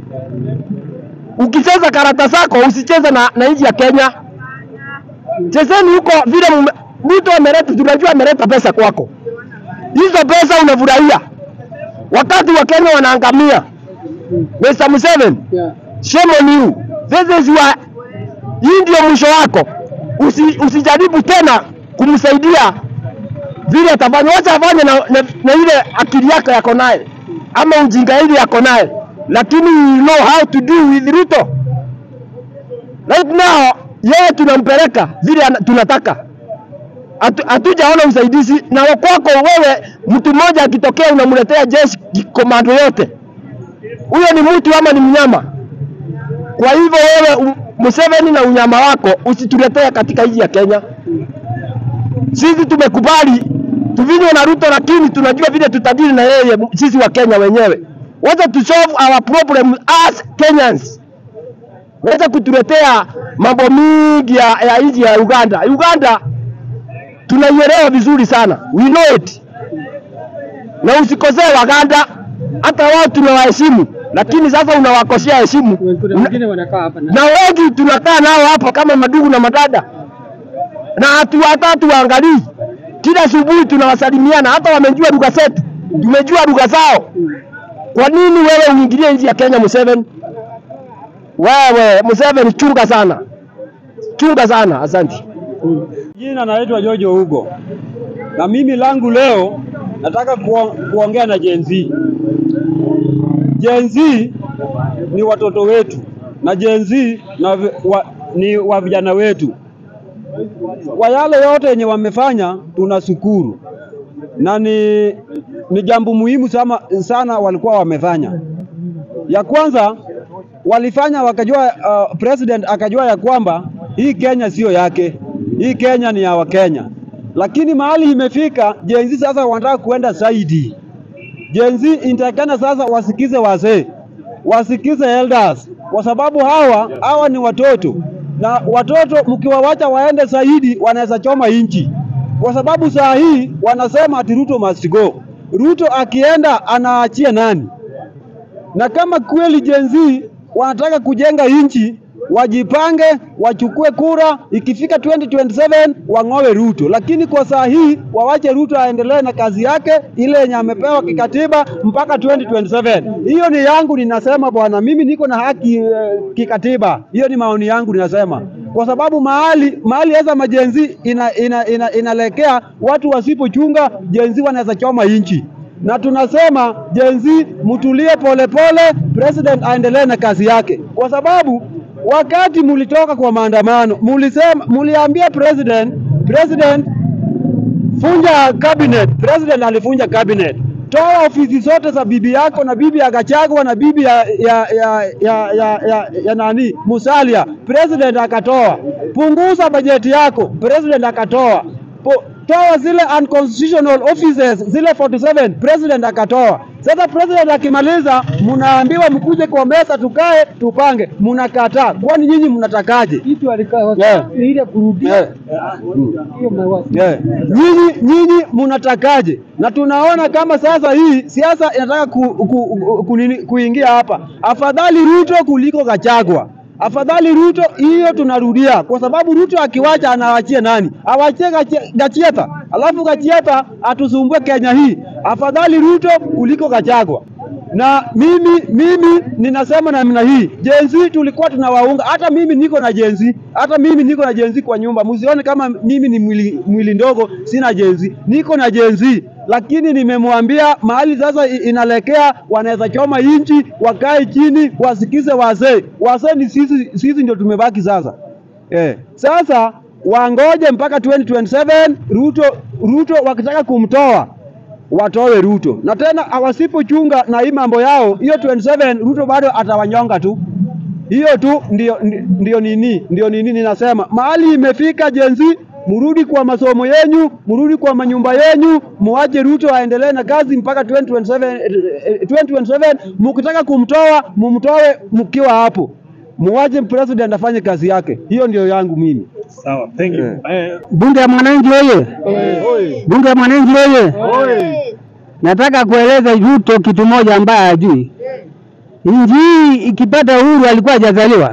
Ukicheza karata zako usicheze na, na nchi ya Kenya. Chezeni huko vile mume- mtu ameleta, tunajua ameleta pesa kwako, hizo pesa unafurahia wakati wa Kenya wanaangamia. Mr. Museveni, Yeah. shame on you. This is your, hii ndio mwisho wako. Usi, usijaribu tena kumsaidia vile atafanya, wacha afanye na, na, na ile akili yake yako naye ama ujinga ile yako naye, lakini you know how to do with Ruto. Right now yeye tunampeleka vile ana- tunataka, Hatu- hatujaona usaidizi na kwako wewe. Mtu mmoja akitokea unamletea jeshi komando yote, huyo ni mtu ama ni mnyama? Kwa hivyo wewe u- Museveni na unyama wako usituletee katika nchi ya Kenya. Sisi tumekubali tuvinywe na Ruto, lakini tunajua vile tutadili na yeye sisi wa Kenya wenyewe. Wacha tu solve our problem as Kenyans. Wacha kutuletea mambo mingi ya, ya nchi ya Uganda. Uganda tunaielewa vizuri sana, we know it, na usikosee Waganda, hata wao tunawaheshimu, lakini sasa unawakosea heshimu Kuna Una- wengine wanakaa hapa na na wengi tunakaa nao hapa kama madugu na madada, na hatu hata hatuwaangalii. Kila asubuhi tunawasalimiana, hata wamejua lugha zetu, tumejua lugha zao. Kwa nini wewe uingilie nchi ya Kenya, Museveni? Wewe Museveni, chunga sana, chunga sana. Asante. Jina naitwa Jojo Hugo, na mimi langu leo nataka kuo, kuongea na Gen Z. Gen Z ni watoto wetu na Gen Z na vi- wa, ni wa vijana wetu. Kwa yale yote yenye wamefanya tunashukuru, na ni, ni jambo muhimu sana, sana walikuwa wamefanya. Ya kwanza walifanya wakajua, uh, president akajua ya kwamba hii Kenya sio yake, hii Kenya ni ya Wakenya, lakini mahali imefika Gen Z sasa wanataka kuenda zaidi. Gen Z inatakana sasa wasikize wazee, wasikize elders, kwa sababu hawa hawa ni watoto, na watoto mkiwawacha waende zaidi wanaweza choma inchi, kwa sababu saa hii wanasema ati Ruto must go. Ruto akienda anaachia nani? na kama kweli Gen Z wanataka kujenga nchi, wajipange, wachukue kura, ikifika 2027 wang'owe Ruto, lakini kwa saa hii wawache Ruto aendelee na kazi yake ile yenye amepewa kikatiba mpaka 2027. Hiyo ni yangu, ninasema bwana, mimi niko na haki eh, kikatiba. Hiyo ni maoni yangu, ninasema kwa sababu mahali mahali sasa majenzi ina, ina, ina, inalekea watu wasipochunga jenzi wanaweza choma nchi na tunasema Gen Z mtulie polepole, president aendelee na kazi yake, kwa sababu wakati mulitoka kwa maandamano mulisema, muliambia president, president funja cabinet. President alifunja cabinet, toa ofisi zote za bibi yako na bibi ya Gachagua na bibi ya, ya, ya, ya, ya, ya, ya nani Musalia, president akatoa. Punguza bajeti yako, president akatoa. Po, toa zile unconstitutional offices zile 47 president akatoa. Sasa president akimaliza, mnaambiwa mkuje kwa meza tukae tupange, mnakataa. Kwani nyinyi mnatakaje? kitu alikaa Yeah. ni ile kurudia Yeah. hiyo mewasi Yeah. Nyinyi nyinyi mnatakaje? Na tunaona kama sasa hii siasa inataka ku, ku, ku, ku, nini- kuingia hapa. Afadhali Ruto kuliko Gachagua. Afadhali Ruto, hiyo tunarudia, kwa sababu Ruto akiwacha anawachia nani? Awachie Gachi- Gachieta, alafu Gachieta atusumbue Kenya hii. Afadhali Ruto kuliko Gachagua. Na mimi mimi ninasema namna hii, Gen Z tulikuwa tunawaunga, hata mimi niko na Gen Z, hata mimi niko na Gen Z kwa nyumba. Msione kama mimi ni mwili, mwili ndogo, sina Gen Z, niko na Gen Z, lakini nimemwambia mahali sasa i- inalekea, wanaweza choma inchi, wakae chini, wasikize wazee. Wazee ni sisi, sisi ndio tumebaki sasa. Eh, sasa wangoje mpaka 2027 Ruto, Ruto wakitaka kumtoa watoe Ruto, na tena wasipochunga na hii mambo yao, hiyo 27 Ruto bado atawanyonga tu. Hiyo tu ndio, ndi- ndio nini, ndio nini ninasema, mahali imefika Gen Z, murudi kwa masomo yenyu, murudi kwa manyumba yenyu, muache Ruto aendelee na kazi mpaka 2027, eh, 2027. Mkitaka kumtoa mumtoe mkiwa hapo, muache president afanye kazi yake. Hiyo ndio yangu mimi. Sawa, thank you. Eh, Bunge ya Mwananchi oye! Bunge ya Mwananchi oye! Nataka kueleza Ruto kitu moja ambaye hajui. Nchi hii ikipata uhuru alikuwa hajazaliwa.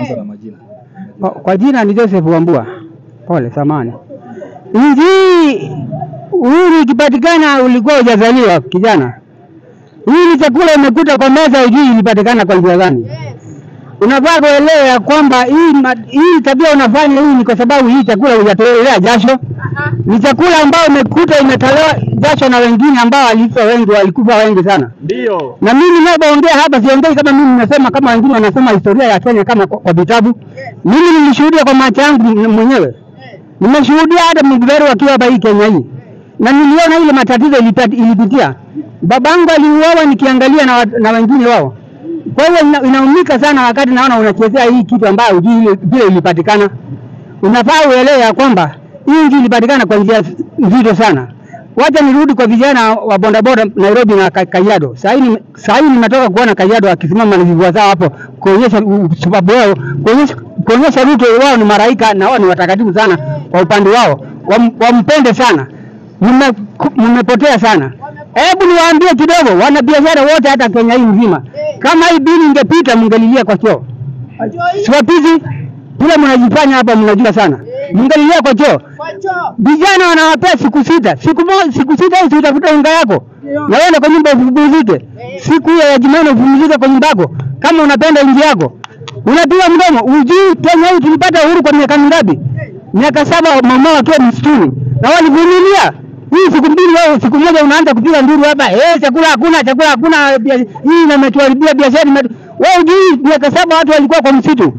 Kwa, kwa jina ni Joseph Wambua. Pole, samani. Nchi hii uhuru ikipatikana ulikuwa hujazaliwa kijana. Hii ni chakula imekuta kwa meza, hujui ilipatikana kwa njia gani. Unafaa kuelewa ya kwamba hii, ma- hii tabia unafanya hii ni kwa sababu hii chakula hujatolea jasho. Ni chakula ambayo imekuta imetolewa jasho na wengine ambao walikufa wengi, walikufa wengi sana. Ndio. Na mimi ninapoongea hapa siongei kama mimi nasema kama wengine wanasema historia ya Kenya kama kwa, kwa vitabu. Mimi nilishuhudia kwa macho yangu m- mwenyewe. Nimeshuhudia hata Mugberu akiwa hapa hii Kenya hii, na niliona ile matatizo ilipati- ilipitia. Babangu aliuawa nikiangalia na, wa- na wengine wao. Kwa hiyo ina, inaumika sana wakati naona unachezea hii kitu ambayo hujui ile vile ilipatikana. Unafaa uelewe ya kwamba hii nchi ilipatikana kwa njia nzito sana. Wacha nirudi kwa vijana wa bodaboda Nairobi na Ka- Kajiado. Sasa hivi sasa hivi nimetoka kuona Kajiado akisimama na vivua zao hapo kuonyesha u- sababu wao kuonyesha kuonyesha Ruto wao ni maraika na wao ni watakatifu sana kwa upande wao. Wam, wampende sana. Mme- Mmepotea sana. Hebu niwaambie kidogo wanabiashara wote hata Kenya hii nzima. Kama hii bili ingepita mngelilia kwa choo. Siwapizi kule mnajifanya hapa mnajua sana. Mngelilia kwa choo. Vijana wanawapea siku sita. Siku moja siku sita hizi utafuta unga yako. Na wewe kwa nyumba upumzike. Siku hiyo ya Jumanne upumzike kwa nyumba yako. Kama unapenda nchi yako. Unapiga mdomo. Ujui Kenya hii tulipata uhuru kwa miaka mingapi? Miaka saba mama wakiwa msituni. Na walivumilia. Hii siku mbili wewe siku moja unaanza kupiga nduru hapa. Eh, chakula hakuna, chakula hakuna. bia- Hii imetuharibia biashara. imetu- Wewe ujui miaka saba watu walikuwa kwa msitu.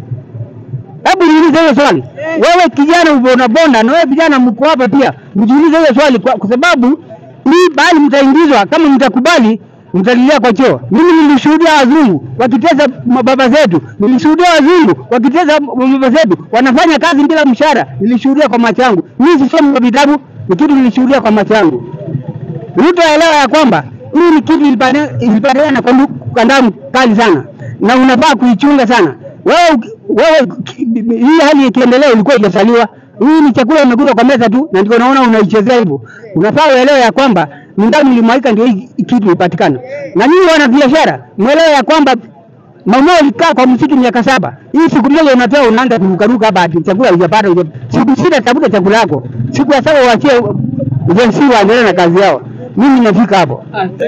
Hebu niulize hiyo swali. Wewe kijana ubonabonda na wewe vijana mko hapa pia, mjiulize hiyo swali kwa, kwa sababu hii bali mtaingizwa kama mtakubali mtalilia kwa choo. Mimi nilishuhudia wazungu wakitesa mababa zetu, nilishuhudia wazungu wakitesa mababa zetu, wanafanya kazi bila mshahara, nilishuhudia kwa macho yangu. Mimi sisomi kwa vitabu, ni kitu nilishuhudia kwa macho yangu. Ruto elewa ya kwamba hii ni kitu ilipata- ilipatikana kwa ndu- kwa damu kali sana, na unafaa kuichunga sana. Wewe uki- wewe ki- hii hali ikiendelea ilikuwa ijasaliwa. Hii ni chakula imekuja kwa meza tu, na ndio naona unaichezea hivyo. Unafaa uelewe ya kwamba ni damu ilimwagika ndio hii hii kitu ipatikana. Na nyinyi wana biashara, mwelewe ya kwamba mama alikaa kwa msitu miaka saba. Hii siku moja unapewa unaanza kurukaruka hapa ati chakula hujapata. huja- Siku sita tafuta chakula yako. Siku ya saba uachie jensi waendelee na kazi yao. Mimi nafika hapo.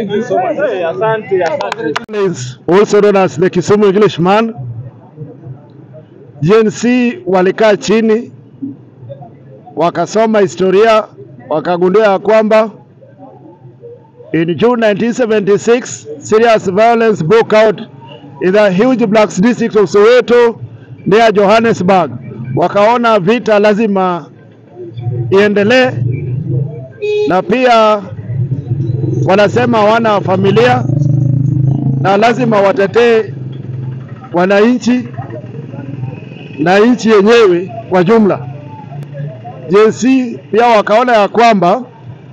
is also known as the Kisumu Englishman. GNC walikaa chini wakasoma historia wakagundua ya kwamba in June 1976 serious violence broke out in the huge blacks district of Soweto near Johannesburg. Wakaona vita lazima iendelee na pia wanasema hawana familia na lazima watetee wananchi na nchi yenyewe kwa jumla. JNC pia wakaona ya kwamba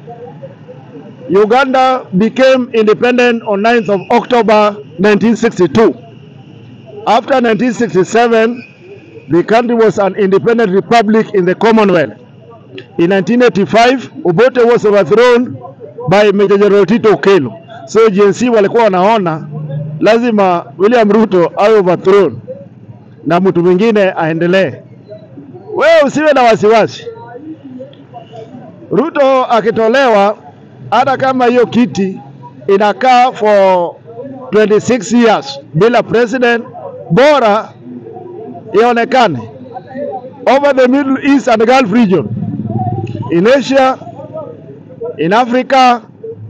Uganda became independent on 9th of October 1962. After 1967, the country was an independent republic in the Commonwealth. In 1985, Obote was overthrown by Major General Tito Okello. So GNC walikuwa wanaona lazima William Ruto awe overthrown na mtu mwingine aendelee. Wewe usiwe na wasiwasi. Ruto akitolewa, hata kama hiyo kiti inakaa for 26 years bila president, bora ionekane over the Middle East and Gulf region, in Asia, in Africa,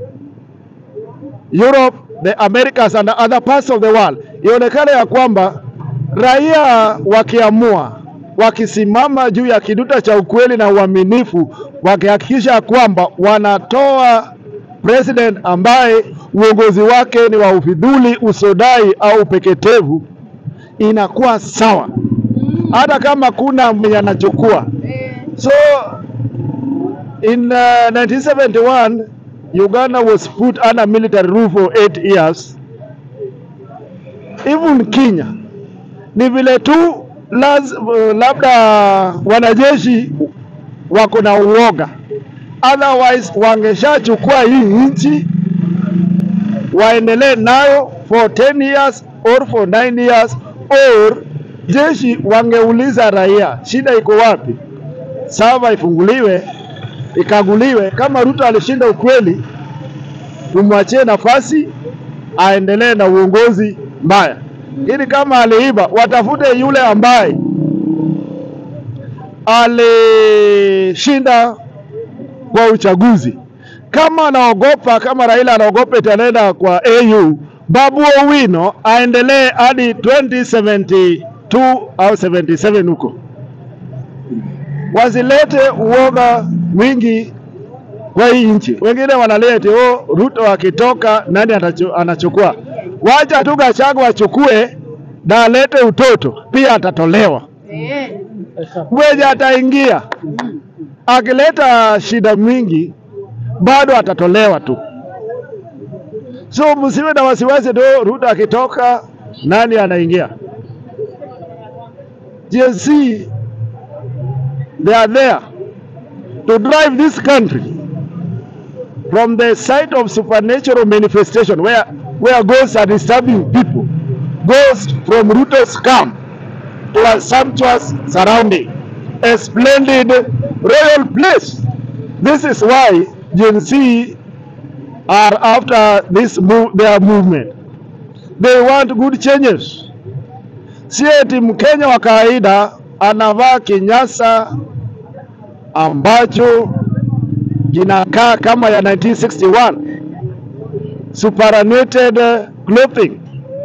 Europe, the Americas and other parts of the world, ionekane ya kwamba raia wakiamua, wakisimama juu ya kiduta cha ukweli na uaminifu, wakihakikisha kwamba wanatoa president ambaye uongozi wake ni wa ufidhuli, usodai au upeketevu, inakuwa sawa, hata kama kuna mwenye anachukua. So in uh, 1971 Uganda was put under military rule for eight years. Even Kenya ni vile tu laz, uh, labda wanajeshi wako na uoga, otherwise wangeshachukua hii nchi waendelee nayo for 10 years or for 9 years or jeshi wangeuliza raia shida iko wapi, sava ifunguliwe ikaguliwe. Kama Ruto alishinda ukweli, tumwachie nafasi aendelee na uongozi mbaya, lakini kama aliiba, watafute yule ambaye alishinda kwa uchaguzi. Kama anaogopa, kama Raila anaogopa itaenda kwa AU, Babu Owino aendelee hadi 2072 au 77 huko wasilete uoga mwingi kwa hii nchi. Wengine wanalete oh, Ruto akitoka nani atachu, anachukua. Wacha tu Gachagua achukue na alete utoto, pia atatolewa. Mwenye ataingia akileta shida mingi, bado atatolewa tu. So msiwe na wasiwasi tu, Ruto akitoka nani anaingia. GNC they are there to drive this country from the site of supernatural manifestation where, where ghosts are disturbing people, ghosts from Ruto's camp to a sumptuous surrounding, a splendid royal place. This is why Gen Z are after this move, their movement. They want good changes. Si eti Mkenya wa kawaida anavaa kinyasa ambacho kinakaa kama ya 1961 superannuated clothing.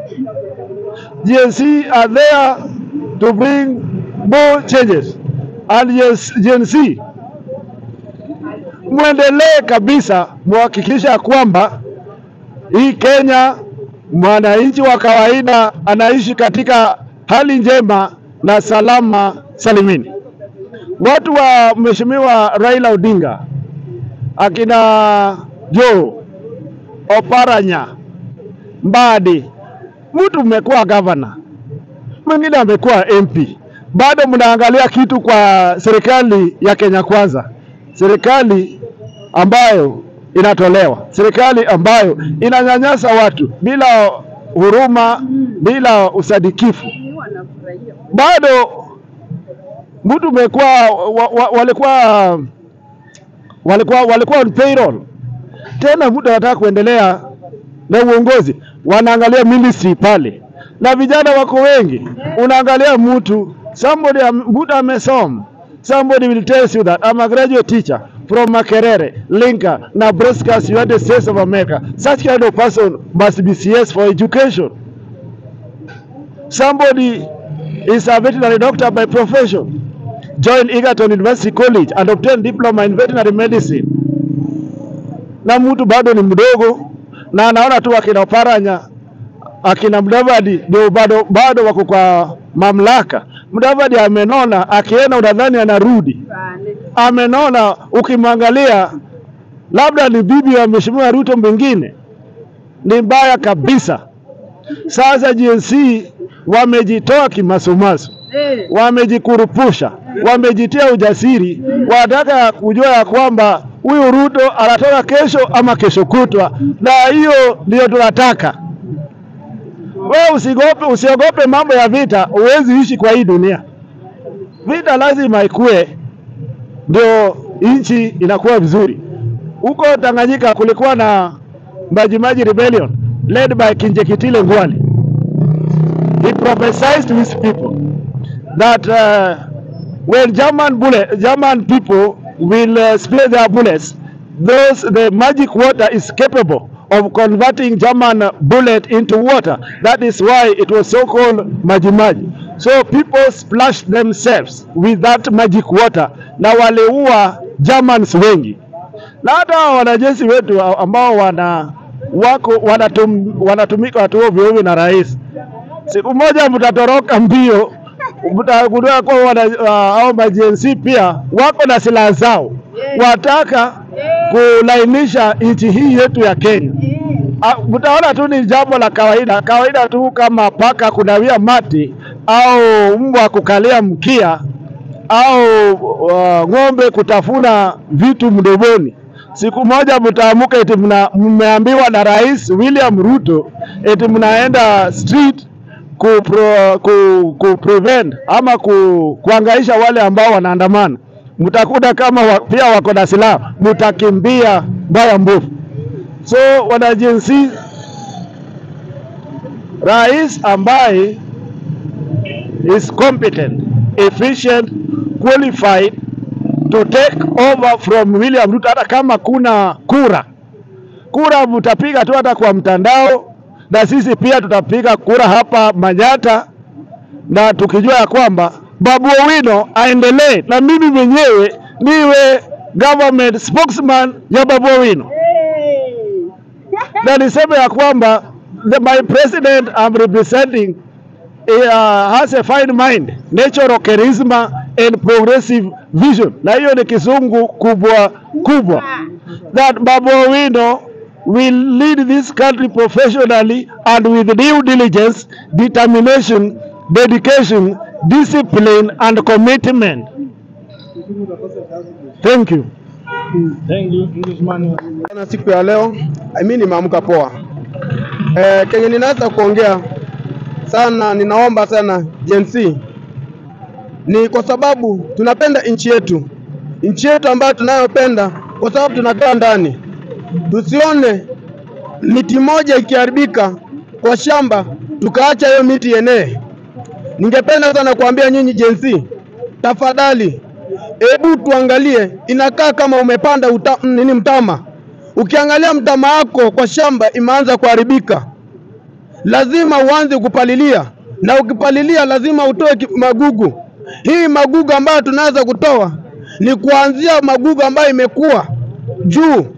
GNC are there to bring more changes and yes, GNC mwendelee kabisa muhakikisha kwamba hii Kenya mwananchi wa kawaida anaishi katika hali njema na salama salimini. Watu wa Mheshimiwa Raila Odinga akina Joe Oparanya Mbadi, mtu mmekuwa gavana, mwingine amekuwa MP, bado mnaangalia kitu kwa serikali ya Kenya Kwanza, serikali ambayo inatolewa, serikali ambayo inanyanyasa watu bila huruma, bila usadikifu. Bado mtu umekuwa wa, wa, walikuwa walikuwa walikuwa on payroll tena, mtu anataka kuendelea na uongozi, wanaangalia ministry pale, na vijana wako wengi. Unaangalia mtu somebody am- mtu amesoma, somebody will tell you that I'm a graduate teacher from Makerere, Linka, Nebraska, United States of America. Such kind of person must be CS for education. Somebody is a veterinary doctor by profession, joined Egerton University College and obtained diploma in veterinary medicine na mtu bado ni mdogo na anaona tu akina Oparanya akina Mudavadi ndio bado, bado wako kwa mamlaka. Mudavadi amenona, akienda unadhani anarudi, amenona. Ukimwangalia labda ni bibi wa Mheshimiwa Ruto mwingine, ni mbaya kabisa. Sasa GNC wamejitoa kimasumasu, wamejikurupusha, wamejitia ujasiri, wanataka kujua ya kwamba huyu Ruto anatoka kesho ama kesho kutwa, na hiyo ndio tunataka. Wewe usigope, usiogope mambo ya vita, huwezi ishi kwa hii dunia. Vita lazima ikue, ndio nchi inakuwa vizuri. Huko Tanganyika kulikuwa na Majimaji Rebellion led by Kinjekitile Ngwale. He prophesied to his people that uh, when German bullet, German people will uh, spray their bullets, those the magic water is capable of converting German bullet into water. That is why it was so called Majimaji. So people splashed themselves with that magic water na waliua Germans wengi, na hata wanajeshi wetu ambao wana wako wanatum, wanatumika watu ovyo ovyo na rais, siku moja mtatoroka mbio mtagundua kuwa wana uh, au majensi pia wako na silaha zao, wataka kulainisha nchi hii yetu ya Kenya. Uh, mtaona tu ni jambo la kawaida kawaida tu, kama paka kunawia mati au mbwa kukalia mkia au uh, ng'ombe kutafuna vitu mdomoni. Siku moja mtaamuka eti mna- mmeambiwa na Rais William Ruto eti mnaenda street ku, pro, ku, ku prevent ama ku, kuangaisha wale ambao wanaandamana. Mtakuta kama wa, pia wako na silaha, mtakimbia mbaya mbovu. So wanajinsi, rais ambaye is competent, efficient, qualified to take over from William Ruto, hata kama kuna kura kura mtapiga tu hata kwa mtandao, na sisi pia tutapiga kura hapa Manyata, na tukijua ya kwamba Babu Owino aendelee na mimi mwenyewe niwe government spokesman ya Babu Owino, na niseme ya kwamba the, my president I'm representing uh, has a fine mind, natural charisma and progressive vision, na hiyo ni kizungu kubwa kubwa, that Babu Owino will lead this country professionally and with due diligence, determination, dedication, discipline and commitment. Thank you. Na siku ya leo mimi nimeamka poa. Eh, kenye ninaweza kuongea sana, ninaomba sana Gen Z ni kwa sababu tunapenda nchi yetu, nchi yetu ambayo tunayopenda kwa sababu tunakaa ndani. Tusione miti moja ikiharibika kwa shamba tukaacha hiyo miti yenee. Ningependa sana kuambia nyinyi Gen Z, tafadhali hebu tuangalie, inakaa kama umepanda uta, nini mtama. Ukiangalia mtama wako kwa shamba imeanza kuharibika, lazima uanze kupalilia, na ukipalilia lazima utoe ki- magugu. Hii magugu ambayo tunaweza kutoa ni kuanzia magugu ambayo imekuwa juu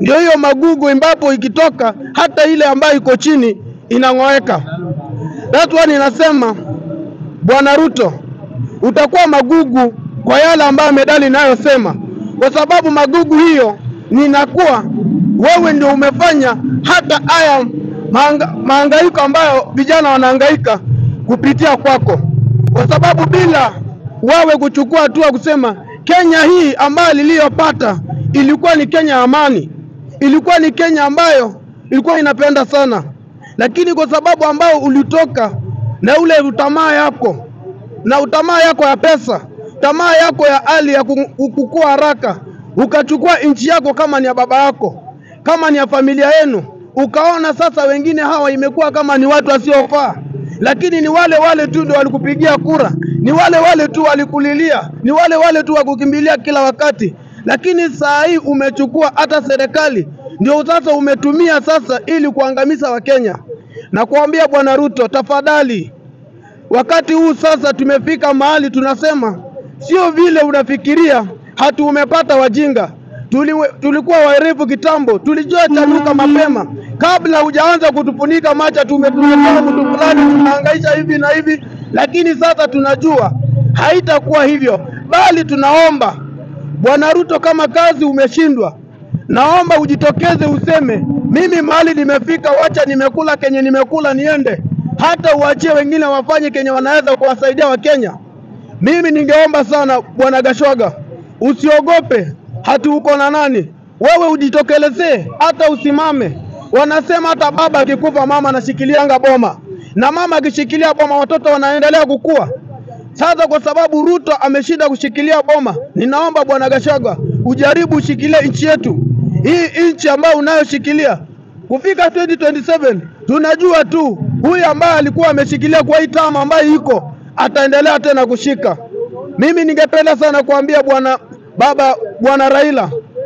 ndio hiyo magugu ambapo ikitoka hata ile ambayo iko chini inang'oeka. That's why ninasema Bwana Ruto, utakuwa magugu kwa yale ambayo medali inayosema, kwa sababu magugu hiyo ninakuwa wewe ndio umefanya hata haya maanga, mahangaiko ambayo vijana wanahangaika kupitia kwako, kwa sababu bila wewe kuchukua hatua kusema Kenya hii ambayo niliyopata ilikuwa ni Kenya ya amani, ilikuwa ni Kenya ambayo ilikuwa inapenda sana, lakini kwa sababu ambao ulitoka na ule utamaa yako na utamaa yako ya pesa, tamaa yako ya hali ya ku- kukua haraka, ukachukua nchi yako kama ni ya baba yako, kama ni ya familia yenu, ukaona sasa wengine hawa imekuwa kama ni watu wasiofaa, lakini ni wale wale tu ndio walikupigia kura, ni wale wale tu walikulilia, ni wale wale tu wakukimbilia kila wakati, lakini saa hii umechukua hata serikali ndio sasa umetumia sasa ili kuangamiza Wakenya na kuambia Bwana Ruto, tafadhali wakati huu sasa tumefika mahali tunasema sio vile unafikiria hatu umepata wajinga Tuliwe, tulikuwa waerevu kitambo, tulijua chanuka mapema kabla hujaanza kutufunika macha. Tumetumetoa mtu fulani tunahangaisha hivi na hivi, lakini sasa tunajua haitakuwa hivyo, bali tunaomba Bwana Ruto, kama kazi umeshindwa, naomba ujitokeze useme, mimi mahali nimefika, wacha nimekula kenye nimekula niende, hata uachie wengine wafanye kenye wanaweza kuwasaidia Wakenya. Mimi ningeomba sana Bwana Gashwaga, usiogope hati uko na nani, wewe ujitokelezee, hata usimame. Wanasema hata baba akikufa mama anashikilianga boma, na mama akishikilia boma watoto wanaendelea kukua. Sasa kwa sababu Ruto ameshinda kushikilia boma, ninaomba bwana Gachagua ujaribu ushikilie nchi yetu hii, nchi ambayo unayoshikilia kufika 2027 tunajua tu huyu ambaye alikuwa ameshikilia kwa hii tamu ambayo iko ataendelea tena kushika. Mimi ningependa sana kuambia bwana baba bwana Raila,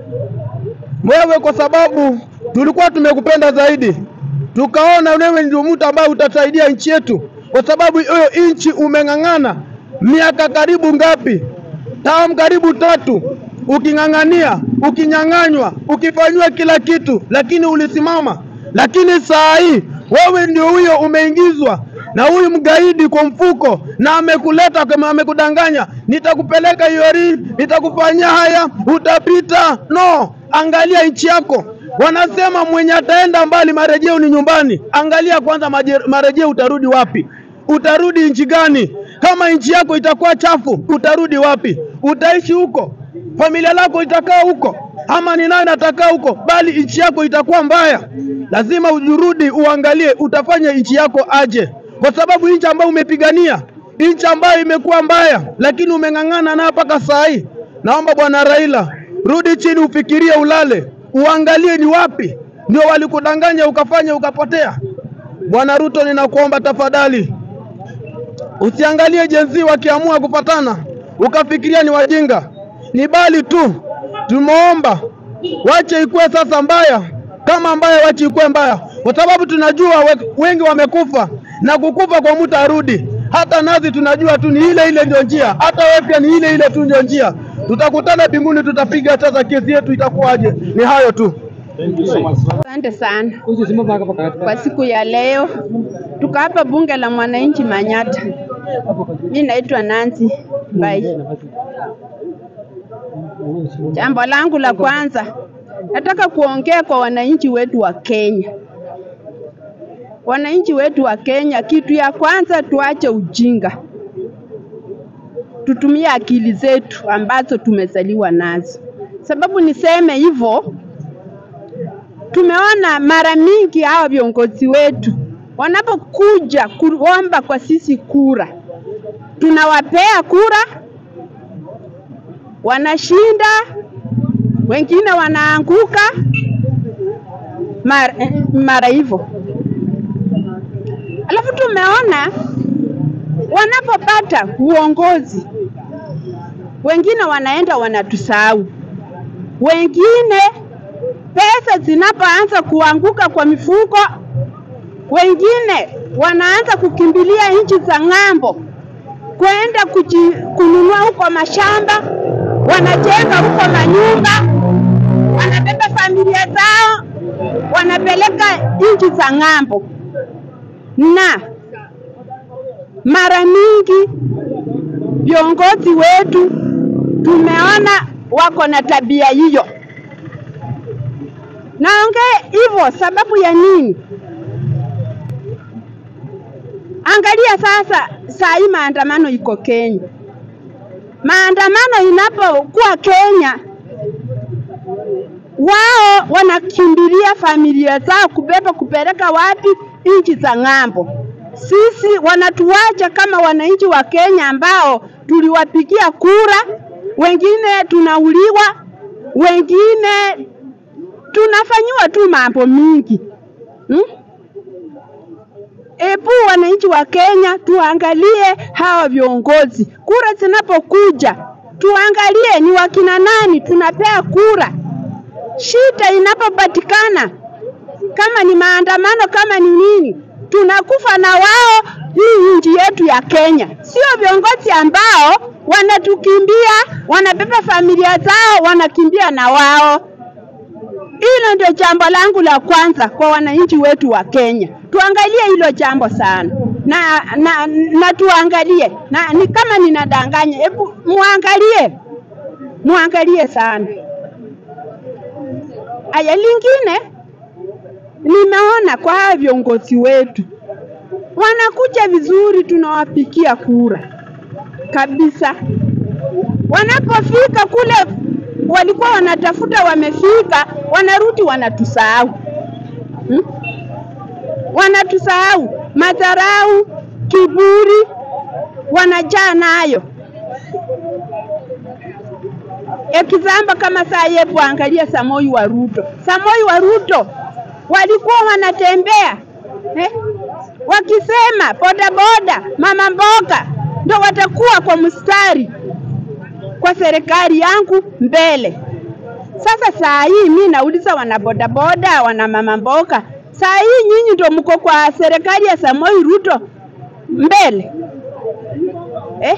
wewe kwa sababu tulikuwa tumekupenda zaidi, tukaona wewe ndio mtu ambaye utasaidia nchi yetu, kwa sababu hiyo nchi umeng'ang'ana miaka karibu ngapi? Tamu karibu tatu, uking'ang'ania, ukinyang'anywa, ukifanyiwa kila kitu, lakini ulisimama. Lakini saa hii wewe ndio huyo umeingizwa na huyu mgaidi kwa mfuko, na amekuleta kama amekudanganya, nitakupeleka Iori, nitakufanyia haya, utapita. No, angalia nchi yako. Wanasema mwenye ataenda mbali marejeo ni nyumbani. Angalia kwanza maje- marejeo, utarudi wapi? Utarudi nchi gani? Kama nchi yako itakuwa chafu, utarudi wapi? Utaishi huko? Familia lako itakaa huko? Ama ni nani atakaa huko? Bali nchi yako itakuwa mbaya. Lazima ujirudi, uangalie utafanya nchi yako aje, kwa sababu nchi ambayo umepigania, nchi ambayo imekuwa mbaya, lakini umeng'ang'ana nayo mpaka saa hii. Naomba bwana Raila, rudi chini, ufikirie, ulale, uangalie ni wapi ndio walikudanganya ukafanya ukapotea. Bwana Ruto, ninakuomba tafadhali, usiangalie jenzi wakiamua kupatana ukafikiria ni wajinga, ni bali tu tumeomba wache ikuwe sasa mbaya kama mbaya, wache ikuwe mbaya, kwa sababu tunajua we- wengi wamekufa na kukufa kwa mtu arudi. Hata nazi tunajua tu ni ile ile ndio njia, hata wewe pia ni ile ile tu ndio njia. Tutakutana mbinguni, tutapiga sasa, kesi yetu itakuwaje? Ni hayo tu. Asante sana kwa siku ya leo, tuko hapa bunge la mwananchi Manyata. Mi naitwa Nancy Mbai. Jambo langu la kwanza, nataka kuongea kwa wananchi wetu wa Kenya. Wananchi wetu wa Kenya, kitu ya kwanza tuache ujinga, tutumie akili zetu ambazo tumezaliwa nazo. Sababu niseme hivyo, tumeona mara mingi hawa viongozi wetu wanapokuja kuomba kwa sisi kura, tunawapea kura, wanashinda, wengine wanaanguka mara, mara hivyo. Alafu tumeona wanapopata uongozi, wengine wanaenda wanatusahau, wengine pesa zinapoanza kuanguka kwa mifuko, wengine wanaanza kukimbilia nchi za ng'ambo kwenda kuji, kununua huko mashamba, wanajenga huko manyumba, wanabeba familia zao wanapeleka nchi za ng'ambo, na mara mingi viongozi wetu tumeona wako na tabia hiyo. Naongea hivyo sababu ya nini? Angalia sasa, saa hii maandamano iko Kenya. Maandamano inapokuwa Kenya, wao wanakimbilia familia zao kubeba kupeleka wapi? Nchi za ng'ambo. Sisi wanatuacha kama wananchi wa Kenya ambao tuliwapigia kura, wengine tunauliwa, wengine tunafanyiwa tu mambo mingi hmm? Ebu wananchi wa Kenya tuangalie hawa viongozi, kura zinapokuja tuangalie ni wakina nani tunapea kura. Shida inapopatikana, kama ni maandamano, kama ni nini, tunakufa na wao, hii nchi yetu ya Kenya. Sio viongozi ambao wanatukimbia, wanabeba familia zao, wanakimbia na wao. Hilo ndio jambo langu la kwanza kwa wananchi wetu wa Kenya. Tuangalie hilo jambo sana na, na, na tuangalie na, ni kama ninadanganya, hebu muangalie, muangalie sana. Aya, lingine nimeona kwa hawa viongozi wetu wanakuja vizuri, tunawapikia kura kabisa. Wanapofika kule walikuwa wanatafuta, wamefika, wanarudi wanatusahau hmm? Wanatusahau, madharau, kiburi wanajaa nayo. Ekizamba kama saa yepo, angalia Samoi wa Ruto. Samoi wa Ruto walikuwa wanatembea eh, wakisema bodaboda, mama mboga ndo watakuwa kwa mstari kwa serikali yangu mbele. Sasa saa hii mi nauliza wana bodaboda, wana mama mboga, saa hii nyinyi ndo mko kwa serikali ya Samoi Ruto mbele eh?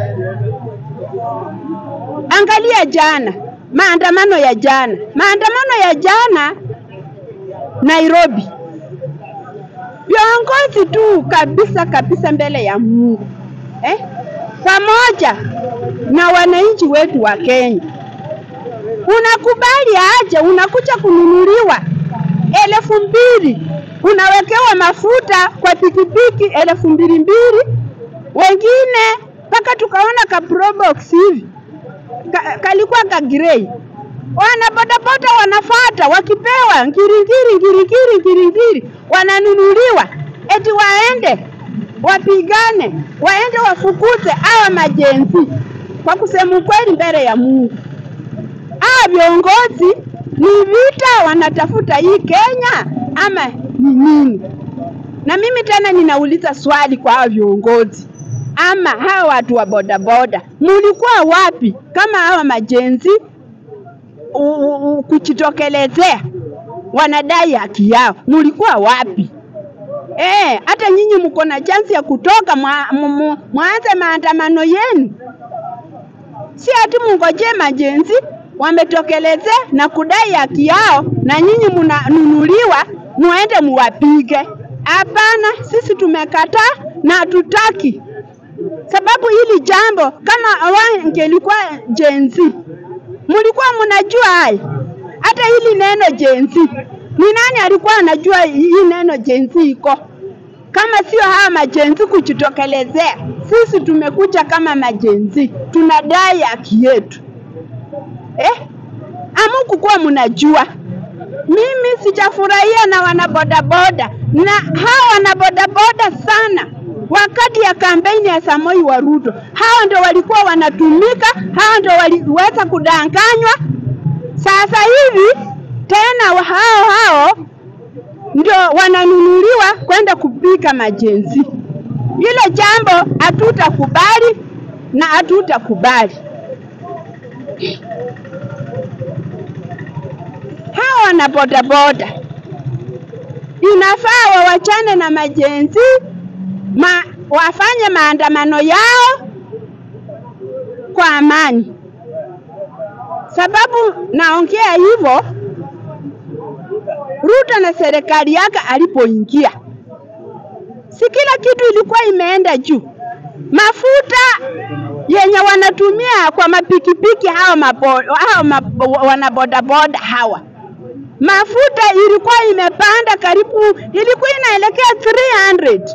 Angalia jana, maandamano ya jana, maandamano ya jana Nairobi, viongozi tu kabisa kabisa mbele ya Mungu eh? pamoja na wananchi wetu wa Kenya. Unakubali aje? Unakuja kununuliwa elfu mbili unawekewa mafuta kwa pikipiki elfu mbili mbili, wengine mpaka tukaona ka probox hivi ka, kalikuwa ka grey. Wana bodaboda wanafata wakipewa ngiringiri ngiringiri ngiringiri, wananunuliwa eti waende wapigane, waende wafukuze hawa majenzi. Kwa kusema ukweli, mbele ya Mungu, hawa viongozi ni vita wanatafuta hii Kenya ama ni nini? Na mimi tena ninauliza swali kwa hawa viongozi ama hawa watu wa bodaboda, mulikuwa wapi kama hawa majenzi kujitokelezea wanadai haki yao? Mulikuwa wapi? Eh, hata nyinyi mko na chansi ya kutoka mwanze maandamano yenu, si ati mungojee majenzi wametokeleze na kudai haki yao, na nyinyi mnanunuliwa muende muwapige. Hapana, sisi tumekataa na hatutaki, sababu hili jambo kama wangelikuwa jenzi, mlikuwa mnajua haya. Hata hili neno jenzi ni nani alikuwa anajua hii neno jenzi iko? Kama sio hawa majenzi kujitokelezea, sisi tumekuja kama majenzi, tunadai haki yetu eh? Amukukuwa mnajua. Mimi sijafurahia na wanabodaboda na hawa wanabodaboda sana wakati ya kampeni ya Samoi wa Ruto, hao ndio walikuwa wanatumika, hao ndio waliweza kudanganywa. Sasa hivi tena hao hao ndio wananunuliwa kwenda kupika majenzi. Hilo jambo hatutakubali na hatutakubali. Hawa wana bodaboda inafaa wawachane na majenzi ma, wafanye maandamano yao kwa amani. Sababu naongea hivyo Ruto na serikali yake alipoingia, si kila kitu ilikuwa imeenda juu. Mafuta yenye wanatumia kwa mapikipiki hao mapo, hao mapo, wanabodaboda hawa mafuta ilikuwa imepanda karibu, ilikuwa inaelekea 300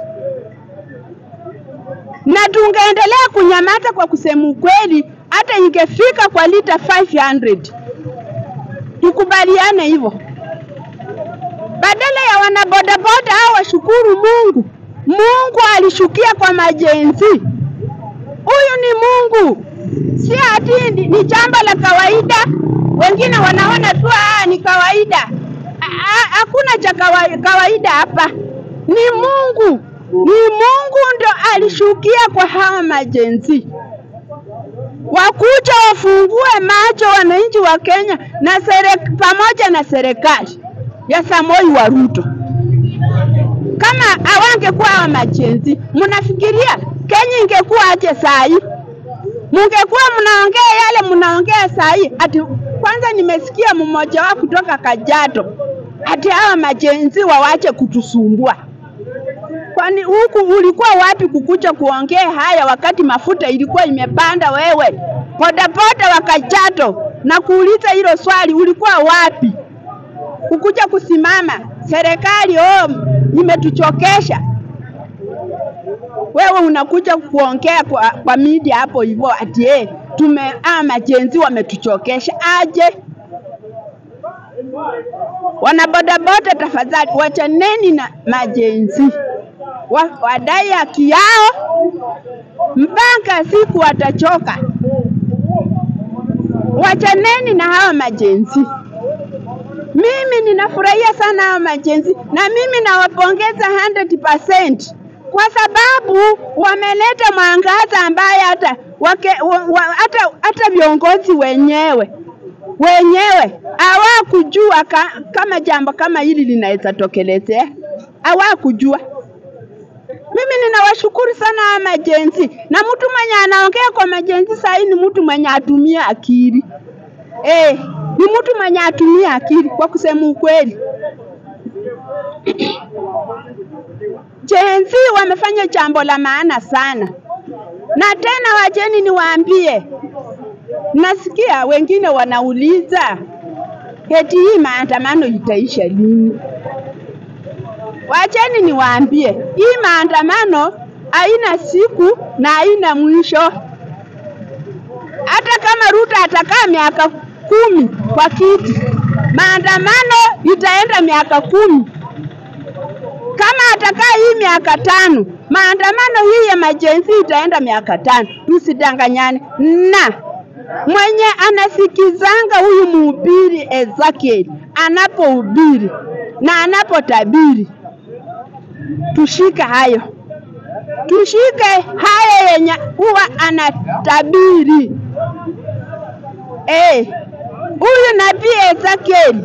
na tungeendelea kunyamaza kwa kusema ukweli, hata ingefika kwa lita 500. Tukubaliane hivyo, badala ya wanabodaboda hao washukuru Mungu. Mungu alishukia kwa majenzi. Huyu ni Mungu, si ati ni, ni jambo la kawaida. Wengine wanaona tu ah, ni kawaida. Ah, ah, Hakuna cha kawa- kawaida hapa, ni Mungu, ni Mungu ndo alishukia kwa hawa majenzi wakuja wafungue macho wananchi wa Kenya na serek, pamoja na serikali ya Samoi wa Ruto. Kama hawangekuwa hawa majenzi, mnafikiria Kenya ingekuwa aje saa hii? Mungekuwa mnaongea yale mnaongea saa hii. Ati kwanza nimesikia mmoja wao kutoka Kajiado ati hawa majenzi wawache kutusumbua. Kwani huku ulikuwa wapi kukuja kuongea haya wakati mafuta ilikuwa imepanda? Wewe bodaboda wa Kajiado, na kuuliza hilo swali, ulikuwa wapi kukuja kusimama serikali oh, imetuchokesha? Wewe unakuja kuongea kwa, kwa media hapo hivyo ati eh, tume ah, majenzi wametuchokesha aje? Wanabodaboda, tafadhali wachaneni na majenzi wa, wadai haki yao mpaka siku watachoka. Wachaneni na hawa majenzi. Mimi ninafurahia sana hawa majenzi na mimi nawapongeza 100% kwa sababu wameleta mwangaza ambaye hata wake, wa, wa, hata, hata viongozi wenyewe wenyewe hawakujua ka, kama jambo kama hili linaweza tokelezea, hawakujua. Mimi ninawashukuru sana hawa majenzi, na mtu mwenye anaongea kwa majenzi saa hii ni mtu mwenye atumia akili eh, ni mtu mwenye atumia akili kwa kusema ukweli. Jenzi wamefanya jambo la maana sana, na tena wacheni niwaambie, nasikia wengine wanauliza eti hii maandamano itaisha lini? Wacheni niwaambie, hii maandamano haina siku na haina mwisho. Hata kama Ruto atakaa miaka kumi kwa kiti, maandamano itaenda miaka kumi. Kama atakaa hii miaka tano, maandamano hii ya majenzi itaenda miaka tano. Tusidanganyane. Na mwenye anasikizanga huyu mhubiri Ezekiel anapohubiri na anapotabiri, tushike hayo, tushike haya yenye huwa anatabiri. Eh, huyu nabii Ezekiel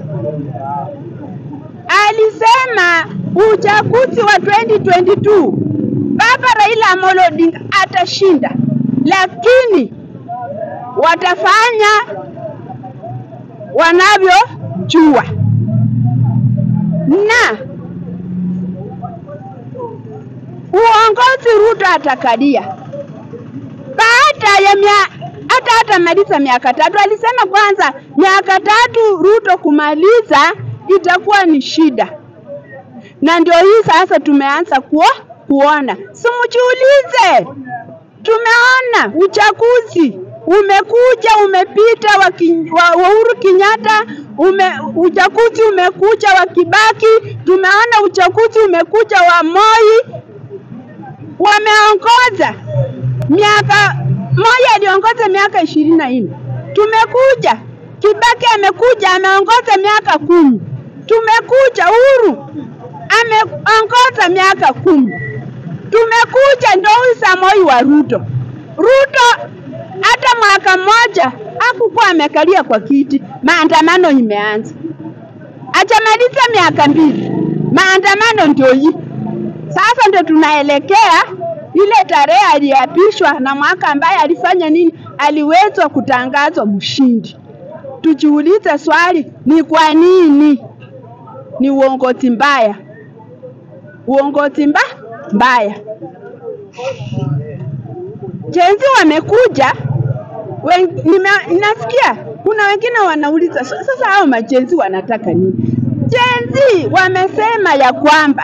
alisema uchaguzi wa 2022 Baba Raila Amolo Odinga atashinda, lakini watafanya wanavyojua na uongozi Ruto atakalia baada ya mia hata hata maliza miaka tatu. Alisema kwanza miaka tatu Ruto kumaliza itakuwa ni shida, na ndio hii sasa tumeanza kuo, kuona. Simujiulize, tumeona uchaguzi umekuja umepita wa, ki, wa, wa Uhuru Kenyatta ume, uchaguzi umekuja wa Kibaki, tumeona uchaguzi umekuja wa Moi, wameongoza miaka Moi aliongoza miaka ishirini na nne. Tumekuja Kibaki amekuja ameongoza miaka kumi. Tumekuja Uhuru ameongoza miaka kumi. Tumekuja ndo huyu Samoi wa Ruto. Ruto hata mwaka mmoja hakukuwa amekalia kwa kiti, maandamano imeanza. Achamaliza miaka mbili, maandamano ndio hii sasa, ndio tunaelekea ile tarehe aliapishwa na mwaka ambaye alifanya nini, aliwezwa kutangazwa mshindi. Tujiulize swali, ni kwa nini? ni uongozi mbaya, uongozi mba mbaya. Jenzi wamekuja wen, nime, nasikia kuna wengine wanauliza "Sa- sasa hao majenzi wanataka nini? Jenzi wamesema ya kwamba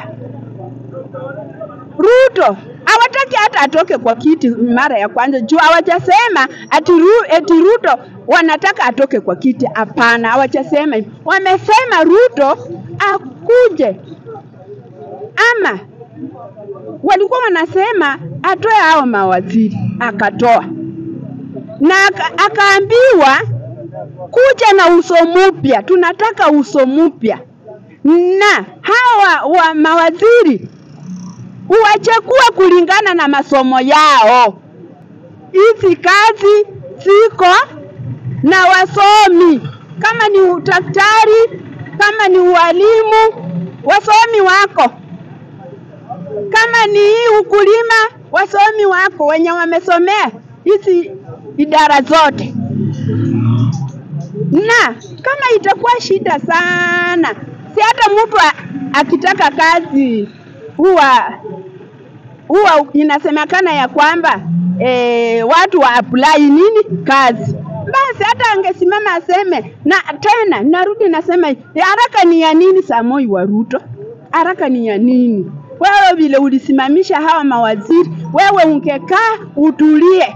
Ruto hawataki hata atoke kwa kiti mara ya kwanza juu hawajasema ati, Ru, eti Ruto wanataka atoke kwa kiti. Hapana, hawajasema hivyo. Wamesema Ruto akuje ama walikuwa wanasema atoe hao mawaziri, akatoa na aka- akaambiwa kuja na uso mpya, tunataka uso mpya, na hawa wa mawaziri uwachagua kulingana na masomo yao. Hizi kazi ziko na wasomi, kama ni udaktari, kama ni ualimu, wasomi wako kama ni hii ukulima, wasomi wako wenye wamesomea hizi idara zote. Na kama itakuwa shida sana, si hata mtu a- akitaka kazi huwa huwa inasemekana ya kwamba e, watu wa apply nini kazi basi hata angesimama aseme na tena narudi nasema hivi, haraka ni ya nini Samoi wa Ruto haraka ni ya nini wewe vile ulisimamisha hawa mawaziri wewe ungekaa utulie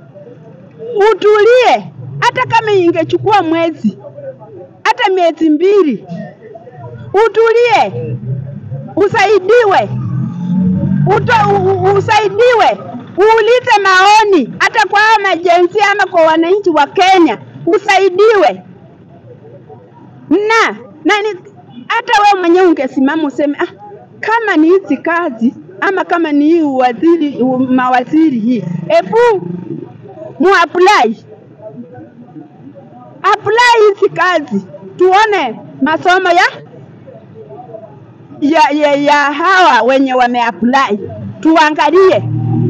utulie hata kama ingechukua mwezi hata miezi mbili utulie usaidiwe uto, u, u, usaidiwe uulize maoni hata kwa hawa majensi ama kwa wananchi wa Kenya usaidiwe na na ni, hata wewe mwenyewe ungesimama useme ah, kama ni hizi kazi ama kama ni hii waziri mawaziri hii, hebu muapply apply hizi kazi tuone masomo ya ya, ya, ya hawa wenye wameapply, tuangalie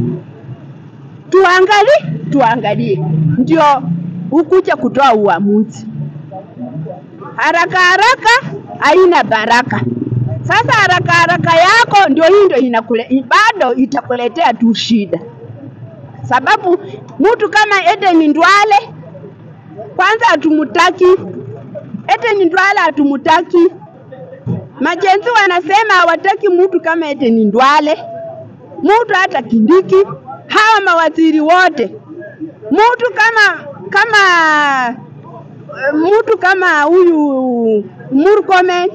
tuangalie tuangalie, ndio ukuja kutoa uamuzi. Haraka haraka haina baraka. Sasa haraka haraka yako ndio hii ndio inakule, bado itakuletea tu shida, sababu mtu kama Eden Ndwale kwanza hatumutaki. Eden Ndwale hatumutaki. Majenzi wanasema hawataki mtu kama Eden Ndwale, mtu hata Kindiki, hawa mawaziri wote, mtu kama kama mtu kama huyu Murkomen,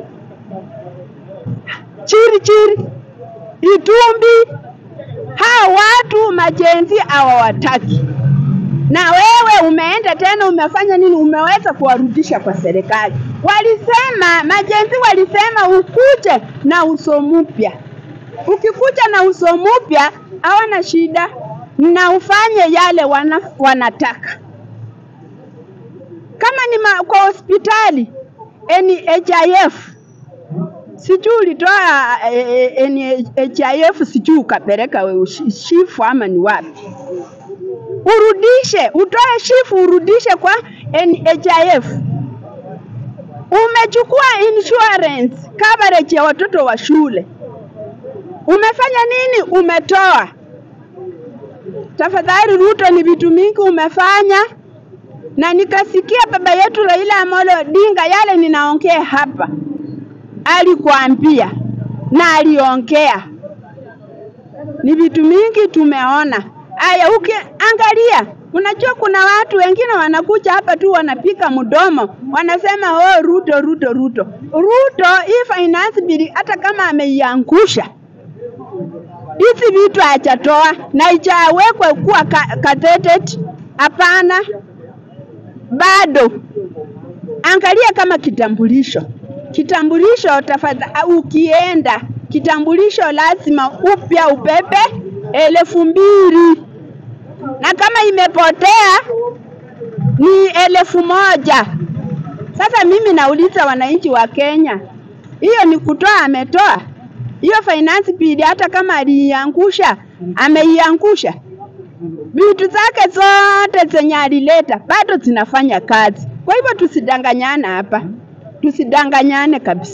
Chiri Chiri, Itumbi, hawa watu majenzi hawawataki. Na wewe umeenda tena umefanya nini? Umeweza kuwarudisha kwa serikali. Walisema majenzi walisema ukuje na uso mpya. Ukikuja na uso mpya hawana shida, na ufanye yale wana, wanataka kama ni ma, kwa hospitali NHIF sijui ulitoa eh, NHIF sijui ukapeleka we ushi- shifu ama ni wapi, urudishe, utoe shifu urudishe kwa NHIF. Umechukua insurance coverage ya watoto wa shule, umefanya nini? Umetoa. Tafadhali Ruto, ni vitu mingi umefanya na nikasikia baba yetu Raila Amolo Odinga yale ninaongea hapa, alikwambia na aliongea, ni vitu mingi tumeona. Aya, ukiangalia, unajua kuna watu wengine wanakuja hapa tu wanapika mdomo, wanasema oh, Ruto Ruto Ruto Ruto. Hii finance bill hata kama ameiangusha hizi vitu hajatoa na ijawekwe kuwa ka- gazetted, hapana bado angalia kama kitambulisho kitambulisho tafadhali ukienda kitambulisho lazima upya ubebe elfu mbili na kama imepotea ni elfu moja sasa mimi nauliza wananchi wa kenya hiyo ni kutoa ametoa hiyo finance bill hata kama aliiangusha ameiangusha vitu zake zote zenye alileta bado zinafanya kazi. Kwa hivyo tusidanganyane hapa, tusidanganyane kabisa.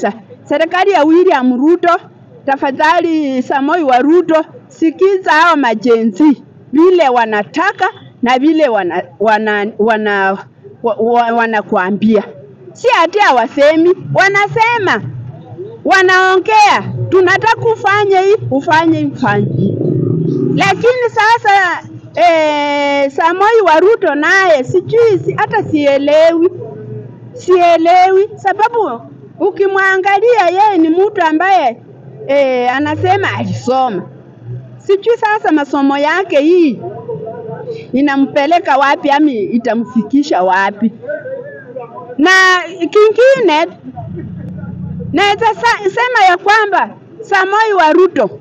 serikali ya William Ruto, tafadhali Samoi wa Ruto, sikiza hao majenzi vile wanataka na vile wana, wana, wana, wa, wa, wanakuambia, si ati hawasemi, wanasema, wanaongea, tunataka ufanye hii, ufanye hii, ufanye hii. Lakini sasa eh, Samoi wa Ruto naye sijui si, hata sielewi sielewi sababu ukimwangalia yeye ni mtu ambaye e, anasema alisoma. Sijui sasa masomo yake hii inampeleka wapi ama itamfikisha wapi. Na kingine naweza sa- sema ya kwamba Samoi wa Ruto,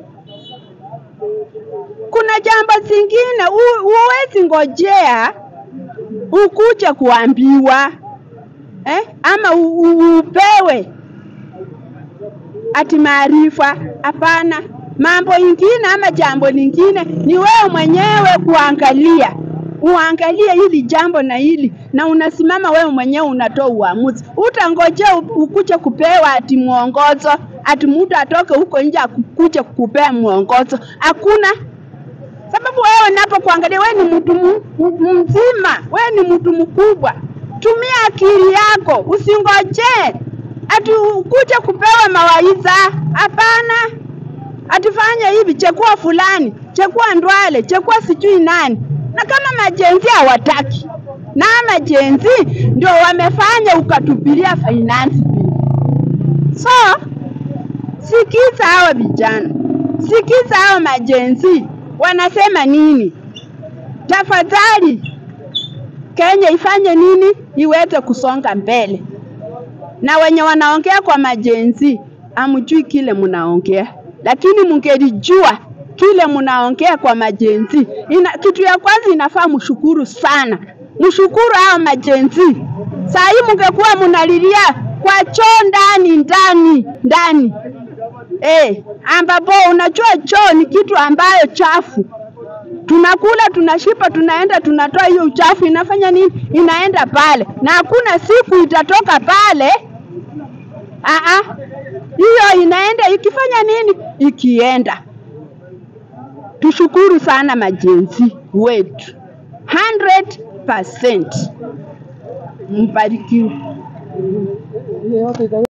kuna jambo zingine hu- huwezi ngojea ukuje kuambiwa eh? ama u, u, upewe ati maarifa. Hapana, mambo ingine ama jambo lingine ni wewe mwenyewe kuangalia, uangalie hili jambo na hili, na unasimama wewe mwenyewe unatoa uamuzi. Utangojea u- ukuje kupewa ati mwongozo, ati mtu atoke huko nje akukuje kukupea mwongozo. Hakuna sababu wewe unapokuangalia, wewe ni mtu mu- mu- mzima, wewe ni mtu mkubwa. Tumia akili yako, usingojee ati ukuje kupewa mawaidha. Hapana, atifanye hivi, chekua fulani, chekua Ndwale, chekua sijui nani. Na kama majenzi hawataki, na majenzi ndio wamefanya ukatupilia finance bill. So sikiza hawa vijana, sikiza hawa majenzi wanasema nini. Tafadhali Kenya ifanye nini iweze kusonga mbele, na wenye wanaongea kwa majenzi amjui kile mnaongea, lakini mngelijua kile mnaongea kwa majenzi. Ina, kitu ya kwanza inafaa mshukuru sana, mshukuru hao majenzi. Saa hii mngekuwa mnalilia kwa choo ndani ndani ndani eh, ambapo unajua choo ni kitu ambayo chafu tunakula tunashipa, tunaenda tunatoa hiyo uchafu, inafanya nini? Inaenda pale, na hakuna siku itatoka pale. Aa, hiyo inaenda ikifanya nini? Ikienda. Tushukuru sana majenzi wetu 100%. Mbarikiwe.